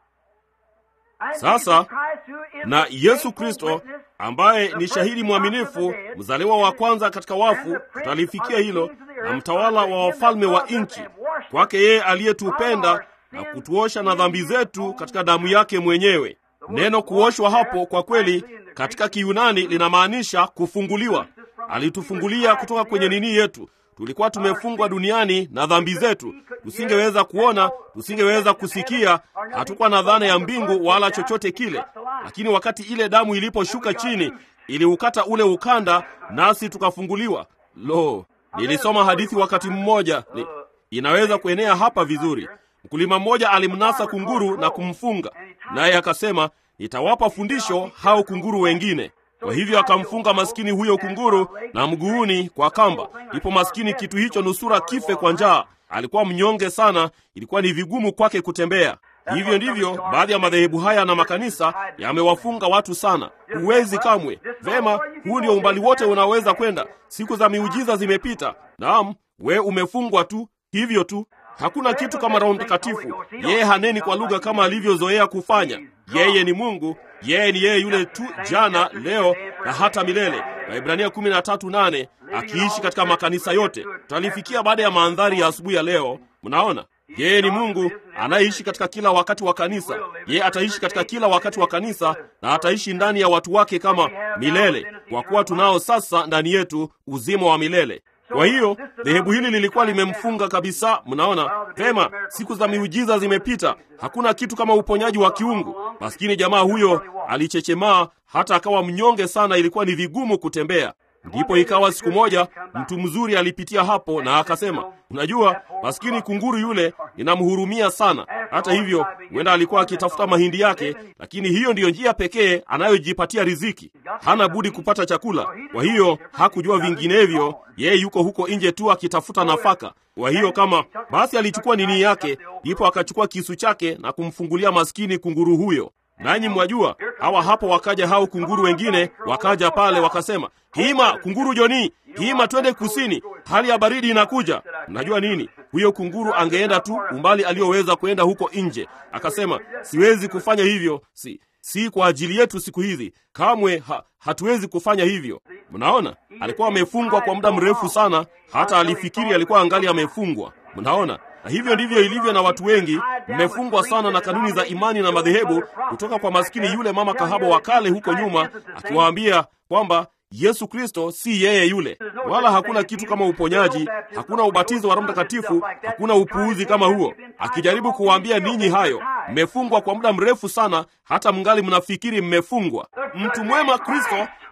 and
Sasa,
Jesus Christ, who is
na
the
Yesu
faithful
Kristo
witness,
ambaye
the
ni
first
shahidi
fruits
mwaminifu,
of the dead,
mzaliwa wa kwanza katika wafu, tutalifikia hilo, na mtawala wa wafalme wa nchi. Kwake yeye aliyetupenda na kutuosha na dhambi zetu katika damu yake mwenyewe. Neno kuoshwa hapo kwa kweli katika Kiyunani linamaanisha kufunguliwa. Alitufungulia kutoka kwenye nini yetu. Tulikuwa tumefungwa duniani na dhambi zetu, tusingeweza kuona, tusingeweza kusikia, hatukuwa na dhana ya mbingu wala chochote kile. Lakini wakati ile damu iliposhuka chini, iliukata ule ukanda, nasi tukafunguliwa. Lo, nilisoma hadithi wakati mmoja ni, inaweza kuenea hapa vizuri. Mkulima mmoja alimnasa kunguru na kumfunga, naye akasema, nitawapa fundisho hao kunguru wengine. Kwa hivyo akamfunga maskini huyo kunguru na mguuni kwa kamba. Ipo maskini kitu hicho nusura kife kwa njaa. Alikuwa mnyonge sana, ilikuwa ni vigumu kwake kutembea. Hivyo ndivyo baadhi ya madhehebu haya na makanisa yamewafunga watu sana. Huwezi kamwe. Vema, huu ndio umbali wote unaweza kwenda. Siku za miujiza zimepita. Naam, we umefungwa tu hivyo tu. Hakuna kitu kama Roho Mtakatifu. Yeye haneni kwa lugha kama alivyozoea kufanya. Yeye ni Mungu, yeye ni yeye yule tu jana, leo na hata milele. Waibrania 13:8 akiishi katika makanisa yote. Tutalifikia baada ya mandhari ya asubuhi ya leo. Mnaona? Yeye ni Mungu anayeishi katika kila wakati wa kanisa. Yeye ataishi katika kila wakati wa kanisa na ataishi ndani ya watu wake kama milele, kwa kuwa tunao sasa ndani yetu uzima wa milele. Kwa hiyo dhehebu hili lilikuwa limemfunga kabisa. Mnaona vema, siku za miujiza zimepita, hakuna kitu kama uponyaji wa kiungu. Maskini jamaa huyo alichechemaa hata akawa mnyonge sana, ilikuwa ni vigumu kutembea. Ndipo ikawa siku moja mtu mzuri alipitia hapo na akasema, unajua, maskini kunguru yule ninamhurumia sana. Hata hivyo, huenda alikuwa akitafuta mahindi yake, lakini hiyo ndiyo njia pekee anayojipatia riziki. Hana budi kupata chakula. Kwa hiyo hakujua vinginevyo, yeye yuko huko nje tu akitafuta nafaka. Kwa hiyo kama basi, alichukua nini yake, ndipo akachukua kisu chake na kumfungulia maskini kunguru huyo. Nanyi mwajua, hawa hapo wakaja hao kunguru wengine, wakaja pale wakasema, hima kunguru Joni, hima twende kusini, hali ya baridi inakuja. Mnajua nini? Huyo kunguru angeenda tu umbali aliyoweza kwenda huko nje. Akasema, siwezi kufanya hivyo, si si kwa ajili yetu siku hizi kamwe, ha, hatuwezi kufanya hivyo. Mnaona, alikuwa amefungwa kwa muda mrefu sana, hata alifikiri alikuwa angali amefungwa. Mnaona, na hivyo ndivyo ilivyo na watu wengi. Mmefungwa sana na kanuni za imani na madhehebu, kutoka kwa maskini yule mama kahaba wa kale huko nyuma, akiwaambia kwamba Yesu Kristo si yeye yule, wala hakuna kitu kama uponyaji, hakuna ubatizo wa Roho Mtakatifu, hakuna upuuzi kama huo, akijaribu kuwaambia ninyi hayo. Mmefungwa kwa muda mrefu sana, hata mngali mnafikiri mmefungwa. Mtu mwema Kristo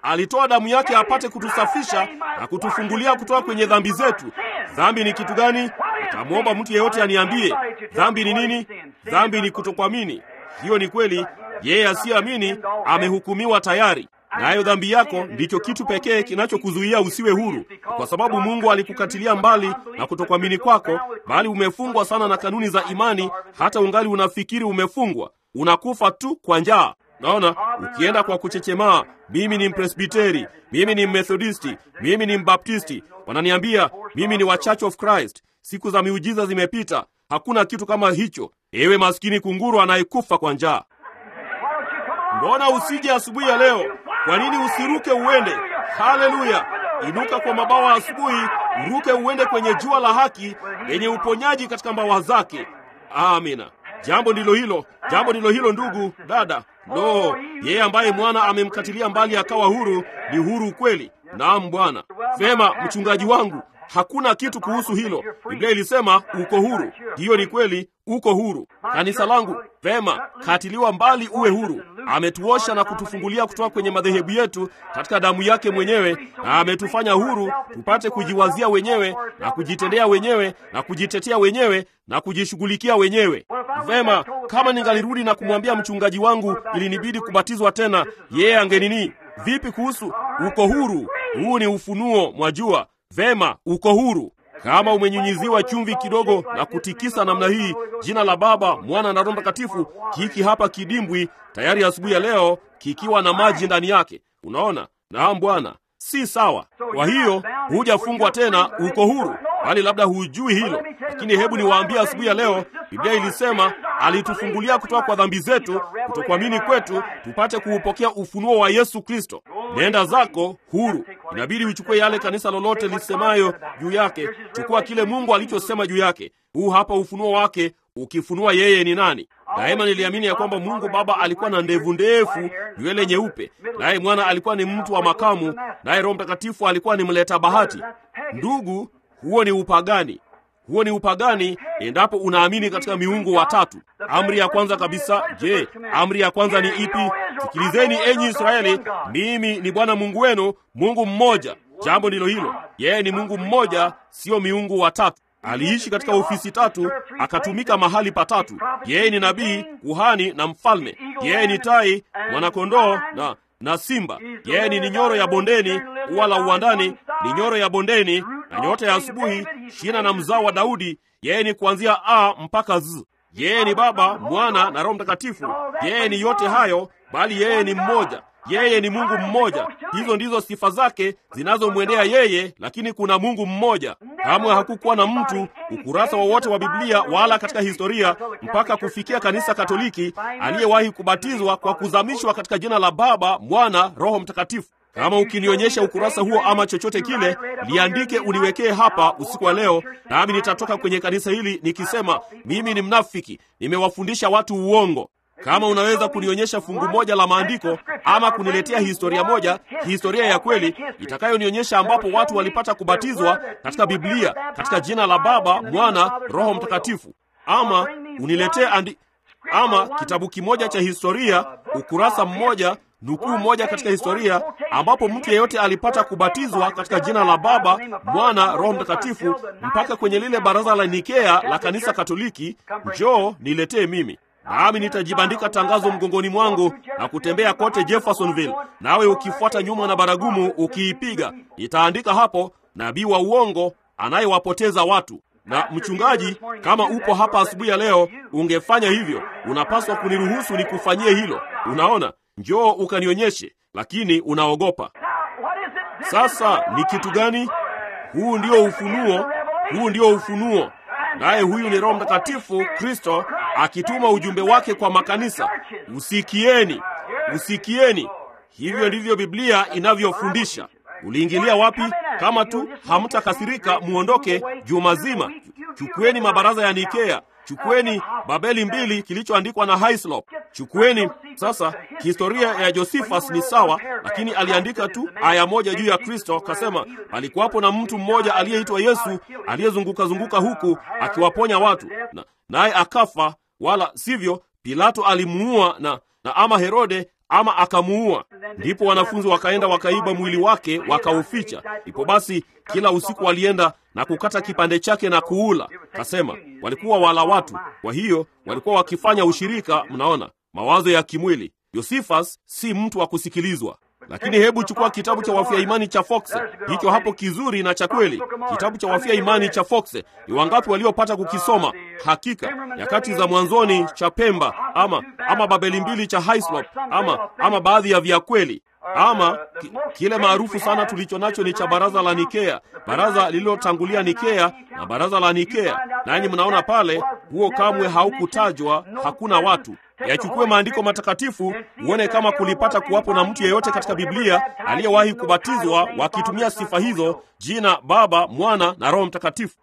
alitoa damu yake apate kutusafisha na kutufungulia kutoka kwenye dhambi zetu. Dhambi ni kitu gani? Nitamwomba mtu yeyote aniambie dhambi ni nini. Dhambi ni kutokuamini. Hiyo ni kweli. Yeye asiyeamini amehukumiwa tayari, nayo dhambi yako ndicho kitu pekee kinachokuzuia usiwe huru, kwa sababu Mungu alikukatilia mbali na kutokuamini kwako, bali umefungwa sana na kanuni za imani, hata ungali unafikiri umefungwa. Unakufa tu kwa njaa. Naona ukienda kwa kuchechemaa, mimi ni Mpresbiteri, mimi ni Mmethodisti, mimi ni Mbaptisti, wananiambia mimi ni wa Church of Christ. Siku za miujiza zimepita, hakuna kitu kama hicho. Ewe maskini kunguru anayekufa kwa njaa, mbona usije asubuhi ya leo? Kwa nini usiruke uende? Haleluya! Inuka kwa mabawa asubuhi, uruke uende kwenye jua la haki lenye uponyaji katika mbawa zake. Amina. Jambo ndilo hilo, jambo ndilo hilo, ndugu dada. Lo, yeye ambaye mwana amemkatilia mbali akawa huru ni huru kweli. Naam Bwana. Sema mchungaji wangu, hakuna kitu kuhusu hilo. Biblia ilisema uko huru. Hiyo ni kweli, uko huru. Kanisa langu, vema, katiliwa mbali uwe huru. Ametuosha na kutufungulia kutoka kwenye madhehebu yetu katika damu yake mwenyewe, na ametufanya huru tupate kujiwazia wenyewe na kujitendea wenyewe na kujitetea wenyewe na kujishughulikia wenyewe. Vema, kama ningalirudi na kumwambia mchungaji wangu ilinibidi kubatizwa tena, yeye angenini? Vipi kuhusu uko huru? Huu ni ufunuo, mwajua. Vema, uko huru. Kama umenyunyiziwa chumvi kidogo na kutikisa namna hii, jina la Baba, Mwana na Roho Mtakatifu, kiki hapa kidimbwi tayari asubuhi ya leo kikiwa na maji ndani yake. Unaona? Naam Bwana, si sawa. Kwa hiyo hujafungwa tena, uko huru, bali labda hujui hilo. Lakini hebu niwaambie asubuhi ya leo, Biblia ilisema alitufungulia kutoka kwa dhambi zetu, kutokuamini kwetu, tupate kuupokea ufunuo wa Yesu Kristo. Nenda zako huru. Inabidi uchukue yale kanisa lolote lisemayo juu yake. Chukua kile Mungu alichosema juu yake. Huu hapa ufunuo wake, ukifunua yeye ni nani. Daima niliamini ya kwamba Mungu Baba alikuwa na ndevu ndefu, nywele nyeupe, naye Mwana alikuwa ni mtu wa makamu, naye Roho Mtakatifu alikuwa ni mleta bahati. Ndugu, huo ni upagani. Huo ni upagani endapo unaamini katika miungu watatu. Amri ya kwanza kabisa, je, amri ya kwanza ni ipi? Sikilizeni enyi Israeli, mimi ni Bwana Mungu wenu, Mungu mmoja. Jambo ndilo hilo, yeye ni Mungu mmoja, sio miungu watatu. Aliishi katika ofisi tatu, akatumika mahali patatu. Yeye ni nabii, kuhani na mfalme. Yeye ni tai, mwanakondoo na na simba. Yeye ni ninyoro ya bondeni, ua la uwandani, ninyoro ya bondeni na nyota ya asubuhi, shina na mzao wa Daudi. Yeye ni kuanzia A mpaka Z. Yeye ni Baba, Mwana na Roho Mtakatifu. Yeye ni yote hayo, bali yeye ni mmoja. Yeye ni Mungu mmoja. Hizo ndizo sifa zake zinazomwendea yeye, lakini kuna Mungu mmoja. Kamwe hakukuwa na mtu ukurasa wowote wa, wa Biblia wala katika historia mpaka kufikia kanisa Katoliki aliyewahi kubatizwa kwa kuzamishwa katika jina la Baba, Mwana, Roho Mtakatifu. Kama ukinionyesha ukurasa huo ama chochote kile, liandike uniwekee hapa usiku wa leo, nami nitatoka kwenye kanisa hili nikisema mimi ni mnafiki, nimewafundisha watu uongo. Kama unaweza kunionyesha fungu moja la maandiko ama kuniletea historia moja, historia ya kweli itakayonionyesha ambapo watu walipata kubatizwa katika Biblia katika jina la Baba, Mwana, Roho Mtakatifu, ama uniletee andi... ama kitabu kimoja cha historia, ukurasa mmoja, nukuu moja katika historia ambapo mtu yeyote alipata kubatizwa katika jina la Baba, Mwana, Roho Mtakatifu, mpaka kwenye lile baraza la Nikea la kanisa Katoliki. Njoo niletee mimi nami nitajibandika tangazo mgongoni mwangu na kutembea kote Jeffersonville, nawe ukifuata nyuma na baragumu ukiipiga. Nitaandika hapo nabii wa uongo anayewapoteza watu. Na mchungaji, kama upo hapa asubuhi ya leo, ungefanya hivyo. Unapaswa kuniruhusu nikufanyie hilo. Unaona, njoo ukanionyeshe, lakini unaogopa. Sasa ni kitu gani? Huu ndio ufunuo, huu ndio ufunuo naye huyu ni Roho Mtakatifu Kristo akituma ujumbe wake kwa makanisa. Usikieni, usikieni. Hivyo ndivyo Biblia inavyofundisha. Uliingilia wapi? Kama tu hamtakasirika, muondoke juma zima. Chukueni mabaraza ya Nikea, chukueni Babeli mbili kilichoandikwa na Hislop, chukueni sasa. Historia ya Josephus ni sawa, lakini aliandika tu aya moja juu ya Kristo, akasema alikuwapo na mtu mmoja aliyeitwa Yesu aliyezunguka zunguka huku akiwaponya watu, na naye akafa, wala sivyo Pilato alimuua na, na ama Herode ama akamuua. Ndipo wanafunzi wakaenda wakaiba mwili wake wakauficha. Ndipo basi kila usiku walienda na kukata kipande chake na kuula. Kasema walikuwa wala watu, kwa hiyo walikuwa wakifanya ushirika. Mnaona mawazo ya kimwili. Yosifas si mtu wa kusikilizwa. Lakini hebu chukua kitabu cha wafia imani cha Foxe, hicho hapo kizuri na cha kweli. Kitabu cha wafia imani cha Foxe, ni wangapi waliopata kukisoma? Hakika nyakati za mwanzoni cha Pemba ama ama Babeli mbili cha Hislop ama ama baadhi ya vya kweli ama ki, kile maarufu sana tulicho nacho ni cha baraza la Nikea, baraza lililotangulia Nikea na baraza la Nikea. Nanyi mnaona pale, huo kamwe haukutajwa, hakuna watu Yachukue maandiko matakatifu uone kama kulipata kuwapo na mtu yeyote katika Biblia aliyewahi kubatizwa wakitumia sifa hizo, jina Baba, Mwana na Roho Mtakatifu.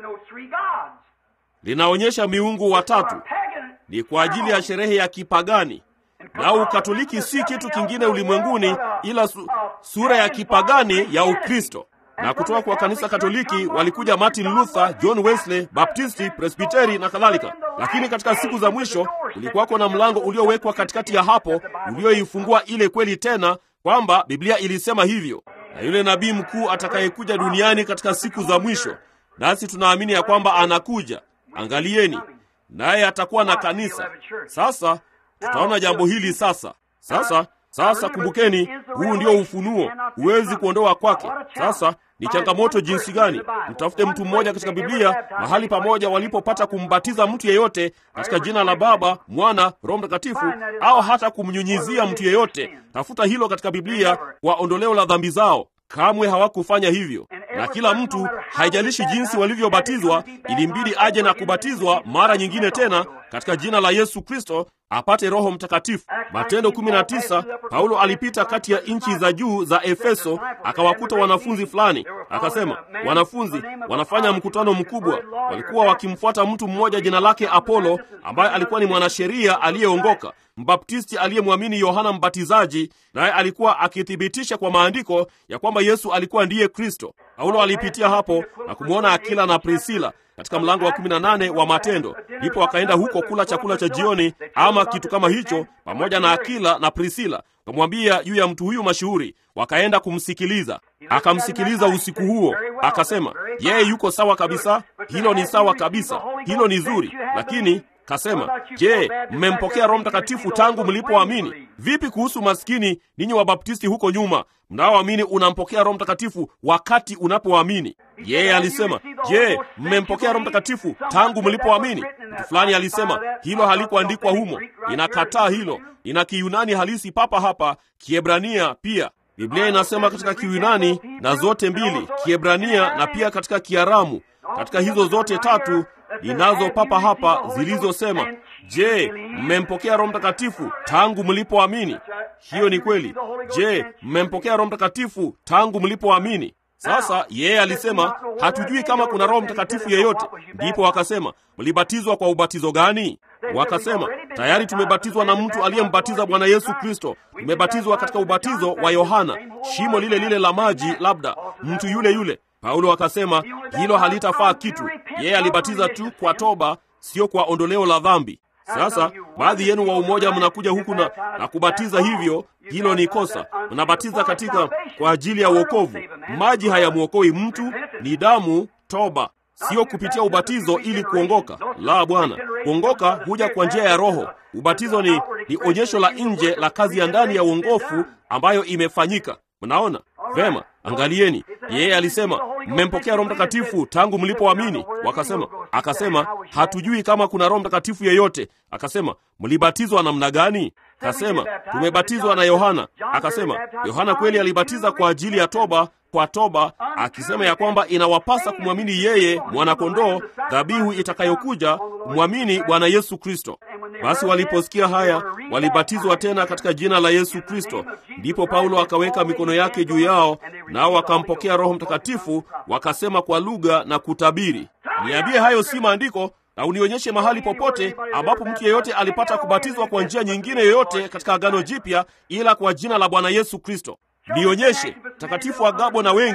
Linaonyesha miungu watatu, ni kwa ajili ya sherehe ya kipagani. Na Ukatoliki si kitu kingine ulimwenguni ila su, sura ya kipagani ya Ukristo na kutoka kwa kanisa Katoliki walikuja Martin Luther, John Wesley, Baptisti, Presbiteri na kadhalika. Lakini katika siku za mwisho kulikuwako na mlango uliowekwa katikati ya hapo ulioifungua ile kweli tena kwamba Biblia ilisema hivyo, na yule nabii mkuu atakayekuja duniani katika siku za mwisho, nasi tunaamini ya kwamba anakuja. Angalieni, naye atakuwa na kanisa. Sasa tutaona jambo hili sasa. Sasa sasa kumbukeni, huu ndio ufunuo, huwezi kuondoa kwake. Sasa ni changamoto jinsi gani! Mtafute mtu mmoja katika Biblia mahali pamoja walipopata kumbatiza mtu yeyote katika jina la Baba, Mwana, Roho Mtakatifu, au hata kumnyunyizia mtu yeyote. Tafuta hilo katika Biblia kwa ondoleo la dhambi zao. Kamwe hawakufanya hivyo, na kila mtu, haijalishi jinsi walivyobatizwa, ilimbidi aje na kubatizwa mara nyingine tena katika jina la Yesu Kristo apate Roho Mtakatifu. Matendo 19, Paulo alipita kati ya nchi za juu za Efeso, akawakuta wanafunzi fulani, akasema, wanafunzi wanafanya mkutano mkubwa. Walikuwa wakimfuata mtu mmoja jina lake Apolo, ambaye alikuwa ni mwanasheria aliyeongoka, mbaptisti aliyemwamini Yohana Mbatizaji, naye alikuwa akithibitisha kwa maandiko ya kwamba Yesu alikuwa ndiye Kristo. Paulo alipitia hapo na kumwona Akila na Prisila katika mlango wa 18 wa Matendo. Ndipo akaenda huko kula chakula cha jioni ama kitu kama hicho, pamoja na Akila na Prisila. Kamwambia juu ya mtu huyu mashuhuri, wakaenda kumsikiliza. Akamsikiliza usiku huo, akasema yeye yuko sawa kabisa, hilo ni sawa kabisa, hilo ni zuri, lakini kasema, je, mmempokea Roho Mtakatifu tangu mlipoamini? Vipi kuhusu maskini ninyi Wabaptisti huko nyuma mnaoamini unampokea Roho Mtakatifu wakati unapoamini? Yeye alisema, je, mmempokea Roho Mtakatifu tangu mlipoamini? Mtu fulani alisema hilo halikuandikwa humo. Inakataa hilo, ina Kiyunani halisi papa hapa, Kiebrania pia. Biblia inasema katika Kiyunani na zote mbili, Kiebrania na pia katika Kiaramu, katika hizo zote tatu ninazo papa hapa zilizosema, je, mmempokea Roho Mtakatifu tangu mlipoamini? Hiyo ni kweli. Je, mmempokea Roho Mtakatifu tangu mlipoamini? Sasa yeye alisema hatujui kama kuna Roho Mtakatifu yeyote. Ndipo wakasema mlibatizwa kwa ubatizo gani? Wakasema tayari tumebatizwa na mtu aliyembatiza Bwana Yesu Kristo. Tumebatizwa katika ubatizo wa Yohana, shimo lile lile la maji, labda mtu yule yule. Paulo akasema hilo halitafaa kitu. Yeye alibatiza tu kwa toba, sio kwa ondoleo la dhambi. Sasa baadhi yenu wa umoja mnakuja huku na, na kubatiza hivyo. Hilo ni kosa. Mnabatiza katika kwa ajili ya uokovu. Maji hayamwokoi mtu, ni damu, toba, sio kupitia ubatizo ili kuongoka. La, Bwana, kuongoka huja kwa njia ya Roho. Ubatizo ni, ni onyesho la nje la kazi ya ndani ya uongofu ambayo imefanyika. Mnaona vema? Angalieni, yeye alisema mmempokea Roho Mtakatifu tangu mlipoamini. Wakasema, akasema hatujui kama kuna Roho Mtakatifu yeyote. Akasema mlibatizwa namna gani? Kasema tumebatizwa na Yohana. Akasema Yohana kweli alibatiza kwa ajili ya toba, kwa toba, akisema ya kwamba inawapasa kumwamini yeye mwanakondoo, dhabihu itakayokuja, kumwamini Bwana Yesu Kristo. Basi waliposikia haya, walibatizwa tena katika jina la Yesu Kristo. Ndipo Paulo akaweka mikono yake juu yao, nao wakampokea Roho Mtakatifu, wakasema kwa lugha na kutabiri. Niambie, hayo si maandiko? na unionyeshe mahali popote ambapo mtu yeyote alipata kubatizwa kwa njia nyingine yoyote katika Agano Jipya ila kwa jina la Bwana Yesu Kristo. Nionyeshe takatifu Agabo na wengi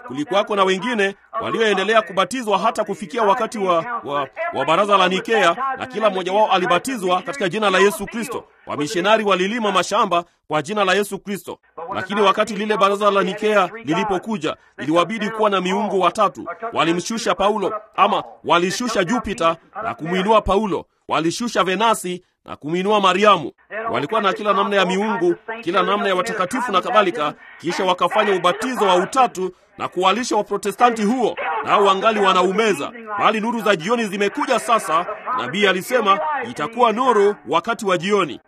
kulikuwako na wengine walioendelea kubatizwa hata kufikia wakati wa, wa, wa baraza la Nikea, na kila mmoja wao alibatizwa katika jina la Yesu Kristo. Wamishonari walilima mashamba kwa jina la Yesu Kristo, lakini wakati lile baraza la Nikea lilipokuja, iliwabidi kuwa na miungu watatu. Walimshusha Paulo, ama walishusha Jupiter na kumwinua Paulo, walishusha Venasi na kumwinua Mariamu. Walikuwa na kila namna ya miungu, kila namna ya watakatifu na kadhalika, kisha wakafanya ubatizo wa utatu na kuwalisha Waprotestanti huo, nao wangali wanaumeza. Bali nuru za jioni zimekuja sasa. Nabii alisema itakuwa nuru wakati wa jioni.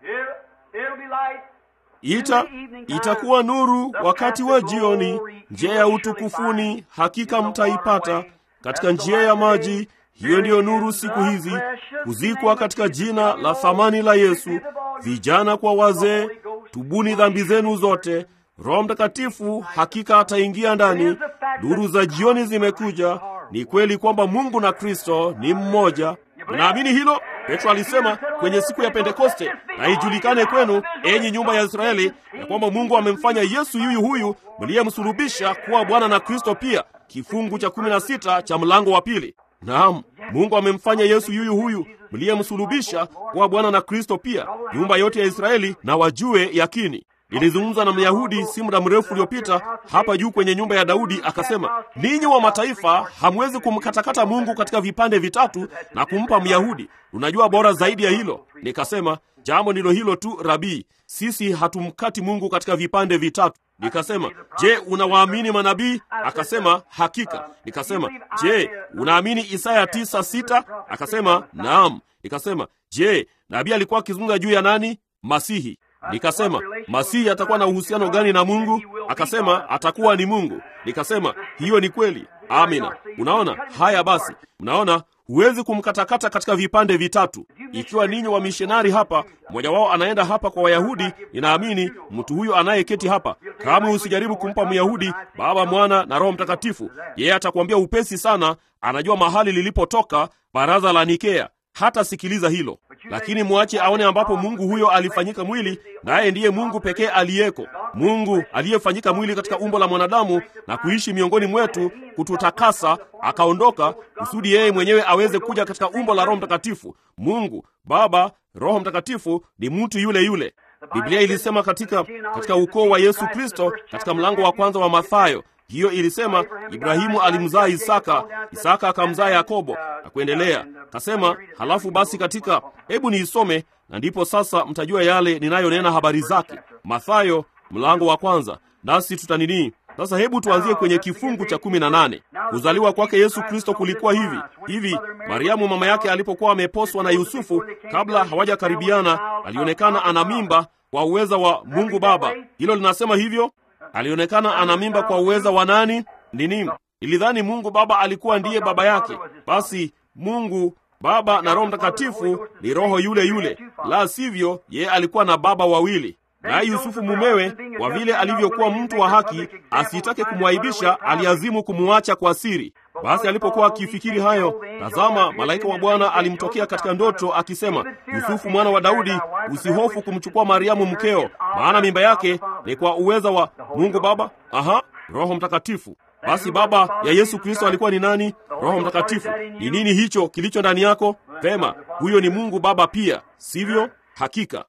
Ita itakuwa nuru wakati wa jioni, njia ya utukufuni hakika mtaipata katika njia ya maji. Hiyo ndiyo nuru siku hizi, kuzikwa katika jina la thamani la Yesu. Vijana kwa wazee, tubuni dhambi zenu zote. Roho Mtakatifu hakika ataingia ndani. Nuru za jioni zimekuja. Ni kweli kwamba Mungu na Kristo ni mmoja. Unaamini hilo? Petro alisema kwenye siku ya Pentekoste, na ijulikane kwenu, enyi nyumba ya Israeli, ya kwamba Mungu amemfanya Yesu yuyu huyu mliyemsulubisha kuwa Bwana na Kristo pia. Kifungu cha kumi na sita cha mlango wa pili. Naam, Mungu amemfanya Yesu yuyu huyu mliyemsulubisha kuwa Bwana na Kristo pia, nyumba yote ya Israeli na wajue yakini. Nilizungumza na Myahudi si muda mrefu uliopita hapa juu kwenye nyumba ya Daudi, akasema, ninyi wa mataifa hamwezi kumkatakata Mungu katika vipande vitatu na kumpa Myahudi. Unajua bora zaidi ya hilo? Nikasema, jambo ndilo hilo tu Rabii, sisi hatumkati Mungu katika vipande vitatu. Nikasema, je, unawaamini manabii? Akasema, hakika. Nikasema, je, unaamini Isaya tisa sita? Akasema, naam. Nikasema, je, nabii alikuwa akizungumza juu ya nani? Masihi. Nikasema, Masihi atakuwa na uhusiano gani na Mungu? Akasema, atakuwa ni Mungu. Nikasema, hiyo ni kweli. Amina. Unaona haya? Basi mnaona huwezi kumkatakata katika vipande vitatu. Ikiwa ninyi wa mishonari hapa, mmoja wao anaenda hapa kwa Wayahudi, ninaamini mtu huyo anayeketi hapa, kama usijaribu kumpa Myahudi Baba, Mwana na Roho Mtakatifu, yeye atakwambia upesi sana, anajua mahali lilipotoka baraza la Nikea. Hata sikiliza hilo, lakini mwache aone ambapo Mungu huyo alifanyika mwili, naye ndiye Mungu pekee aliyeko, Mungu aliyefanyika mwili katika umbo la mwanadamu na kuishi miongoni mwetu, kututakasa, akaondoka kusudi yeye mwenyewe aweze kuja katika umbo la Roho Mtakatifu. Mungu Baba, Roho Mtakatifu ni mtu yule yule. Biblia ilisema katika, katika ukoo wa Yesu Kristo katika mlango wa kwanza wa Mathayo hiyo ilisema Ibrahimu alimzaa Isaka, Isaka akamzaa Yakobo na kuendelea. Kasema halafu basi katika, hebu niisome na ndipo sasa mtajua yale ninayonena habari zake. Mathayo mlango wa kwanza, nasi tutanini sasa. Hebu tuanzie kwenye kifungu cha kumi na nane. Kuzaliwa kwake Yesu Kristo kulikuwa hivi hivi. Mariamu mama yake alipokuwa ameposwa na Yusufu, kabla hawajakaribiana, alionekana ana mimba kwa uweza wa Mungu Baba. Hilo linasema hivyo alionekana ana mimba kwa uweza wa nani? Nini? Ilidhani Mungu Baba alikuwa ndiye baba yake. Basi Mungu Baba na Roho Mtakatifu ni roho yule yule, la sivyo yeye alikuwa na baba wawili. Naye Yusufu mumewe, kwa vile alivyokuwa mtu wa haki, asitake kumwaibisha, aliazimu kumuacha kwa siri. Basi alipokuwa akifikiri hayo, tazama, malaika wa Bwana alimtokea katika ndoto akisema, Yusufu mwana wa Daudi, usihofu kumchukua Mariamu mkeo, maana mimba yake ni kwa uweza wa Mungu Baba, aha, Roho Mtakatifu. Basi baba ya Yesu Kristo alikuwa ni nani? Roho Mtakatifu. Ni nini hicho kilicho ndani yako? Vema, huyo ni Mungu Baba pia, sivyo? Hakika.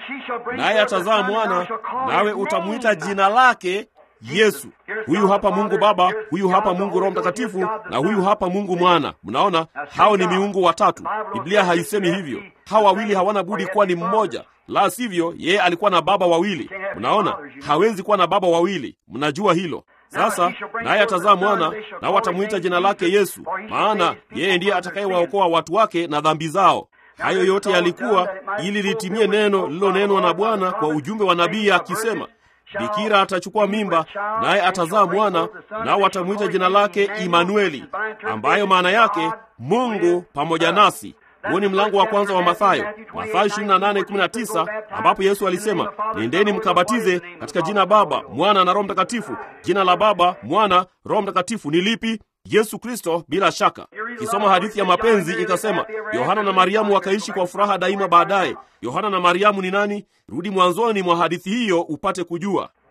Naye atazaa mwana, nawe utamwita jina lake Yesu. Huyu hapa Mungu Baba, huyu hapa Mungu Roho Mtakatifu, na huyu hapa Mungu Mwana. Mnaona, hao ni miungu watatu. Biblia haisemi hivyo. Hawa wawili hawana budi kuwa ni mmoja, la sivyo yeye alikuwa na baba wawili. Mnaona, hawezi kuwa na baba wawili. Mnajua hilo. Sasa naye atazaa mwana, nao watamwita jina lake Yesu, maana yeye ndiye atakayewaokoa watu wake na dhambi zao. Hayo yote yalikuwa ili litimie neno lililonenwa na Bwana kwa ujumbe wa nabii akisema, Bikira atachukua mimba naye atazaa mwana, nao watamwita jina lake Imanueli, ambayo maana yake Mungu pamoja nasi. Huo ni mlango wa kwanza wa Mathayo, Mathayo 28:19, ambapo Yesu alisema, nendeni mkabatize katika jina Baba, Mwana na Roho Mtakatifu. Jina la Baba, Mwana, Roho Mtakatifu ni lipi? Yesu Kristo. Bila shaka, kisoma hadithi ya mapenzi ikasema, Yohana na Mariamu wakaishi kwa furaha daima. Baadaye, Yohana na Mariamu ni nani? Rudi mwanzoni mwa hadithi hiyo upate kujua.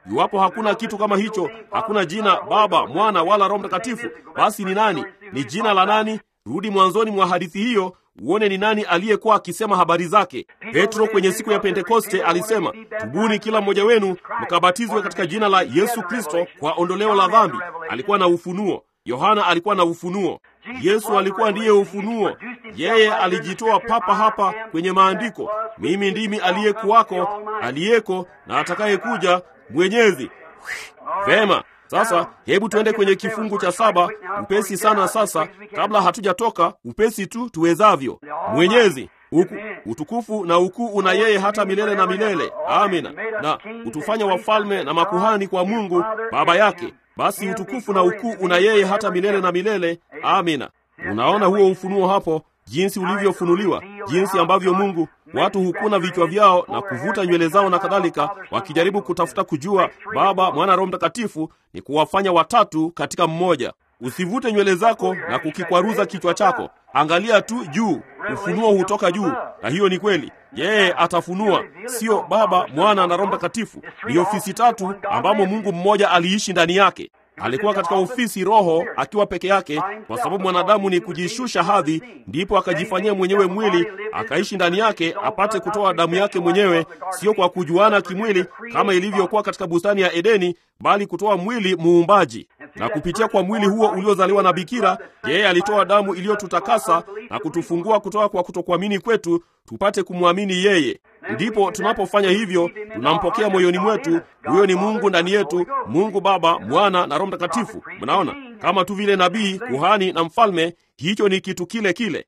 Iwapo hakuna kitu kama hicho, hakuna jina Baba, Mwana wala Roho Mtakatifu, basi ni nani? Ni jina la nani? Rudi mwanzoni mwa hadithi hiyo uone ni nani aliyekuwa akisema habari zake. Petro kwenye siku ya Pentekoste alisema, tubuni kila mmoja wenu mkabatizwe katika jina la Yesu Kristo kwa ondoleo la dhambi. Alikuwa na ufunuo. Yohana alikuwa na ufunuo. Yesu alikuwa ndiye ufunuo. Yeye alijitoa papa hapa kwenye maandiko, mimi ndimi aliyekuwako, aliyeko na atakayekuja, Mwenyezi. Vema, sasa hebu tuende kwenye kifungu cha saba upesi sana. Sasa kabla hatujatoka, upesi tu tuwezavyo. Mwenyezi Uku, utukufu na ukuu una yeye hata milele na milele. Amina. Na utufanya wafalme na makuhani kwa Mungu Baba yake. Basi utukufu na ukuu una yeye hata milele na milele. Amina. Unaona huo ufunuo hapo, jinsi ulivyofunuliwa, jinsi ambavyo Mungu watu hukuna vichwa vyao na kuvuta nywele zao na kadhalika, wakijaribu kutafuta kujua Baba, Mwana, Roho Mtakatifu ni kuwafanya watatu katika mmoja. Usivute nywele zako na kukikwaruza kichwa chako. Angalia tu juu, ufunuo hutoka juu, na hiyo ni kweli. Yeye atafunua, sio Baba, Mwana na Roho Mtakatifu. Ni ofisi tatu ambamo Mungu mmoja aliishi ndani yake. Alikuwa katika ofisi Roho akiwa peke yake, kwa sababu mwanadamu ni kujishusha hadhi, ndipo akajifanyia mwenyewe mwili akaishi ndani yake, apate kutoa damu yake mwenyewe, sio kwa kujuana kimwili kama ilivyokuwa katika bustani ya Edeni, bali kutoa mwili muumbaji. Na kupitia kwa mwili huo uliozaliwa na bikira, yeye alitoa damu iliyotutakasa na kutufungua kutoka kwa kutokuamini kwetu, tupate kumwamini yeye. Ndipo tunapofanya hivyo, tunampokea moyoni mwetu. Huyo ni Mungu ndani yetu, Mungu Baba, Mwana na Roho Mtakatifu. Mnaona, kama tu vile nabii, kuhani na mfalme, hicho ni kitu kile kile.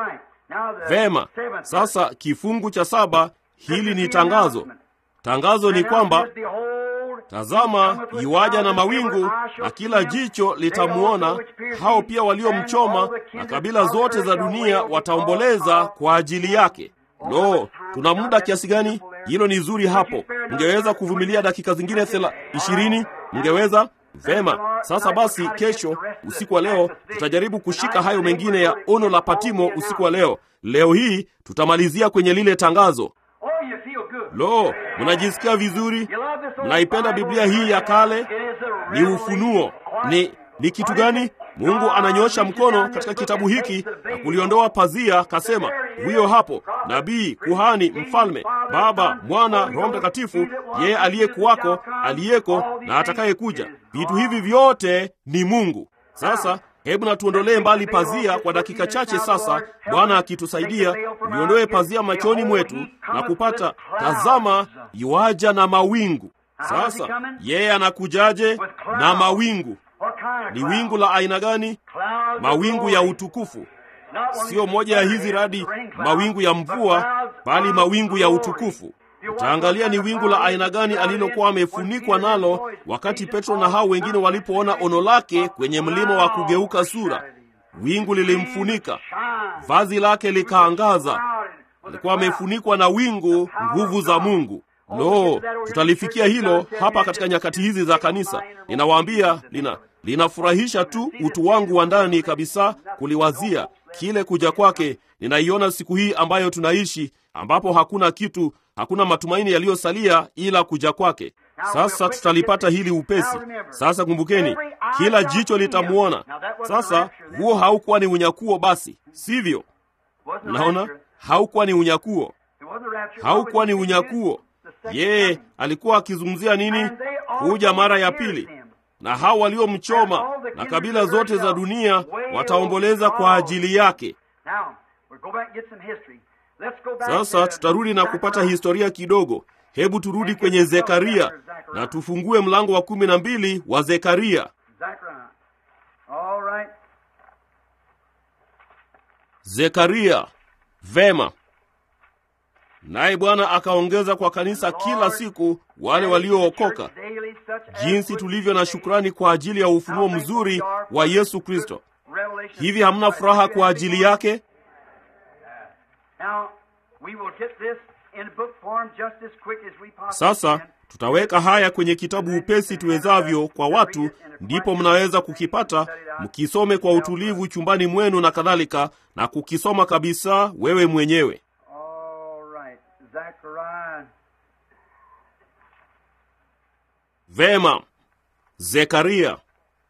Vema, sasa kifungu cha saba, hili ni tangazo. Tangazo ni kwamba Tazama, iwaja na mawingu, na kila jicho litamwona, hao pia waliomchoma, na kabila zote za dunia wataomboleza kwa ajili yake. Lo, tuna muda kiasi gani? Hilo ni zuri hapo. Mngeweza kuvumilia dakika zingine thela ishirini? Mngeweza? Vema. Sasa basi, kesho usiku wa leo tutajaribu kushika hayo mengine ya ono la Patimo usiku wa leo. Leo hii tutamalizia kwenye lile tangazo. Lo, mnajisikia vizuri? Mnaipenda Biblia hii ya kale? Ni ufunuo. Ni ni kitu gani? Mungu ananyosha mkono katika kitabu hiki na kuliondoa pazia, kasema, huyo hapo nabii, kuhani, mfalme, Baba, Mwana, Roho Mtakatifu, yeye aliyekuwako, aliyeko na atakayekuja. Vitu hivi vyote ni Mungu. Sasa hebu na tuondolee mbali pazia kwa dakika chache sasa, Bwana akitusaidia, liondoe pazia machoni mwetu na kupata, tazama, yuaja na mawingu. Sasa yeye anakujaje na mawingu? Ni wingu la aina gani? Mawingu ya utukufu. Sio moja ya hizi radi, mawingu ya mvua, bali mawingu ya utukufu. Utaangalia ni wingu la aina gani alilokuwa amefunikwa nalo wakati Petro na hao wengine walipoona ono lake kwenye mlima wa kugeuka sura. Wingu lilimfunika, vazi lake likaangaza. Alikuwa amefunikwa na wingu, nguvu za Mungu. Lo, tutalifikia hilo hapa katika nyakati hizi za kanisa. Ninawaambia, lina linafurahisha tu utu wangu wa ndani kabisa kuliwazia kile kuja kwake. Ninaiona siku hii ambayo tunaishi, ambapo hakuna kitu, hakuna matumaini yaliyosalia ila kuja kwake. Sasa tutalipata hili upesi. Sasa kumbukeni, kila jicho litamwona. Sasa huo haukuwa ni unyakuo, basi sivyo? Naona haukuwa ni unyakuo, haukuwa ni unyakuo. Yeye alikuwa akizungumzia nini? Kuja mara ya pili, na hao waliomchoma na kabila zote za dunia wataomboleza kwa ajili yake. Sasa tutarudi na kupata historia kidogo. Hebu turudi kwenye Zekaria na tufungue mlango wa kumi na mbili wa Zekaria. Zekaria. Vema. Naye Bwana akaongeza kwa kanisa kila siku wale waliookoka. Jinsi tulivyo na shukrani kwa ajili ya ufunuo mzuri wa Yesu Kristo. Hivi hamna furaha kwa ajili yake? Sasa tutaweka haya kwenye kitabu upesi tuwezavyo kwa watu, ndipo mnaweza kukipata mkisome kwa utulivu chumbani mwenu na kadhalika, na kukisoma kabisa wewe mwenyewe. Vema, Zekaria.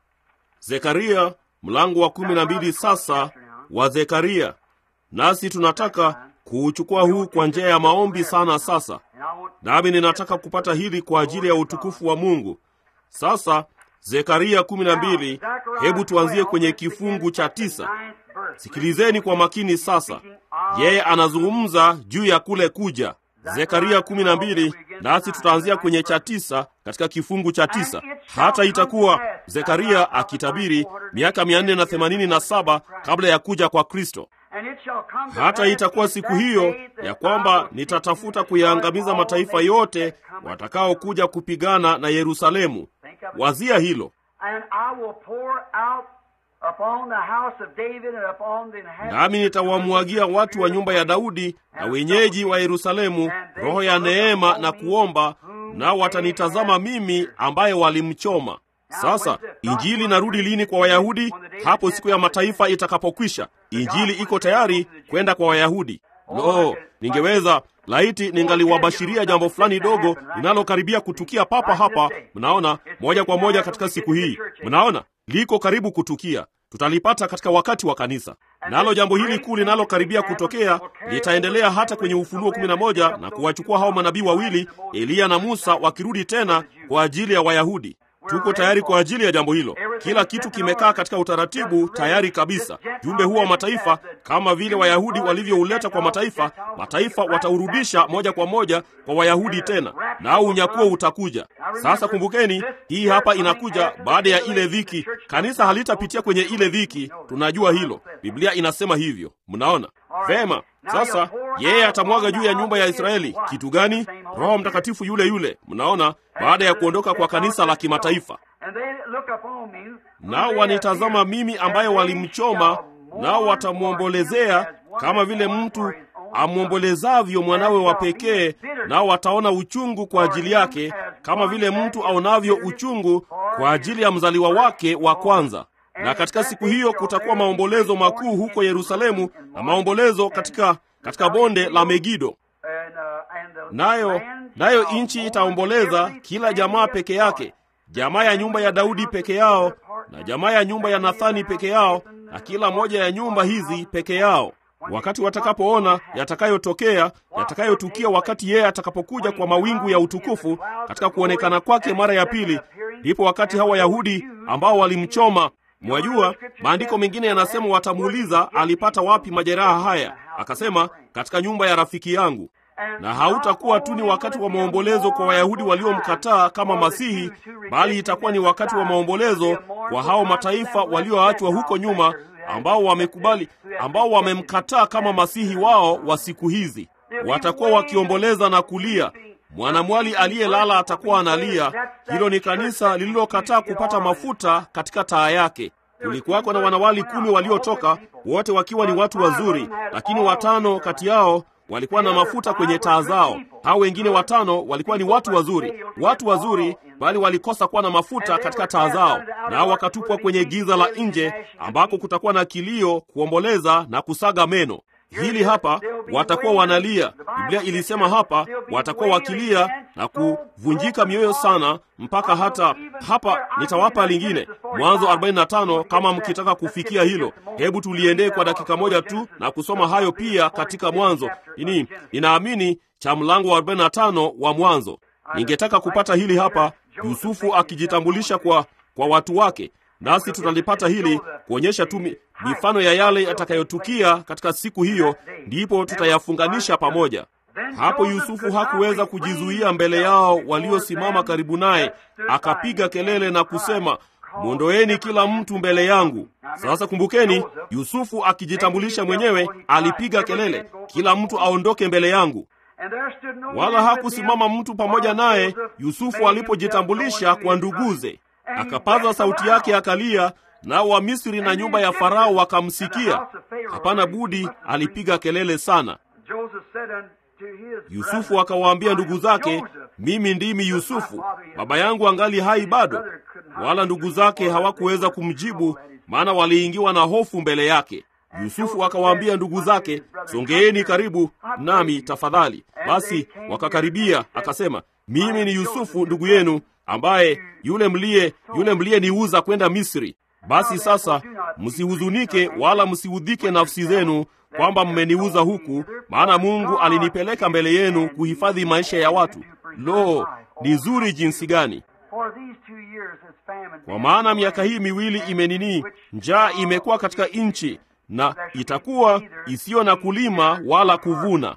Zekaria mlango wa kumi na mbili sasa wa Zekaria, nasi tunataka kuuchukua huu kwa njia ya maombi sana sasa,
And I want
nami ninataka kupata hili kwa ajili ya utukufu wa Mungu. Sasa Zekaria kumi na mbili, hebu tuanzie kwenye kifungu cha tisa. Sikilizeni kwa makini sasa, yeye anazungumza juu ya kule kuja. Zekaria kumi na mbili, nasi tutaanzia kwenye cha tisa katika kifungu cha tisa. Hata itakuwa Zekaria akitabiri miaka mia nne na themanini na saba kabla ya kuja kwa Kristo.
And it shall come to
Hata
pass
itakuwa
in
siku
that
hiyo
day that
ya
I
kwamba
will
nitatafuta
seek to
kuyaangamiza
destroy
mataifa
all
yote
nations that come
watakaokuja kupigana na Yerusalemu.
Think of it.
Wazia hilo.
And I will pour out upon the house of David and upon the inhabitants
Nami nitawamwagia watu wa nyumba ya Daudi na wenyeji wa Yerusalemu roho ya neema na kuomba, nao watanitazama mimi ambaye walimchoma. Sasa injili inarudi lini kwa Wayahudi? Hapo siku ya mataifa itakapokwisha. Injili iko tayari kwenda kwa Wayahudi. Lo, ningeweza laiti ningaliwabashiria jambo fulani dogo linalokaribia kutukia papa hapa. Mnaona, moja kwa moja katika siku hii, mnaona liko karibu kutukia. Tutalipata katika wakati wa kanisa. Nalo jambo hili kuu linalokaribia kutokea litaendelea hata kwenye Ufunuo kumi na moja na kuwachukua hao manabii wawili Eliya na Musa wakirudi tena kwa ajili ya Wayahudi. Tuko tayari kwa ajili ya jambo hilo. Kila kitu kimekaa katika utaratibu tayari kabisa. Jumbe huo wa mataifa, kama vile Wayahudi walivyouleta kwa mataifa, mataifa wataurudisha moja kwa moja kwa Wayahudi tena, nao unyakuo utakuja. Sasa kumbukeni, hii hapa inakuja baada ya ile dhiki. Kanisa halitapitia kwenye ile dhiki, tunajua hilo. Biblia inasema hivyo. Mnaona vema? Sasa yeye atamwaga juu ya nyumba ya Israeli kitu gani? Roho Mtakatifu yule yule. Mnaona, baada ya kuondoka kwa kanisa la kimataifa
And they look upon me, whom
nao
they
wanitazama
have
mimi
pierced,
ambaye
and they
walimchoma,
shall
nao
mourn
watamwombolezea
for him as
kama
one
vile
that
mtu
mourns for his own son.
amwombolezavyo mwanawe wa pekee, nao wataona uchungu kwa ajili yake, kama vile mtu aonavyo uchungu kwa ajili ya mzaliwa wake wa kwanza. Na katika siku hiyo kutakuwa maombolezo makuu huko Yerusalemu na maombolezo katika katika bonde la Megido.
And, uh, and the
Nayo
land
nayo
shall
nchi
mourn
itaomboleza,
every
kila jamaa peke yake, jamaa ya nyumba ya Daudi peke yao, na jamaa ya nyumba ya Nathani peke yao, na kila moja ya nyumba hizi peke yao. Wakati watakapoona yatakayotokea, yatakayotukia wakati yeye atakapokuja kwa mawingu ya utukufu katika kuonekana kwake mara ya pili, ndipo wakati hawa Wayahudi ambao walimchoma Mwajua, maandiko mengine yanasema watamuuliza alipata wapi majeraha haya. Akasema, katika nyumba ya rafiki yangu. Na hautakuwa tu ni wakati wa maombolezo kwa Wayahudi waliomkataa kama Masihi, bali itakuwa ni wakati wa maombolezo kwa hao mataifa walioachwa huko nyuma, ambao wamekubali, ambao wamemkataa kama Masihi wao wa siku hizi. Watakuwa wakiomboleza na kulia. Mwanamwali aliyelala atakuwa analia. Hilo ni kanisa lililokataa kupata mafuta katika taa yake. Kulikuwako na wanawali kumi waliotoka, wote wakiwa ni watu wazuri, lakini watano kati yao walikuwa na mafuta kwenye taa zao. Hao wengine watano walikuwa ni watu wazuri, watu wazuri, bali walikosa kuwa na mafuta katika taa zao, nao wakatupwa kwenye giza la nje, ambako kutakuwa na kilio, kuomboleza na kusaga meno. Hili hapa watakuwa wanalia. Biblia ilisema hapa watakuwa wakilia na kuvunjika mioyo sana, mpaka hata hapa. Nitawapa lingine, Mwanzo 45 kama mkitaka kufikia hilo. Hebu tuliendee kwa dakika moja tu na kusoma hayo pia katika Mwanzo. Ini ninaamini cha mlango wa 45 wa Mwanzo. Ningetaka kupata hili hapa, Yusufu akijitambulisha kwa, kwa watu wake nasi tutalipata hili kuonyesha tu mifano ya yale yatakayotukia katika siku hiyo, ndipo tutayafunganisha pamoja. Hapo Yusufu hakuweza kujizuia mbele yao waliosimama karibu naye, akapiga kelele na kusema, mwondoeni kila mtu mbele yangu. Sasa kumbukeni, Yusufu akijitambulisha mwenyewe alipiga kelele, kila mtu aondoke mbele yangu. Wala hakusimama mtu pamoja naye Yusufu alipojitambulisha kwa nduguze. Akapaza sauti yake akalia, nao Wamisri na nyumba ya Farao wakamsikia. Hapana budi, alipiga kelele sana. Yusufu akawaambia ndugu zake, mimi ndimi Yusufu, baba yangu angali hai bado? Wala ndugu zake hawakuweza kumjibu, maana waliingiwa na hofu mbele yake. Yusufu akawaambia ndugu zake, songeeni karibu nami tafadhali. Basi wakakaribia, akasema, mimi ni Yusufu ndugu yenu ambaye yule mliye yule mliyeniuza kwenda Misri. Basi sasa msihuzunike wala msiudhike nafsi zenu kwamba mmeniuza huku, maana Mungu alinipeleka mbele yenu kuhifadhi maisha ya watu. Lo, ni zuri jinsi gani! Kwa maana miaka hii miwili imenini, njaa imekuwa katika nchi, na itakuwa isiyo na kulima wala kuvuna.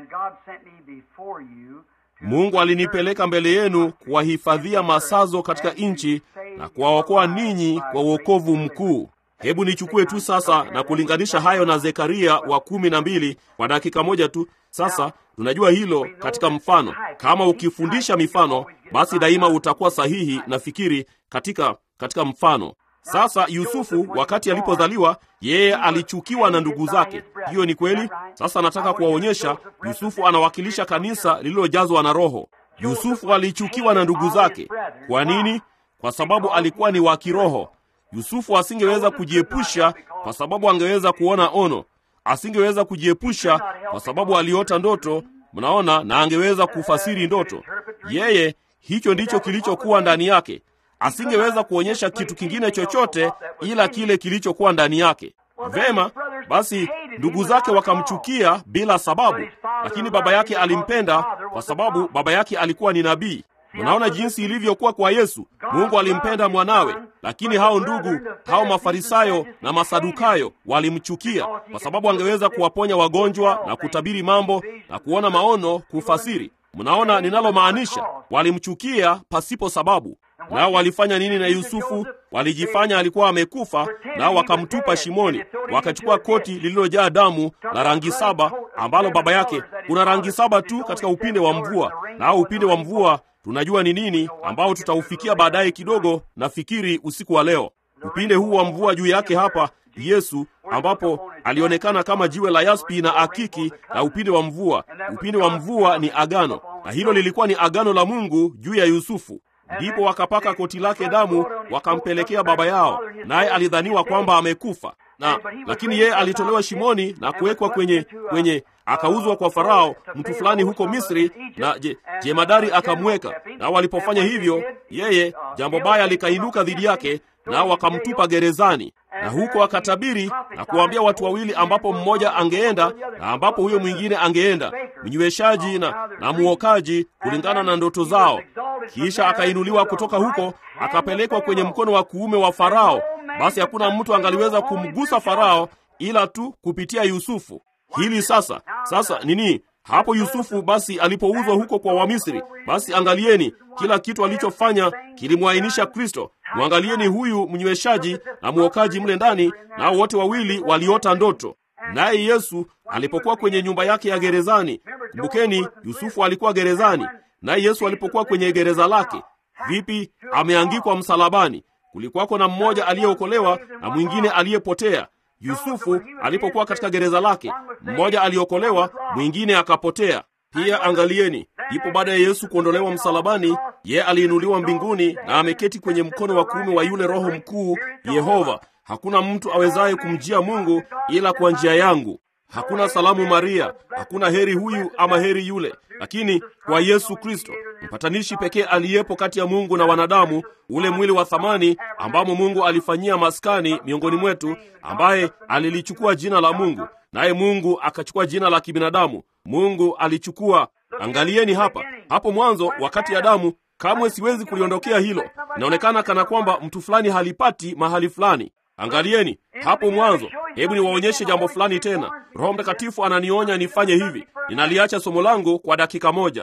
Mungu alinipeleka mbele yenu kuwahifadhia masazo katika nchi na kuwaokoa ninyi kwa uokovu mkuu. Hebu nichukue tu sasa na kulinganisha hayo na Zekaria wa kumi na mbili kwa dakika moja tu. Sasa tunajua hilo katika mfano. Kama ukifundisha mifano, basi daima utakuwa sahihi, nafikiri katika katika mfano. Sasa Yusufu wakati alipozaliwa, yeye alichukiwa na ndugu zake. Hiyo ni kweli. Sasa nataka kuwaonyesha, Yusufu anawakilisha kanisa lililojazwa na Roho. Yusufu alichukiwa na ndugu zake. Kwa nini? Kwa sababu alikuwa ni wa kiroho. Yusufu asingeweza kujiepusha kwa sababu angeweza kuona ono, asingeweza kujiepusha kwa sababu aliota ndoto, mnaona, na angeweza kufasiri ndoto. Yeye, hicho ndicho kilichokuwa ndani yake. Asingeweza kuonyesha kitu kingine chochote ila kile kilichokuwa ndani yake. Vema, basi ndugu zake wakamchukia bila sababu, lakini baba yake alimpenda kwa sababu baba yake alikuwa ni nabii. Unaona jinsi ilivyokuwa kwa Yesu. Mungu alimpenda mwanawe, lakini hao ndugu hao Mafarisayo na Masadukayo walimchukia kwa sababu angeweza kuwaponya wagonjwa na kutabiri mambo na kuona maono, kufasiri. Mnaona ninalomaanisha? Walimchukia pasipo sababu. Nao walifanya nini na Yusufu? Walijifanya alikuwa amekufa, nao wakamtupa shimoni. Wakachukua koti lililojaa damu la rangi saba, ambalo baba yake kuna rangi saba tu katika upinde wa mvua, nao upinde wa mvua tunajua ni nini, ambao tutaufikia baadaye kidogo, nafikiri usiku wa leo. Upinde huu wa mvua juu yake hapa Yesu, ambapo alionekana kama jiwe la yaspi na akiki na upinde wa mvua. Upinde wa mvua ni agano, na hilo lilikuwa ni agano la Mungu juu ya Yusufu. Ndipo wakapaka koti lake damu, wakampelekea baba yao, naye alidhaniwa kwamba amekufa na lakini yeye alitolewa shimoni na kuwekwa kwenye kwenye akauzwa kwa Farao mtu fulani huko Misri, na je, jemadari akamweka. Nao walipofanya hivyo, yeye jambo baya likainuka dhidi yake, nao wakamtupa gerezani, na huko akatabiri na kuwaambia watu wawili, ambapo mmoja angeenda na ambapo huyo mwingine angeenda, mnyweshaji na, na muokaji, kulingana na ndoto zao. Kisha akainuliwa kutoka huko, akapelekwa kwenye mkono wa kuume wa Farao. Basi hakuna mtu angaliweza kumgusa Farao ila tu kupitia Yusufu. Hili sasa sasa nini hapo Yusufu basi alipouzwa huko kwa Wamisri, basi angalieni kila kitu alichofanya kilimwainisha Kristo. Mwangalieni huyu mnyweshaji na mwokaji mle ndani, nao wote wawili waliota ndoto. Naye Yesu alipokuwa kwenye nyumba yake ya gerezani, kumbukeni, Yusufu alikuwa gerezani, naye Yesu alipokuwa kwenye gereza lake, vipi? Ameangikwa msalabani. Kulikuwako na mmoja aliyeokolewa na mwingine aliyepotea. Yusufu alipokuwa katika gereza lake, mmoja aliokolewa, mwingine akapotea. Pia angalieni, ipo baada ya Yesu kuondolewa msalabani, ye aliinuliwa mbinguni na ameketi kwenye mkono wa kuume wa yule Roho mkuu Yehova. Hakuna mtu awezaye kumjia Mungu ila kwa njia yangu. Hakuna salamu Maria, hakuna heri huyu ama heri yule, lakini kwa Yesu Kristo, mpatanishi pekee aliyepo kati ya Mungu na wanadamu, ule mwili wa thamani ambamo Mungu alifanyia maskani miongoni mwetu, ambaye alilichukua jina la Mungu, naye Mungu akachukua jina la kibinadamu. Mungu alichukua. Angalieni hapa, hapo mwanzo, wakati Adamu, kamwe siwezi kuliondokea hilo. Inaonekana kana kwamba mtu fulani halipati mahali fulani. Angalieni hapo mwanzo. Hebu niwaonyeshe jambo fulani tena. Roho Mtakatifu ananionya nifanye hivi. Ninaliacha somo langu kwa dakika moja.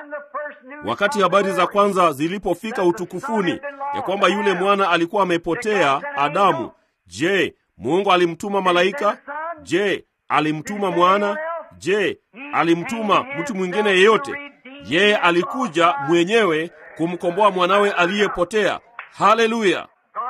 Wakati habari za kwanza zilipofika utukufuni ya kwamba yule mwana alikuwa amepotea, Adamu, je, Mungu alimtuma malaika? Je, alimtuma mwana? Je, alimtuma mtu mwingine yeyote? Yeye alikuja mwenyewe kumkomboa mwanawe aliyepotea. Haleluya!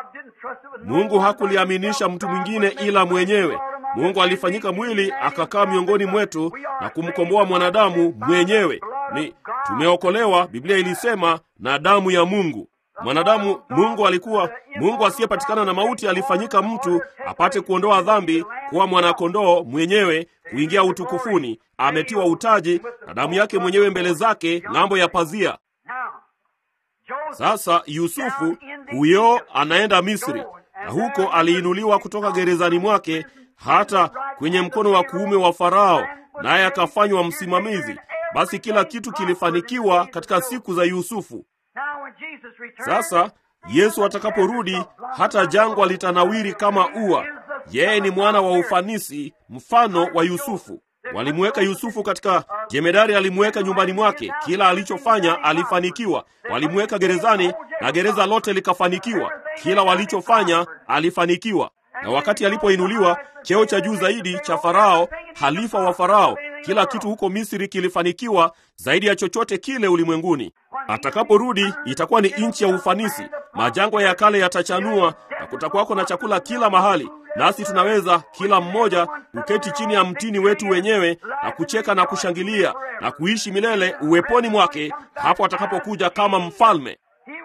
Mungu hakuliaminisha mtu mwingine ila mwenyewe. Mungu alifanyika mwili akakaa miongoni mwetu na kumkomboa mwanadamu mwenyewe. Ni tumeokolewa, Biblia ilisema, na damu ya Mungu. Mwanadamu, Mungu alikuwa Mungu asiyepatikana na mauti, alifanyika mtu apate kuondoa dhambi, kuwa mwanakondoo mwenyewe, kuingia utukufuni. Ametiwa utaji na damu yake mwenyewe mbele zake ng'ambo ya pazia. Sasa Yusufu huyo anaenda Misri, na huko aliinuliwa kutoka gerezani mwake hata kwenye mkono wa kuume wa Farao, naye akafanywa msimamizi. Basi kila kitu kilifanikiwa katika siku za Yusufu. Sasa Yesu atakaporudi, hata jangwa litanawiri kama ua. Yeye ni mwana wa ufanisi, mfano wa Yusufu. Walimweka Yusufu katika jemedari, alimweka nyumbani mwake, kila alichofanya alifanikiwa. Walimweka gerezani na gereza lote likafanikiwa, kila walichofanya alifanikiwa. Na wakati alipoinuliwa cheo cha juu zaidi cha Farao, halifa wa Farao, kila kitu huko Misri kilifanikiwa zaidi ya chochote kile ulimwenguni. Atakaporudi itakuwa ni nchi ya ufanisi, majangwa ya kale yatachanua na kutakuwako na chakula kila mahali, nasi tunaweza kila mmoja kuketi chini ya mtini wetu wenyewe na kucheka na kushangilia na kuishi milele uweponi mwake hapo atakapokuja kama mfalme.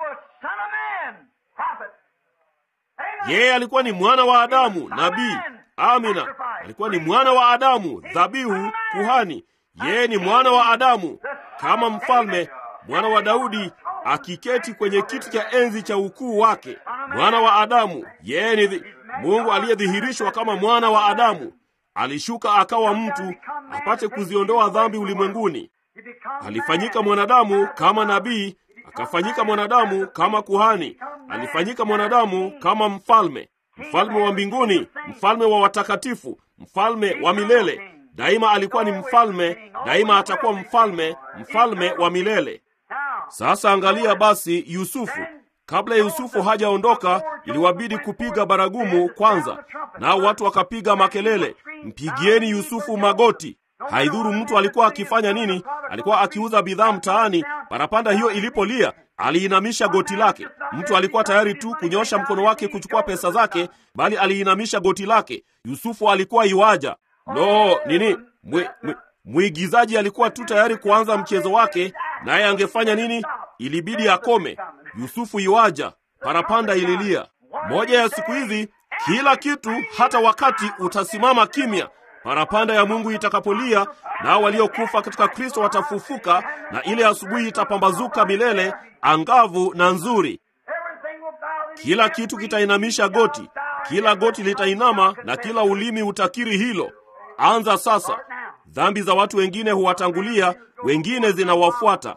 Yeye alikuwa ni mwana wa Adamu, nabii. Amina, alikuwa ni mwana wa Adamu, dhabihu, kuhani. Yeye ni mwana wa Adamu kama mfalme, mwana wa Daudi akiketi kwenye kiti cha enzi cha ukuu wake, mwana wa Adamu. Yeye ni Mungu aliyedhihirishwa kama mwana wa Adamu. Alishuka akawa mtu apate kuziondoa dhambi ulimwenguni. Alifanyika mwanadamu kama nabii, akafanyika mwanadamu kama kuhani, alifanyika mwanadamu kama mfalme, mfalme wa mbinguni, mfalme wa watakatifu, mfalme wa milele. Daima alikuwa ni mfalme, daima atakuwa mfalme, mfalme wa milele. Sasa angalia basi Yusufu. Kabla Yusufu hajaondoka, iliwabidi kupiga baragumu kwanza, nao watu wakapiga makelele, mpigieni Yusufu magoti. Haidhuru mtu alikuwa akifanya nini, alikuwa akiuza bidhaa mtaani, parapanda hiyo ilipolia, aliinamisha goti lake. Mtu alikuwa tayari tu kunyosha mkono wake kuchukua pesa zake, bali aliinamisha goti lake. Yusufu alikuwa iwaja. No, nini mwe, mwe, mwigizaji alikuwa tu tayari kuanza mchezo wake, naye angefanya nini? Ilibidi akome. Yusufu iwaja, parapanda ililia. Moja ya siku hizi, kila kitu, hata wakati utasimama kimya parapanda ya Mungu itakapolia, nao waliokufa katika Kristo watafufuka, na ile asubuhi itapambazuka milele, angavu na nzuri. Kila kitu kitainamisha goti, kila goti litainama, na kila ulimi utakiri hilo. Anza sasa. Dhambi za watu wengine huwatangulia, wengine zinawafuata.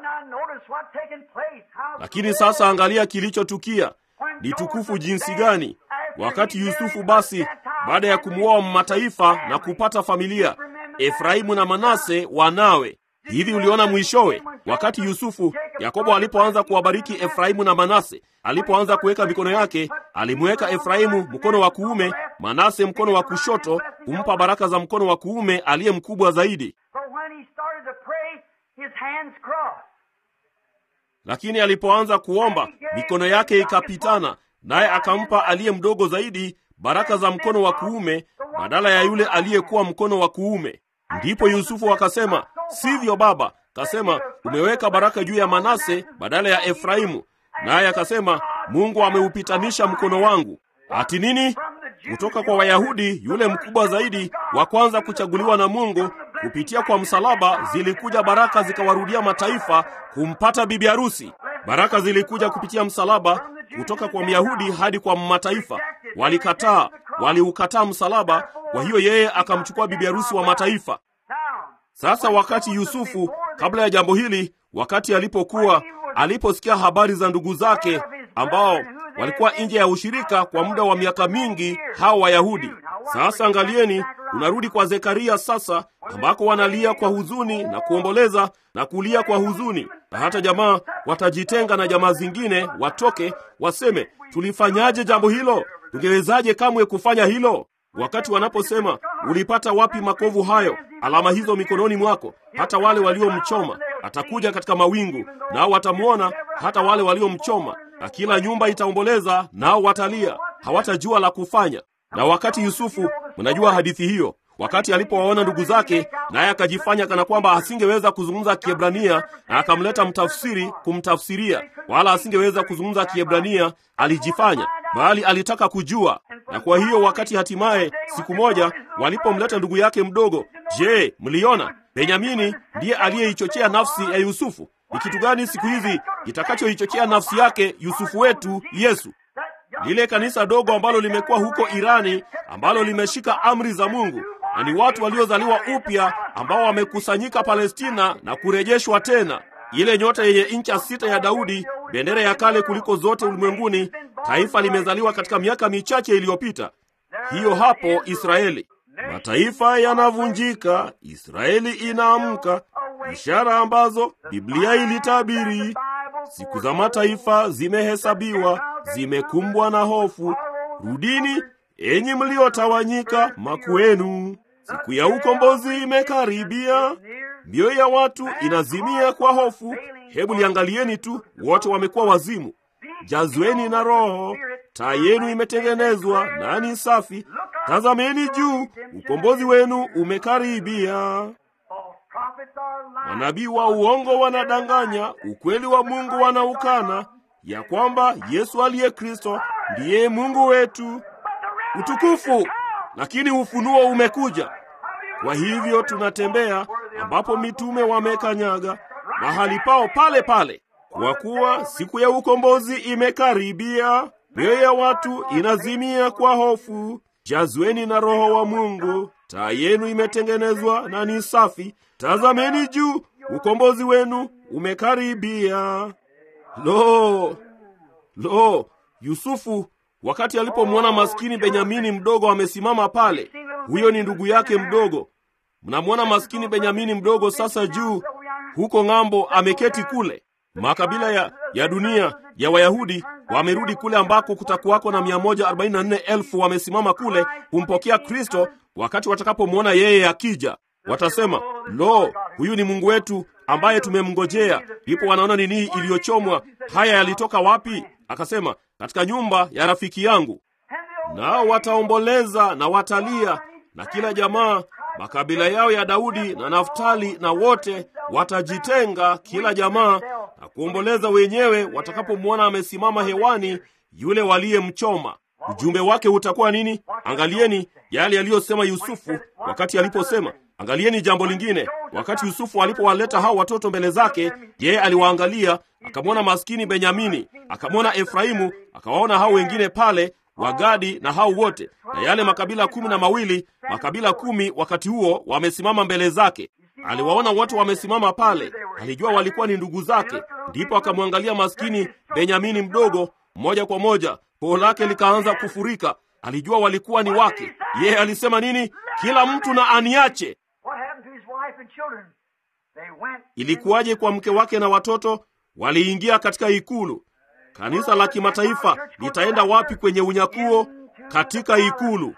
Lakini sasa angalia kilichotukia, ni tukufu jinsi gani! Wakati Yusufu basi baada ya kumwoa mataifa na kupata familia, Efraimu na Manase wanawe. Hivi uliona mwishowe, wakati Yusufu, Yakobo alipoanza kuwabariki Efraimu na Manase, alipoanza kuweka mikono yake, alimweka Efraimu mkono wa kuume, Manase mkono wa kushoto, kumpa baraka za mkono wa kuume aliye mkubwa zaidi. Lakini alipoanza kuomba, mikono yake ikapitana, naye akampa aliye mdogo zaidi baraka za mkono wa kuume badala ya yule aliyekuwa mkono wa kuume. Ndipo Yusufu akasema, sivyo baba. Kasema, umeweka baraka juu ya Manase badala ya Efraimu. Naye akasema, Mungu ameupitanisha mkono wangu. Ati nini? Kutoka kwa Wayahudi, yule mkubwa zaidi wa kwanza kuchaguliwa na Mungu, kupitia kwa msalaba zilikuja baraka zikawarudia mataifa kumpata bibi harusi. Baraka zilikuja kupitia msalaba kutoka kwa Myahudi hadi kwa mataifa. Walikataa, waliukataa msalaba, kwa hiyo yeye akamchukua bibi harusi wa mataifa. Sasa wakati Yusufu, kabla ya jambo hili, wakati alipokuwa aliposikia habari za ndugu zake ambao walikuwa nje ya ushirika kwa muda wa miaka mingi, hao Wayahudi. Sasa angalieni, unarudi kwa Zekaria sasa, ambako wanalia kwa huzuni na kuomboleza na kulia kwa huzuni, na hata jamaa watajitenga na jamaa zingine, watoke waseme, tulifanyaje jambo hilo? Tungewezaje kamwe kufanya hilo? Wakati wanaposema ulipata wapi makovu hayo, alama hizo mikononi mwako? Hata wale waliomchoma atakuja katika mawingu, nao watamwona, hata wale waliomchoma, na kila nyumba itaomboleza, nao watalia, hawatajua la kufanya. Na wakati Yusufu, mnajua hadithi hiyo, wakati alipowaona ndugu zake, naye akajifanya kana kwamba asingeweza kuzungumza Kiebrania, na akamleta mtafsiri kumtafsiria, wala asingeweza kuzungumza Kiebrania, alijifanya bali alitaka kujua. Na kwa hiyo wakati hatimaye siku moja walipomleta ndugu yake mdogo, je, mliona? Benyamini ndiye aliyeichochea nafsi ya Yusufu. Ni kitu gani siku hizi kitakachoichochea nafsi yake Yusufu wetu Yesu? Lile kanisa dogo ambalo limekuwa huko Irani, ambalo limeshika amri za Mungu na ni watu waliozaliwa upya ambao wamekusanyika Palestina na kurejeshwa tena. Ile nyota yenye incha sita ya Daudi, bendera ya kale kuliko zote ulimwenguni, taifa limezaliwa katika miaka michache iliyopita. Hiyo hapo Israeli. Mataifa yanavunjika, Israeli inaamka, ishara ambazo Biblia ilitabiri. Siku za mataifa zimehesabiwa, zimekumbwa na hofu. Rudini enyi mliotawanyika makwenu, siku ya ukombozi imekaribia. Mioyo ya watu inazimia kwa hofu. Hebu liangalieni tu, wote wamekuwa wazimu. Jazweni na Roho, taa yenu imetengenezwa nani safi. Tazameni juu, ukombozi wenu umekaribia. Manabii wa uongo wanadanganya, ukweli wa Mungu wanaukana, ya kwamba Yesu aliye Kristo ndiye Mungu wetu. Utukufu! Lakini ufunuo umekuja. Kwa hivyo tunatembea ambapo mitume wamekanyaga mahali pao pale pale, kwa kuwa siku ya ukombozi imekaribia. Mioyo ya watu inazimia kwa hofu. Jazweni na Roho wa Mungu, taa yenu imetengenezwa na ni safi. Tazameni juu, ukombozi wenu umekaribia. Lo, lo, Yusufu wakati alipomwona maskini Benyamini mdogo amesimama pale, huyo ni ndugu yake mdogo. Mnamwona maskini Benyamini mdogo sasa juu huko ng'ambo, ameketi kule. Makabila ya, ya dunia ya Wayahudi wamerudi kule ambako kutakuwako na 144,000 wamesimama kule kumpokea Kristo. Wakati watakapomwona yeye akija, watasema lo, huyu ni Mungu wetu ambaye tumemngojea. Ndipo wanaona nini iliyochomwa. Haya yalitoka wapi? Akasema, katika nyumba ya rafiki yangu. Nao wataomboleza na watalia, na kila jamaa makabila yao ya Daudi na Naftali, na wote watajitenga, kila jamaa na kuomboleza wenyewe watakapomwona amesimama hewani yule waliyemchoma. Ujumbe wake utakuwa nini? Angalieni yale yaliyosema Yusufu wakati aliposema. Angalieni jambo lingine, wakati Yusufu alipowaleta hao watoto mbele zake, yeye aliwaangalia akamwona maskini Benyamini, akamwona Efraimu, akawaona hao wengine pale Wagadi na hao wote na yale makabila kumi na mawili, makabila kumi wakati huo wamesimama mbele zake. Aliwaona wote wamesimama pale, alijua walikuwa ni ndugu zake. Ndipo akamwangalia maskini Benyamini mdogo, moja kwa moja koo lake likaanza kufurika. Alijua walikuwa ni wake. Yeye alisema nini? Kila mtu na aniache. Ilikuwaje kwa mke wake na watoto? Waliingia katika ikulu. Kanisa la kimataifa litaenda wapi kwenye unyakuo? Katika ikulu.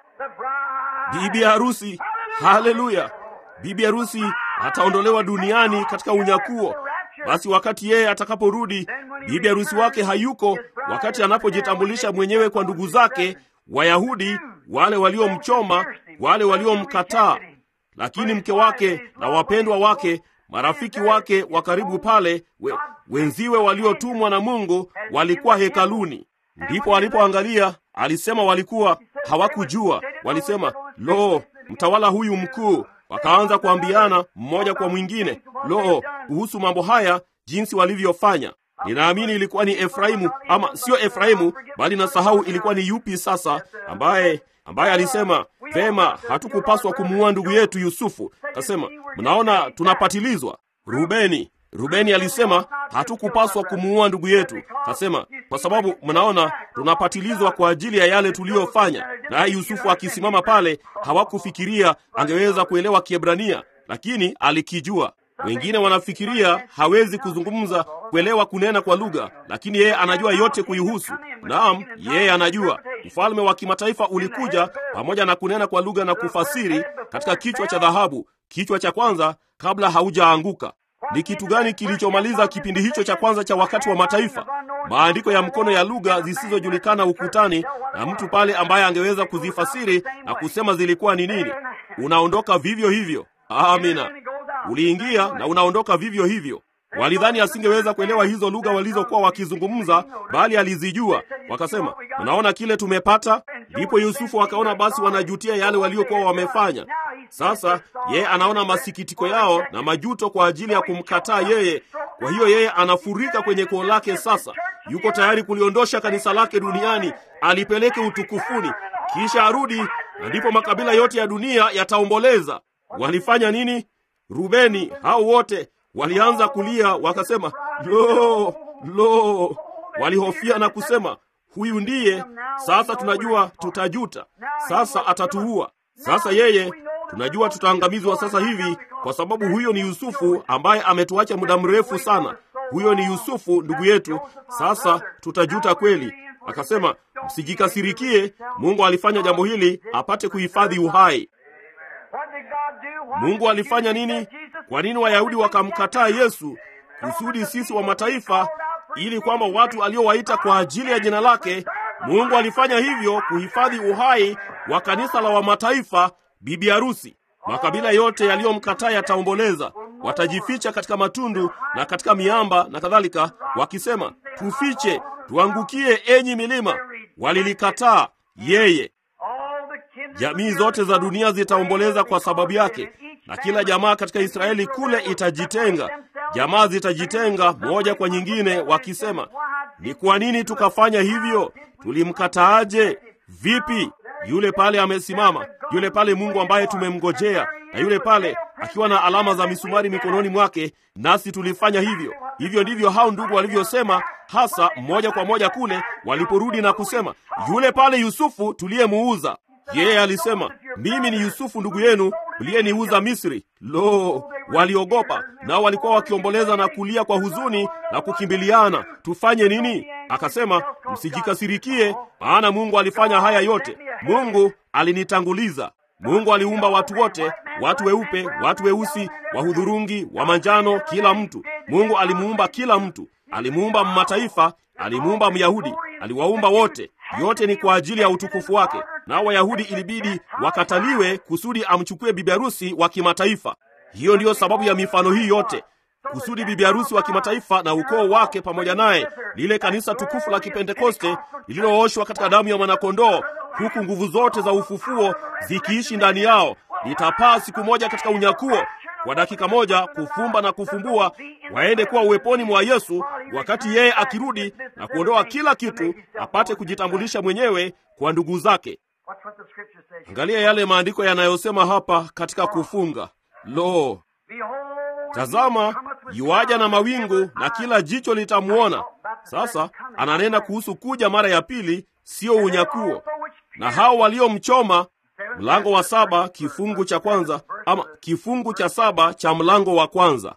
Bibi harusi, haleluya! Bibi harusi ataondolewa duniani katika unyakuo. Basi wakati yeye atakaporudi, bibi harusi wake hayuko, wakati anapojitambulisha mwenyewe kwa ndugu zake Wayahudi, wale waliomchoma, wale waliomkataa, lakini mke wake na wapendwa wake marafiki wake wa karibu pale, we, wenziwe waliotumwa na Mungu walikuwa hekaluni. Ndipo alipoangalia alisema, walikuwa hawakujua. Walisema, lo, mtawala huyu mkuu. Wakaanza kuambiana mmoja kwa mwingine, lo, kuhusu mambo haya, jinsi walivyofanya. Ninaamini ilikuwa ni Efraimu, ama sio Efraimu, bali nasahau ilikuwa ni yupi sasa, ambaye ambaye alisema vema, hatukupaswa kumuua ndugu yetu Yusufu. Kasema, mnaona tunapatilizwa. Rubeni Rubeni alisema hatukupaswa kumuua ndugu yetu. Kasema kwa sababu mnaona tunapatilizwa kwa ajili ya yale tuliyofanya. Naye Yusufu akisimama pale, hawakufikiria angeweza kuelewa Kiebrania, lakini alikijua. Wengine wanafikiria hawezi kuzungumza, kuelewa kunena kwa lugha, lakini yeye anajua yote kuihusu. Naam, yeye anajua. Ufalme wa kimataifa ulikuja pamoja na kunena kwa lugha na kufasiri katika kichwa cha dhahabu, kichwa cha kwanza kabla haujaanguka. Ni kitu gani kilichomaliza kipindi hicho cha kwanza cha wakati wa mataifa? Maandiko ya mkono ya lugha zisizojulikana ukutani, na mtu pale ambaye angeweza kuzifasiri na kusema zilikuwa ni nini. Unaondoka vivyo hivyo. Amina. Uliingia na unaondoka vivyo hivyo. Walidhani asingeweza kuelewa hizo lugha walizokuwa wakizungumza, bali alizijua. Wakasema, unaona kile tumepata. Ndipo Yusufu akaona basi wanajutia yale waliokuwa wamefanya. Sasa yeye anaona masikitiko yao na majuto kwa ajili ya kumkataa yeye, Kwa hiyo yeye anafurika kwenye koo lake sasa, yuko tayari kuliondosha kanisa lake duniani, alipeleke utukufuni, kisha arudi, na ndipo makabila yote ya dunia yataomboleza. Walifanya nini? Rubeni, hao wote walianza kulia, wakasema lo, lo, walihofia na kusema huyu ndiye sasa, tunajua tutajuta, sasa atatuua. Sasa yeye tunajua tutaangamizwa sasa hivi, kwa sababu huyo ni Yusufu ambaye ametuacha muda mrefu sana. Huyo ni Yusufu ndugu yetu, sasa tutajuta kweli. Akasema, msijikasirikie, Mungu alifanya jambo hili apate kuhifadhi uhai. Mungu alifanya nini? Kwa nini Wayahudi wakamkataa Yesu? Kusudi sisi wa mataifa, ili kwamba watu aliowaita kwa ajili ya jina lake, Mungu alifanya hivyo kuhifadhi uhai wa kanisa la wamataifa, bibi harusi. Makabila yote yaliyomkataa yataomboleza, watajificha katika matundu na katika miamba na kadhalika, wakisema, tufiche, tuangukie, enyi milima. Walilikataa yeye. Jamii zote za dunia zitaomboleza kwa sababu yake, na kila jamaa katika Israeli kule itajitenga. Jamaa zitajitenga moja kwa nyingine, wakisema, ni kwa nini tukafanya hivyo? Tulimkataaje? Vipi? Yule pale amesimama, yule pale Mungu ambaye tumemngojea, na yule pale akiwa na alama za misumari mikononi mwake, nasi tulifanya hivyo. Hivyo ndivyo hao ndugu walivyosema, hasa moja kwa moja kule waliporudi na kusema, yule pale Yusufu tuliyemuuza. Yeye alisema, mimi ni Yusufu ndugu yenu uliyeniuza Misri. Lo, waliogopa, nao walikuwa wakiomboleza na kulia kwa huzuni na kukimbiliana, tufanye nini? Akasema, msijikasirikie, maana Mungu alifanya haya yote. Mungu alinitanguliza. Mungu aliumba watu wote, watu weupe, watu weusi, wa hudhurungi, wa manjano, kila mtu. Mungu alimuumba kila mtu, alimuumba mataifa, alimuumba Myahudi, aliwaumba wote. Yote ni kwa ajili ya utukufu wake. Nao Wayahudi ilibidi wakataliwe kusudi amchukue bibi harusi wa kimataifa. Hiyo ndiyo sababu ya mifano hii yote, kusudi bibi harusi wa kimataifa na ukoo wake pamoja naye, lile kanisa tukufu la Kipentekoste lililooshwa katika damu ya mwanakondoo, huku nguvu zote za ufufuo zikiishi ndani yao, litapaa siku moja katika unyakuo kwa dakika moja kufumba na kufumbua, waende kuwa uweponi mwa Yesu wakati yeye akirudi na kuondoa kila kitu, apate kujitambulisha mwenyewe kwa ndugu zake. Angalia yale maandiko yanayosema hapa katika kufunga. Lo, tazama, yuaja na mawingu na kila jicho litamwona. Sasa ananena kuhusu kuja mara ya pili, sio unyakuo. Na hao waliomchoma mlango wa saba kifungu cha kwanza ama kifungu cha saba cha mlango wa kwanza.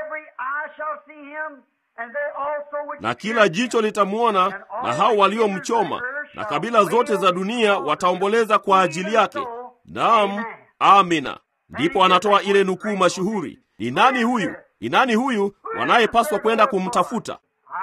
Na kila jicho litamwona, na hao waliomchoma, na kabila zote za dunia wataomboleza kwa ajili yake. Naam, amina. Ndipo anatoa ile nukuu mashuhuri. Ni nani huyu? Ni nani huyu wanayepaswa kwenda kumtafuta?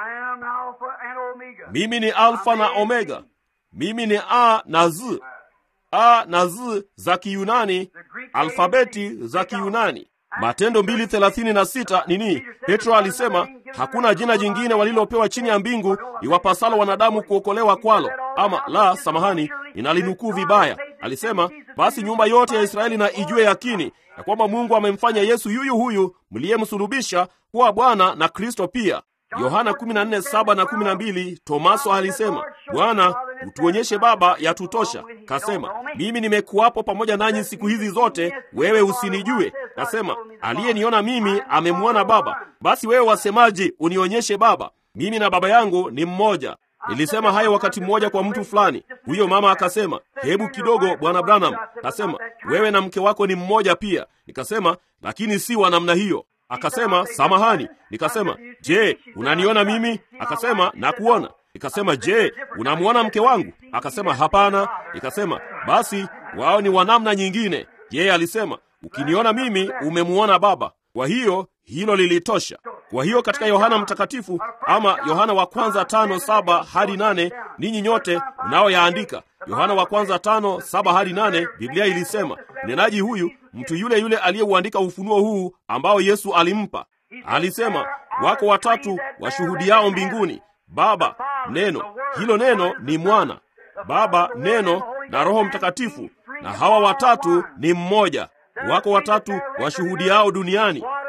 Mimi ni Alfa na Omega, mimi ni A na Z. A na Z za Kiyunani, alfabeti za Kiyunani. Matendo mbili thelathini na sita nini? Petro alisema hakuna jina jingine walilopewa chini ya mbingu iwapasalo wanadamu kuokolewa kwalo. Ama la, samahani, ninalinukuu vibaya. Alisema basi nyumba yote ya Israeli na ijue yakini ya kwamba Mungu amemfanya Yesu yuyu huyu mliyemsulubisha kuwa Bwana na Kristo pia. Yohana 14:7 na 12, Tomaso alisema, Bwana, utuonyeshe Baba, yatutosha. Kasema, mimi nimekuwapo pamoja nanyi siku hizi zote, wewe usinijue. Kasema, aliyeniona mimi amemwona Baba. Basi wewe wasemaje, unionyeshe Baba? Mimi na Baba yangu ni mmoja. Nilisema hayo wakati mmoja kwa mtu fulani. Huyo mama akasema, hebu kidogo, bwana Branham. Kasema, wewe na mke wako ni mmoja pia. Nikasema, lakini si wa namna hiyo. Akasema, samahani. Nikasema, je, unaniona mimi? Akasema, nakuona. Nikasema, je, unamwona mke wangu? Akasema, hapana. Nikasema, basi wao ni wa namna nyingine. Yeye alisema, ukiniona mimi umemwona Baba. Kwa hiyo hilo lilitosha. Kwa hiyo katika Yohana Mtakatifu ama Yohana wa kwanza tano saba hadi nane ninyi nyote mnaoyaandika, Yohana wa kwanza tano saba hadi nane Biblia ilisema mnenaji huyu mtu yule yule aliyeuandika ufunuo huu ambao Yesu alimpa, alisema wako watatu washuhudiao mbinguni, Baba, Neno. Hilo neno ni Mwana, Baba, Neno na Roho Mtakatifu, na hawa watatu ni mmoja. Wako watatu washuhudiao duniani,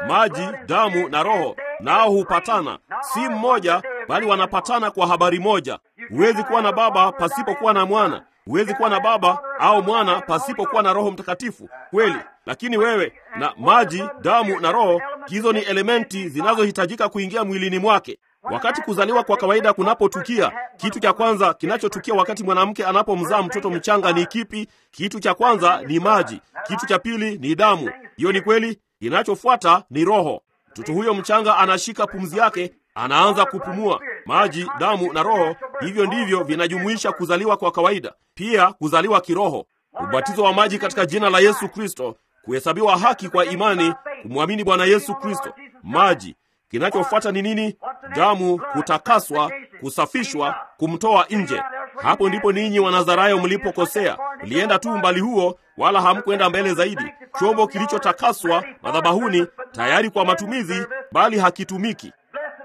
maji, damu na Roho, nao hupatana, si mmoja, bali wanapatana kwa habari moja. Huwezi kuwa na Baba pasipokuwa na Mwana, huwezi kuwa na Baba au Mwana pasipokuwa na Roho Mtakatifu, kweli. Lakini wewe na maji, damu na Roho, hizo ni elementi zinazohitajika kuingia mwilini mwake. Wakati kuzaliwa kwa kawaida kunapotukia, kitu cha kwanza kinachotukia wakati mwanamke anapomzaa mtoto mchanga ni kipi? Kitu cha kwanza ni maji, kitu cha pili ni damu. Hiyo ni kweli. Kinachofuata ni Roho. Mtoto huyo mchanga anashika pumzi yake, anaanza kupumua. Maji, damu na Roho, hivyo ndivyo vinajumuisha kuzaliwa kwa kawaida, pia kuzaliwa kiroho. Ubatizo wa maji katika jina la Yesu Kristo, kuhesabiwa haki kwa imani, kumwamini Bwana Yesu Kristo. Maji Kinachofuata ni nini? Damu, kutakaswa, kusafishwa, kumtoa nje. Hapo ndipo ninyi Wanazarayo mlipokosea. Mlienda tu umbali huo, wala hamkwenda mbele zaidi. Chombo kilichotakaswa madhabahuni, tayari kwa matumizi, bali hakitumiki.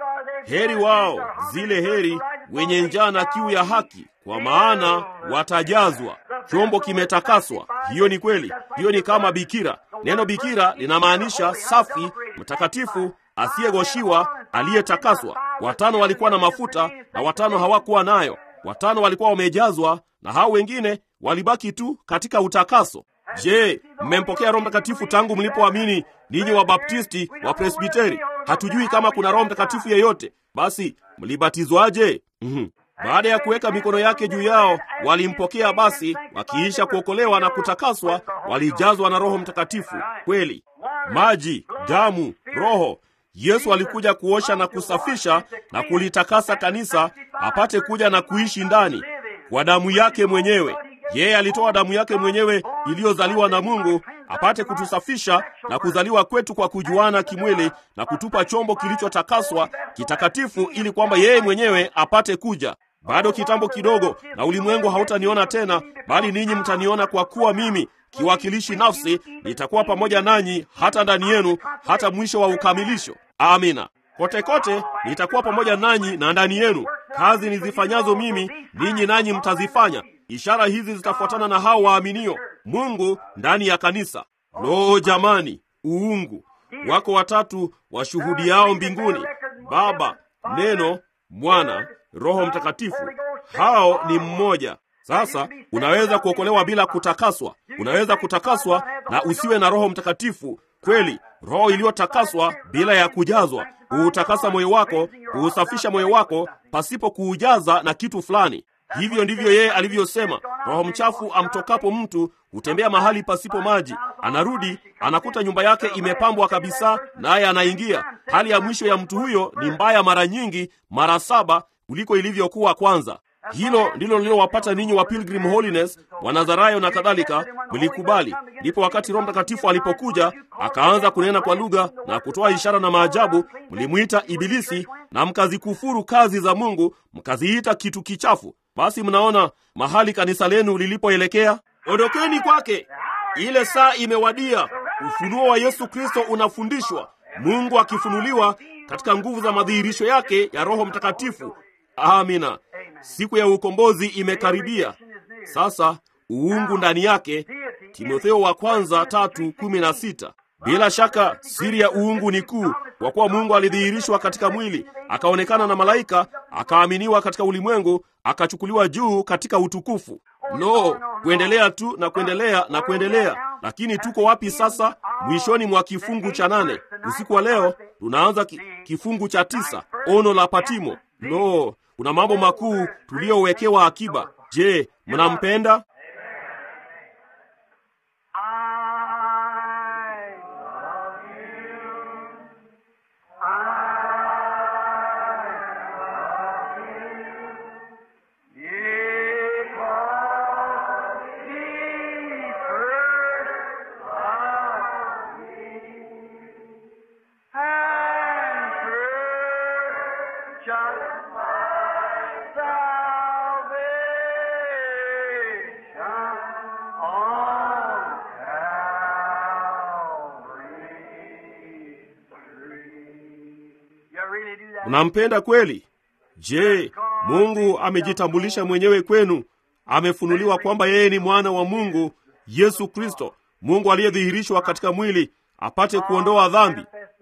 Heri wao, zile heri, wenye njaa na kiu ya haki, kwa maana watajazwa. Chombo kimetakaswa. Hiyo ni kweli. Hiyo ni kama bikira. Neno bikira linamaanisha safi, mtakatifu asiyegoshiwa aliyetakaswa. Watano walikuwa na mafuta na watano hawakuwa nayo. Watano walikuwa wamejazwa na hao wengine walibaki tu katika utakaso. Je, mmempokea Roho Mtakatifu tangu mlipoamini, ninyi Wabaptisti, wa Presbiteri? Hatujui kama kuna Roho Mtakatifu yeyote. Basi mlibatizwaje? mm-hmm. Baada ya kuweka mikono yake juu yao walimpokea. Basi wakiisha kuokolewa na kutakaswa, walijazwa na Roho Mtakatifu. Kweli, maji, damu, Roho Yesu alikuja kuosha na kusafisha na kulitakasa kanisa apate kuja na kuishi ndani kwa damu yake mwenyewe. Yeye alitoa damu yake mwenyewe iliyozaliwa na Mungu apate kutusafisha na kuzaliwa kwetu kwa kujuana kimwili na kutupa chombo kilichotakaswa kitakatifu, ili kwamba yeye mwenyewe apate kuja. Bado kitambo kidogo, na ulimwengu hautaniona tena, bali ninyi mtaniona, kwa kuwa mimi kiwakilishi nafsi nitakuwa pamoja nanyi hata ndani yenu hata mwisho wa ukamilisho. Amina. Kote kote nitakuwa pamoja nanyi na ndani yenu. Kazi nizifanyazo mimi, ninyi nanyi mtazifanya. Ishara hizi zitafuatana na hao waaminio. Mungu ndani ya kanisa. Lo, jamani, uungu wako watatu washuhudiao mbinguni, Baba, Neno, Mwana, Roho Mtakatifu. Hao ni mmoja. Sasa unaweza kuokolewa bila kutakaswa. Unaweza kutakaswa na usiwe na Roho Mtakatifu. Kweli, roho iliyotakaswa bila ya kujazwa huutakasa moyo wako, huusafisha moyo wako pasipo kuujaza na kitu fulani. Hivyo ndivyo yeye alivyosema, roho mchafu amtokapo mtu hutembea mahali pasipo maji, anarudi anakuta nyumba yake imepambwa kabisa, naye anaingia. Hali ya mwisho ya mtu huyo ni mbaya mara nyingi, mara saba kuliko ilivyokuwa kwanza. Hilo ndilo lililowapata ninyi wa Pilgrim Holiness, Wanazarayo na kadhalika. Mlikubali. Ndipo wakati Roho Mtakatifu alipokuja akaanza kunena kwa lugha na kutoa ishara na maajabu, mlimwita Ibilisi na mkazikufuru kazi za Mungu, mkaziita kitu kichafu. Basi mnaona mahali kanisa lenu lilipoelekea. Ondokeni kwake, ile saa imewadia. Ufunuo wa Yesu Kristo unafundishwa, Mungu akifunuliwa katika nguvu za madhihirisho yake ya Roho Mtakatifu. Amina. Siku ya ukombozi imekaribia sasa. Uungu ndani yake, Timotheo wa kwanza tatu kumi na sita. Bila shaka siri ya uungu ni kuu, kwa kuwa Mungu alidhihirishwa katika mwili, akaonekana na malaika, akaaminiwa katika ulimwengu, akachukuliwa juu katika utukufu. Lo, kuendelea tu na kuendelea na kuendelea. Lakini tuko wapi sasa? Mwishoni mwa kifungu cha nane. Usiku wa leo tunaanza ki, kifungu cha tisa, ono la Patimo. Lo, kuna mambo makuu tuliyowekewa akiba. Je, mnampenda? Unampenda kweli? Je, Mungu amejitambulisha mwenyewe kwenu? Amefunuliwa kwamba yeye ni mwana wa Mungu, Yesu Kristo, Mungu aliyedhihirishwa katika mwili, apate kuondoa dhambi.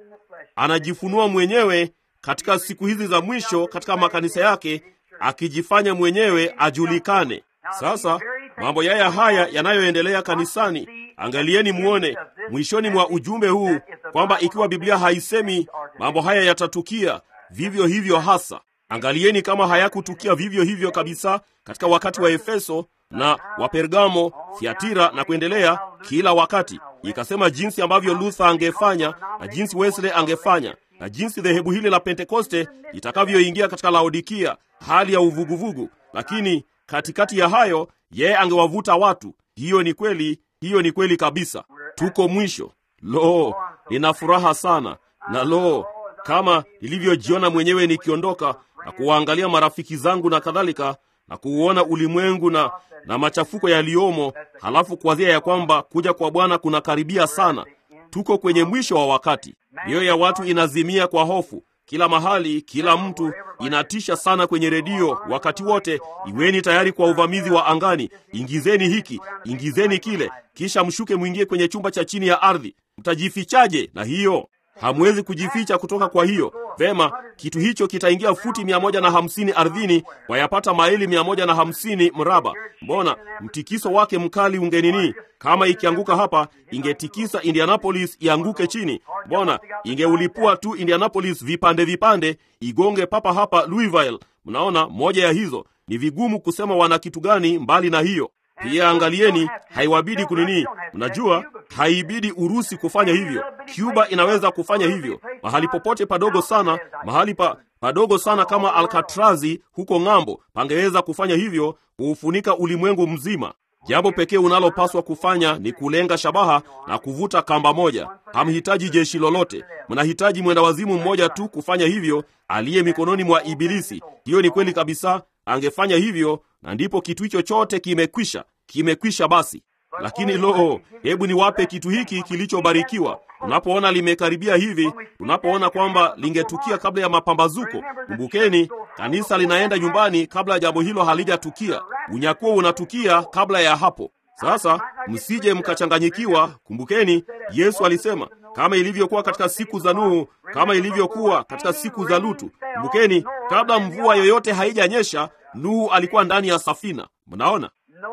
Anajifunua mwenyewe katika siku hizi za mwisho katika makanisa yake, akijifanya mwenyewe ajulikane. Sasa mambo yaya haya yanayoendelea kanisani, angalieni muone mwishoni mwa ujumbe huu kwamba ikiwa Biblia haisemi mambo haya yatatukia vivyo hivyo hasa, angalieni kama hayakutukia vivyo hivyo kabisa katika wakati wa Efeso na wa Pergamo, Thiatira na kuendelea. Kila wakati ikasema jinsi ambavyo Luther angefanya na jinsi Wesley angefanya na jinsi dhehebu hili la Pentekoste litakavyoingia katika Laodikia, hali ya uvuguvugu. Lakini katikati ya hayo, yeye angewavuta watu. Hiyo ni kweli, hiyo ni kweli kabisa. Tuko mwisho. Lo, nina furaha sana na lo, kama nilivyojiona mwenyewe nikiondoka na kuwaangalia marafiki zangu na kadhalika na kuuona ulimwengu na, na machafuko yaliyomo, halafu kuwazia ya kwamba kuja kwa Bwana kunakaribia sana. Tuko kwenye mwisho wa wakati. Mioyo ya watu inazimia kwa hofu kila mahali, kila mtu inatisha sana kwenye redio wakati wote. Iweni tayari kwa uvamizi wa angani, ingizeni hiki, ingizeni kile, kisha mshuke mwingie kwenye chumba cha chini ya ardhi. Mtajifichaje na hiyo? Hamwezi kujificha kutoka kwa hiyo. Vema, kitu hicho kitaingia futi mia moja na hamsini ardhini, wayapata maili mia moja na hamsini mraba. Mbona mtikiso wake mkali ungenini? Kama ikianguka hapa, ingetikisa Indianapolis ianguke chini. Mbona ingeulipua tu Indianapolis vipande vipande, igonge papa hapa Louisville. Mnaona, moja ya hizo ni vigumu kusema wana kitu gani mbali na hiyo. Pia angalieni, haiwabidi kunini. Mnajua, haibidi Urusi kufanya hivyo. Cuba inaweza kufanya hivyo mahali popote padogo sana, mahali pa padogo sana kama Alkatrazi huko ng'ambo, pangeweza kufanya hivyo, kuufunika ulimwengu mzima. Jambo pekee unalopaswa kufanya ni kulenga shabaha na kuvuta kamba moja. Hamhitaji jeshi lolote, mnahitaji mwenda wazimu mmoja tu kufanya hivyo, aliye mikononi mwa Ibilisi. Hiyo ni kweli kabisa, angefanya hivyo, na ndipo kitu hicho chote kimekwisha, kimekwisha basi. Lakini loo, hebu niwape kitu hiki kilichobarikiwa. Unapoona limekaribia hivi, unapoona kwamba lingetukia kabla ya mapambazuko, kumbukeni, kanisa linaenda nyumbani kabla ya jambo hilo halijatukia. Unyakuo unatukia kabla ya hapo. Sasa msije mkachanganyikiwa. Kumbukeni, Yesu alisema kama ilivyokuwa katika siku za Nuhu, kama ilivyokuwa katika siku za Lutu. Kumbukeni, kabla mvua yoyote haijanyesha, Nuhu alikuwa ndani ya safina. Mnaona,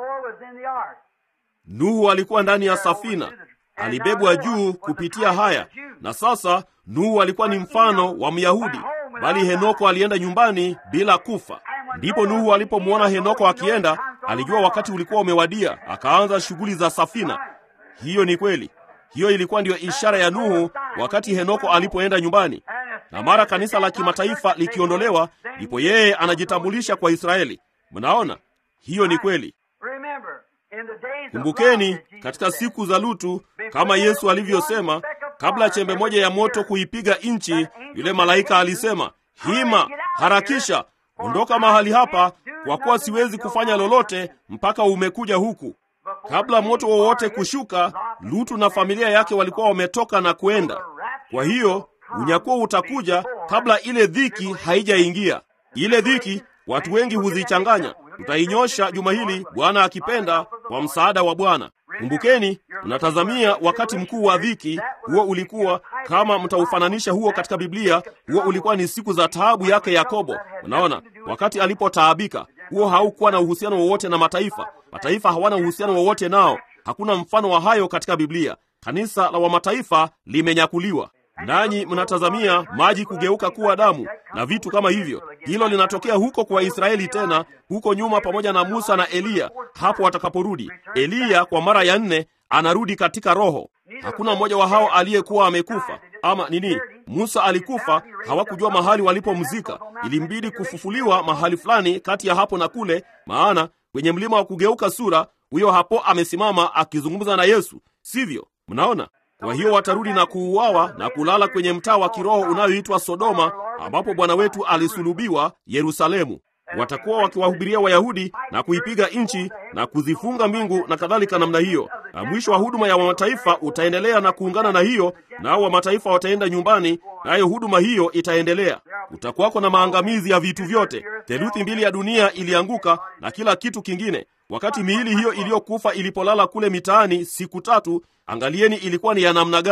Nuhu alikuwa ndani ya safina, alibebwa juu kupitia haya. Na sasa Nuhu alikuwa ni mfano wa Myahudi, bali Henoko alienda nyumbani bila kufa. Ndipo Nuhu alipomwona Henoko akienda, alijua wakati ulikuwa umewadia, akaanza shughuli za safina. Hiyo ni kweli. Hiyo ilikuwa ndiyo ishara ya Nuhu wakati Henoko alipoenda nyumbani. Na mara kanisa la kimataifa likiondolewa, ndipo yeye anajitambulisha kwa Israeli. Mnaona, hiyo ni kweli. Kumbukeni, katika siku za Lutu, kama Yesu alivyosema, kabla chembe moja ya moto kuipiga nchi, yule malaika alisema, hima, harakisha, ondoka mahali hapa, kwa kuwa siwezi kufanya lolote mpaka umekuja huku. Kabla moto wowote kushuka, Lutu na familia yake walikuwa wametoka na kwenda. Kwa hiyo unyakuo utakuja kabla ile dhiki haijaingia. Ile dhiki watu wengi huzichanganya. Tutainyosha juma hili, Bwana akipenda, kwa msaada wa Bwana. Kumbukeni, mnatazamia wakati mkuu wa dhiki. Huo ulikuwa kama mtaufananisha huo katika Biblia, huo ulikuwa ni siku za taabu yake Yakobo. Unaona, wakati alipotaabika, huo haukuwa na uhusiano wowote na mataifa. Mataifa hawana uhusiano wowote nao. Hakuna mfano wa hayo katika Biblia. Kanisa la wamataifa limenyakuliwa nanyi mnatazamia maji kugeuka kuwa damu na vitu kama hivyo. Hilo linatokea huko kwa Israeli tena huko nyuma, pamoja na Musa na Eliya hapo watakaporudi. Eliya kwa mara ya nne anarudi katika roho. Hakuna mmoja wa hao aliyekuwa amekufa ama nini. Musa alikufa, hawakujua mahali walipomzika. Ilimbidi kufufuliwa mahali fulani kati ya hapo na kule, maana kwenye mlima wa kugeuka sura, huyo hapo amesimama akizungumza na Yesu, sivyo? Mnaona? Kwa hiyo watarudi na kuuawa na kulala kwenye mtaa wa kiroho unayoitwa Sodoma, ambapo Bwana wetu alisulubiwa, Yerusalemu. Watakuwa wakiwahubiria Wayahudi na kuipiga nchi na kuzifunga mbingu na kadhalika namna hiyo, na mwisho wa huduma ya wamataifa utaendelea na kuungana na hiyo, nao wamataifa wataenda nyumbani, nayo huduma hiyo itaendelea. Kutakuwako na maangamizi ya vitu vyote. Theluthi mbili ya dunia ilianguka na kila kitu kingine. Wakati miili hiyo iliyokufa ilipolala kule mitaani siku tatu, angalieni ilikuwa ni ya namna gani.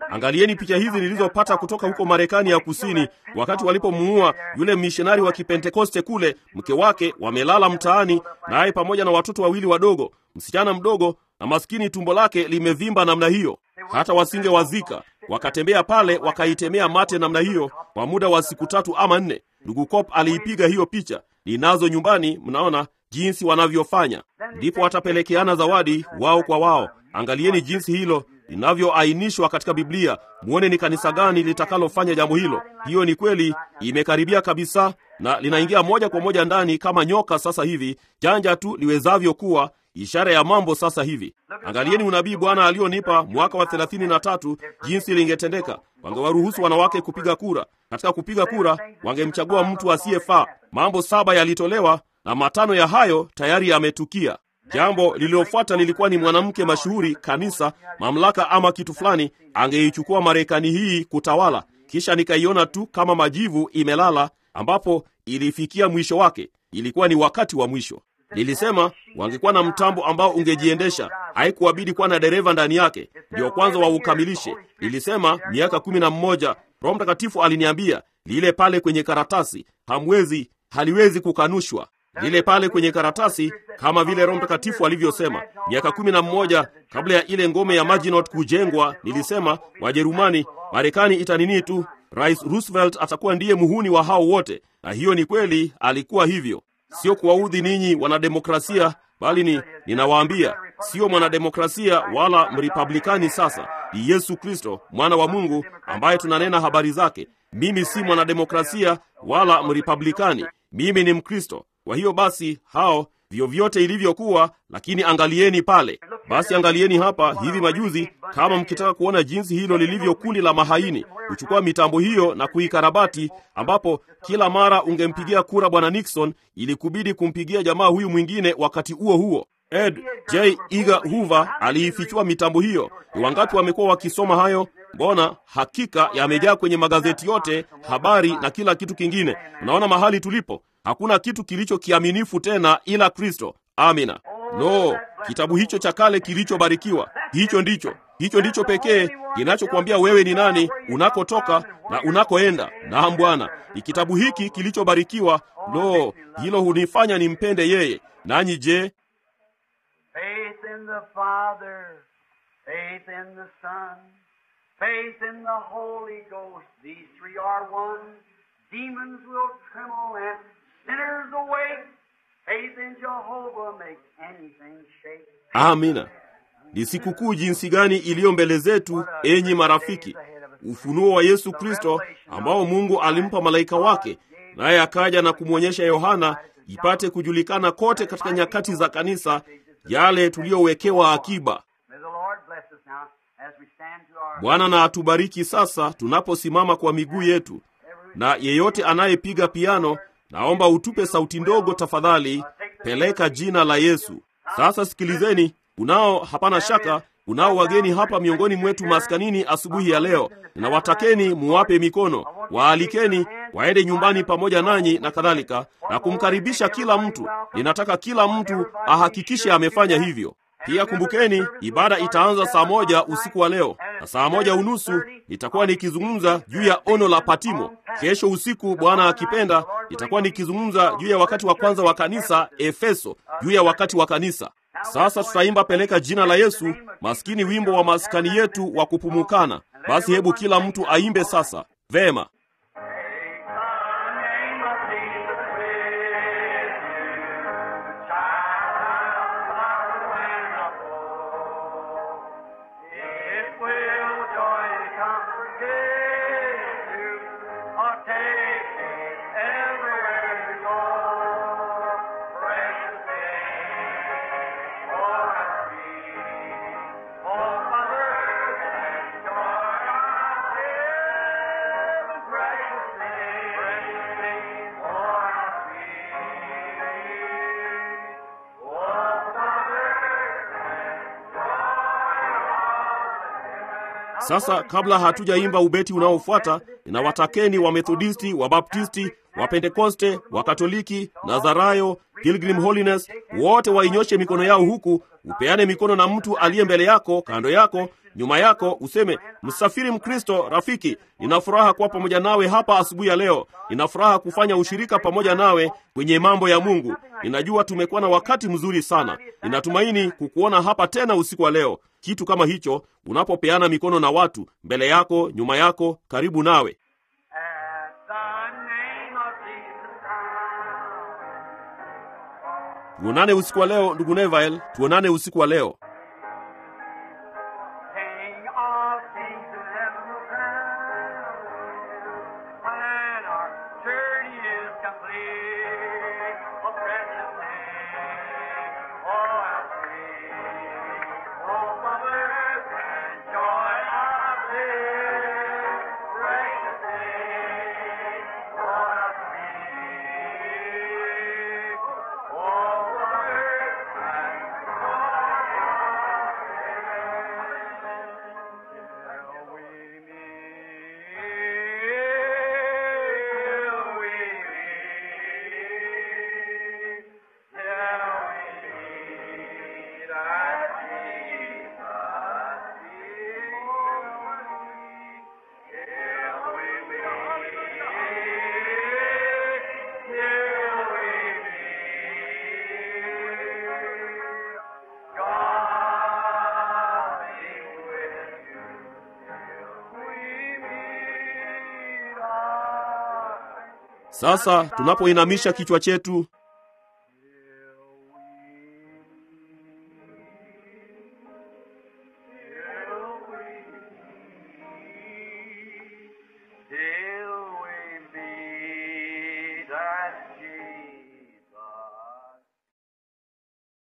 Angalieni picha hizi nilizopata kutoka huko Marekani ya Kusini, wakati walipomuua yule mishonari wa Kipentekoste kule. Mke wake wamelala mtaani, naye pamoja na watoto wawili wadogo, msichana mdogo na maskini, tumbo lake limevimba namna hiyo, hata wasingewazika. Wakatembea pale, wakaitemea mate namna hiyo kwa muda wa siku tatu ama nne. Ndugu Cop aliipiga hiyo picha, ninazo nyumbani. Mnaona jinsi wanavyofanya, ndipo watapelekeana zawadi wao kwa wao. Angalieni jinsi hilo linavyoainishwa katika Biblia, muone ni kanisa gani litakalofanya jambo hilo. Hiyo ni kweli, imekaribia kabisa na linaingia moja kwa moja ndani kama nyoka sasa hivi, janja tu liwezavyo kuwa, ishara ya mambo sasa hivi. Angalieni unabii Bwana alionipa mwaka wa thelathini na tatu, jinsi lingetendeka. Wangewaruhusu wanawake kupiga kura. Katika kupiga kura, wangemchagua mtu asiyefaa. Mambo saba yalitolewa na matano ya hayo tayari yametukia. Jambo lililofuata lilikuwa ni mwanamke mashuhuri, kanisa, mamlaka ama kitu fulani, angeichukua Marekani hii kutawala. Kisha nikaiona tu kama majivu imelala, ambapo ilifikia mwisho wake. Ilikuwa ni wakati wa mwisho. Nilisema wangekuwa na mtambo ambao ungejiendesha, haikuwabidi kuwa na dereva ndani yake, ndio kwanza waukamilishe. Nilisema miaka kumi na mmoja. Roho Mtakatifu aliniambia lile pale kwenye karatasi, hamwezi, haliwezi kukanushwa lile pale kwenye karatasi, kama vile Roho Mtakatifu alivyosema. Miaka kumi na mmoja kabla ya ile ngome ya Maginot kujengwa, nilisema Wajerumani, Marekani itanini tu, Rais Roosevelt atakuwa ndiye muhuni wa hao wote. Na hiyo ni kweli, alikuwa hivyo. Sio kuwaudhi ninyi wanademokrasia, bali ni ninawaambia, sio mwanademokrasia wala mrepublikani. Sasa ni Yesu Kristo mwana wa Mungu ambaye tunanena habari zake. Mimi si mwanademokrasia wala mrepublikani, mimi ni Mkristo. Kwa hiyo basi, hao vyovyote ilivyokuwa, lakini angalieni pale. Basi angalieni hapa hivi majuzi, kama mkitaka kuona jinsi hilo lilivyo kundi la mahaini, kuchukua mitambo hiyo na kuikarabati, ambapo kila mara ungempigia kura bwana Nixon, ili kubidi kumpigia jamaa huyu mwingine wakati huo huo. Ed J Eger Hoover aliifichua mitambo hiyo. Ni wangapi wamekuwa wakisoma hayo? Mbona hakika yamejaa kwenye magazeti yote, habari na kila kitu kingine. Unaona mahali tulipo, hakuna kitu kilicho kiaminifu tena ila Kristo. Amina. No, kitabu hicho cha kale kilichobarikiwa, hicho ndicho hicho ndicho pekee kinachokuambia wewe ni nani, unakotoka na unakoenda. Naam Bwana, ni kitabu hiki kilichobarikiwa. Lo, hilo hunifanya nimpende yeye. Nanyi je?
Faith in the Father, faith in the Son, faith in the Holy Ghost. These three are one. Demons will tremble and sinners awake. Faith in Jehovah makes anything shake.
Amina. Ni sikukuu jinsi gani iliyo mbele zetu, enyi marafiki! Ufunuo wa Yesu Kristo ambao Mungu alimpa malaika wake, naye akaja na kumwonyesha Yohana ipate kujulikana kote katika nyakati za kanisa yale tuliyowekewa akiba.
May the Lord bless us now as we stand to our
Bwana na atubariki sasa tunaposimama kwa miguu yetu. Na yeyote anayepiga piano, naomba utupe sauti ndogo tafadhali, peleka jina la Yesu. Sasa sikilizeni, unao hapana shaka, unao wageni hapa miongoni mwetu maskanini asubuhi ya leo. Ninawatakeni muwape mikono, waalikeni waende nyumbani pamoja nanyi na kadhalika, na kumkaribisha kila mtu. Ninataka kila mtu ahakikishe amefanya hivyo. Pia kumbukeni, ibada itaanza saa moja usiku wa leo, na saa moja unusu nitakuwa nikizungumza juu ya ono la Patimo. Kesho usiku, Bwana akipenda, nitakuwa nikizungumza juu ya wakati wa kwanza wa kanisa Efeso, juu ya wakati wa kanisa. Sasa tutaimba peleka jina la Yesu, maskini, wimbo wa maskani yetu wa kupumukana. Basi hebu kila mtu aimbe sasa. Vema.
It will joy and comfort give you, or take it everywhere you go. Precious thing for our feet, oh mother and joy of heaven. Precious thing, precious thing for our feet, oh mother
Sasa kabla hatujaimba ubeti unaofuata, ninawatakeni Wamethodisti, Wabaptisti, Wapentekoste, Wakatoliki, Nazarayo, Pilgrim Holiness, wote wainyoshe mikono yao huku, upeane mikono na mtu aliye mbele yako, kando yako, nyuma yako, useme, msafiri Mkristo rafiki, nina furaha kuwa pamoja nawe hapa asubuhi ya leo. Nina furaha kufanya ushirika pamoja nawe kwenye mambo ya Mungu. Ninajua tumekuwa na wakati mzuri sana. Ninatumaini kukuona hapa tena usiku wa leo. Kitu kama hicho, unapopeana mikono na watu mbele yako, nyuma yako, karibu nawe.
At the name of Jesus Christ.
Tuonane usiku wa leo, ndugu Neville, tuonane usiku wa leo.
King of kings in heaven will crown when our journey is complete. Oh, precious name, oh, how sweet, oh, mother and joy of this precious name, oh, how sweet, oh, mother and
Sasa tunapoinamisha kichwa chetu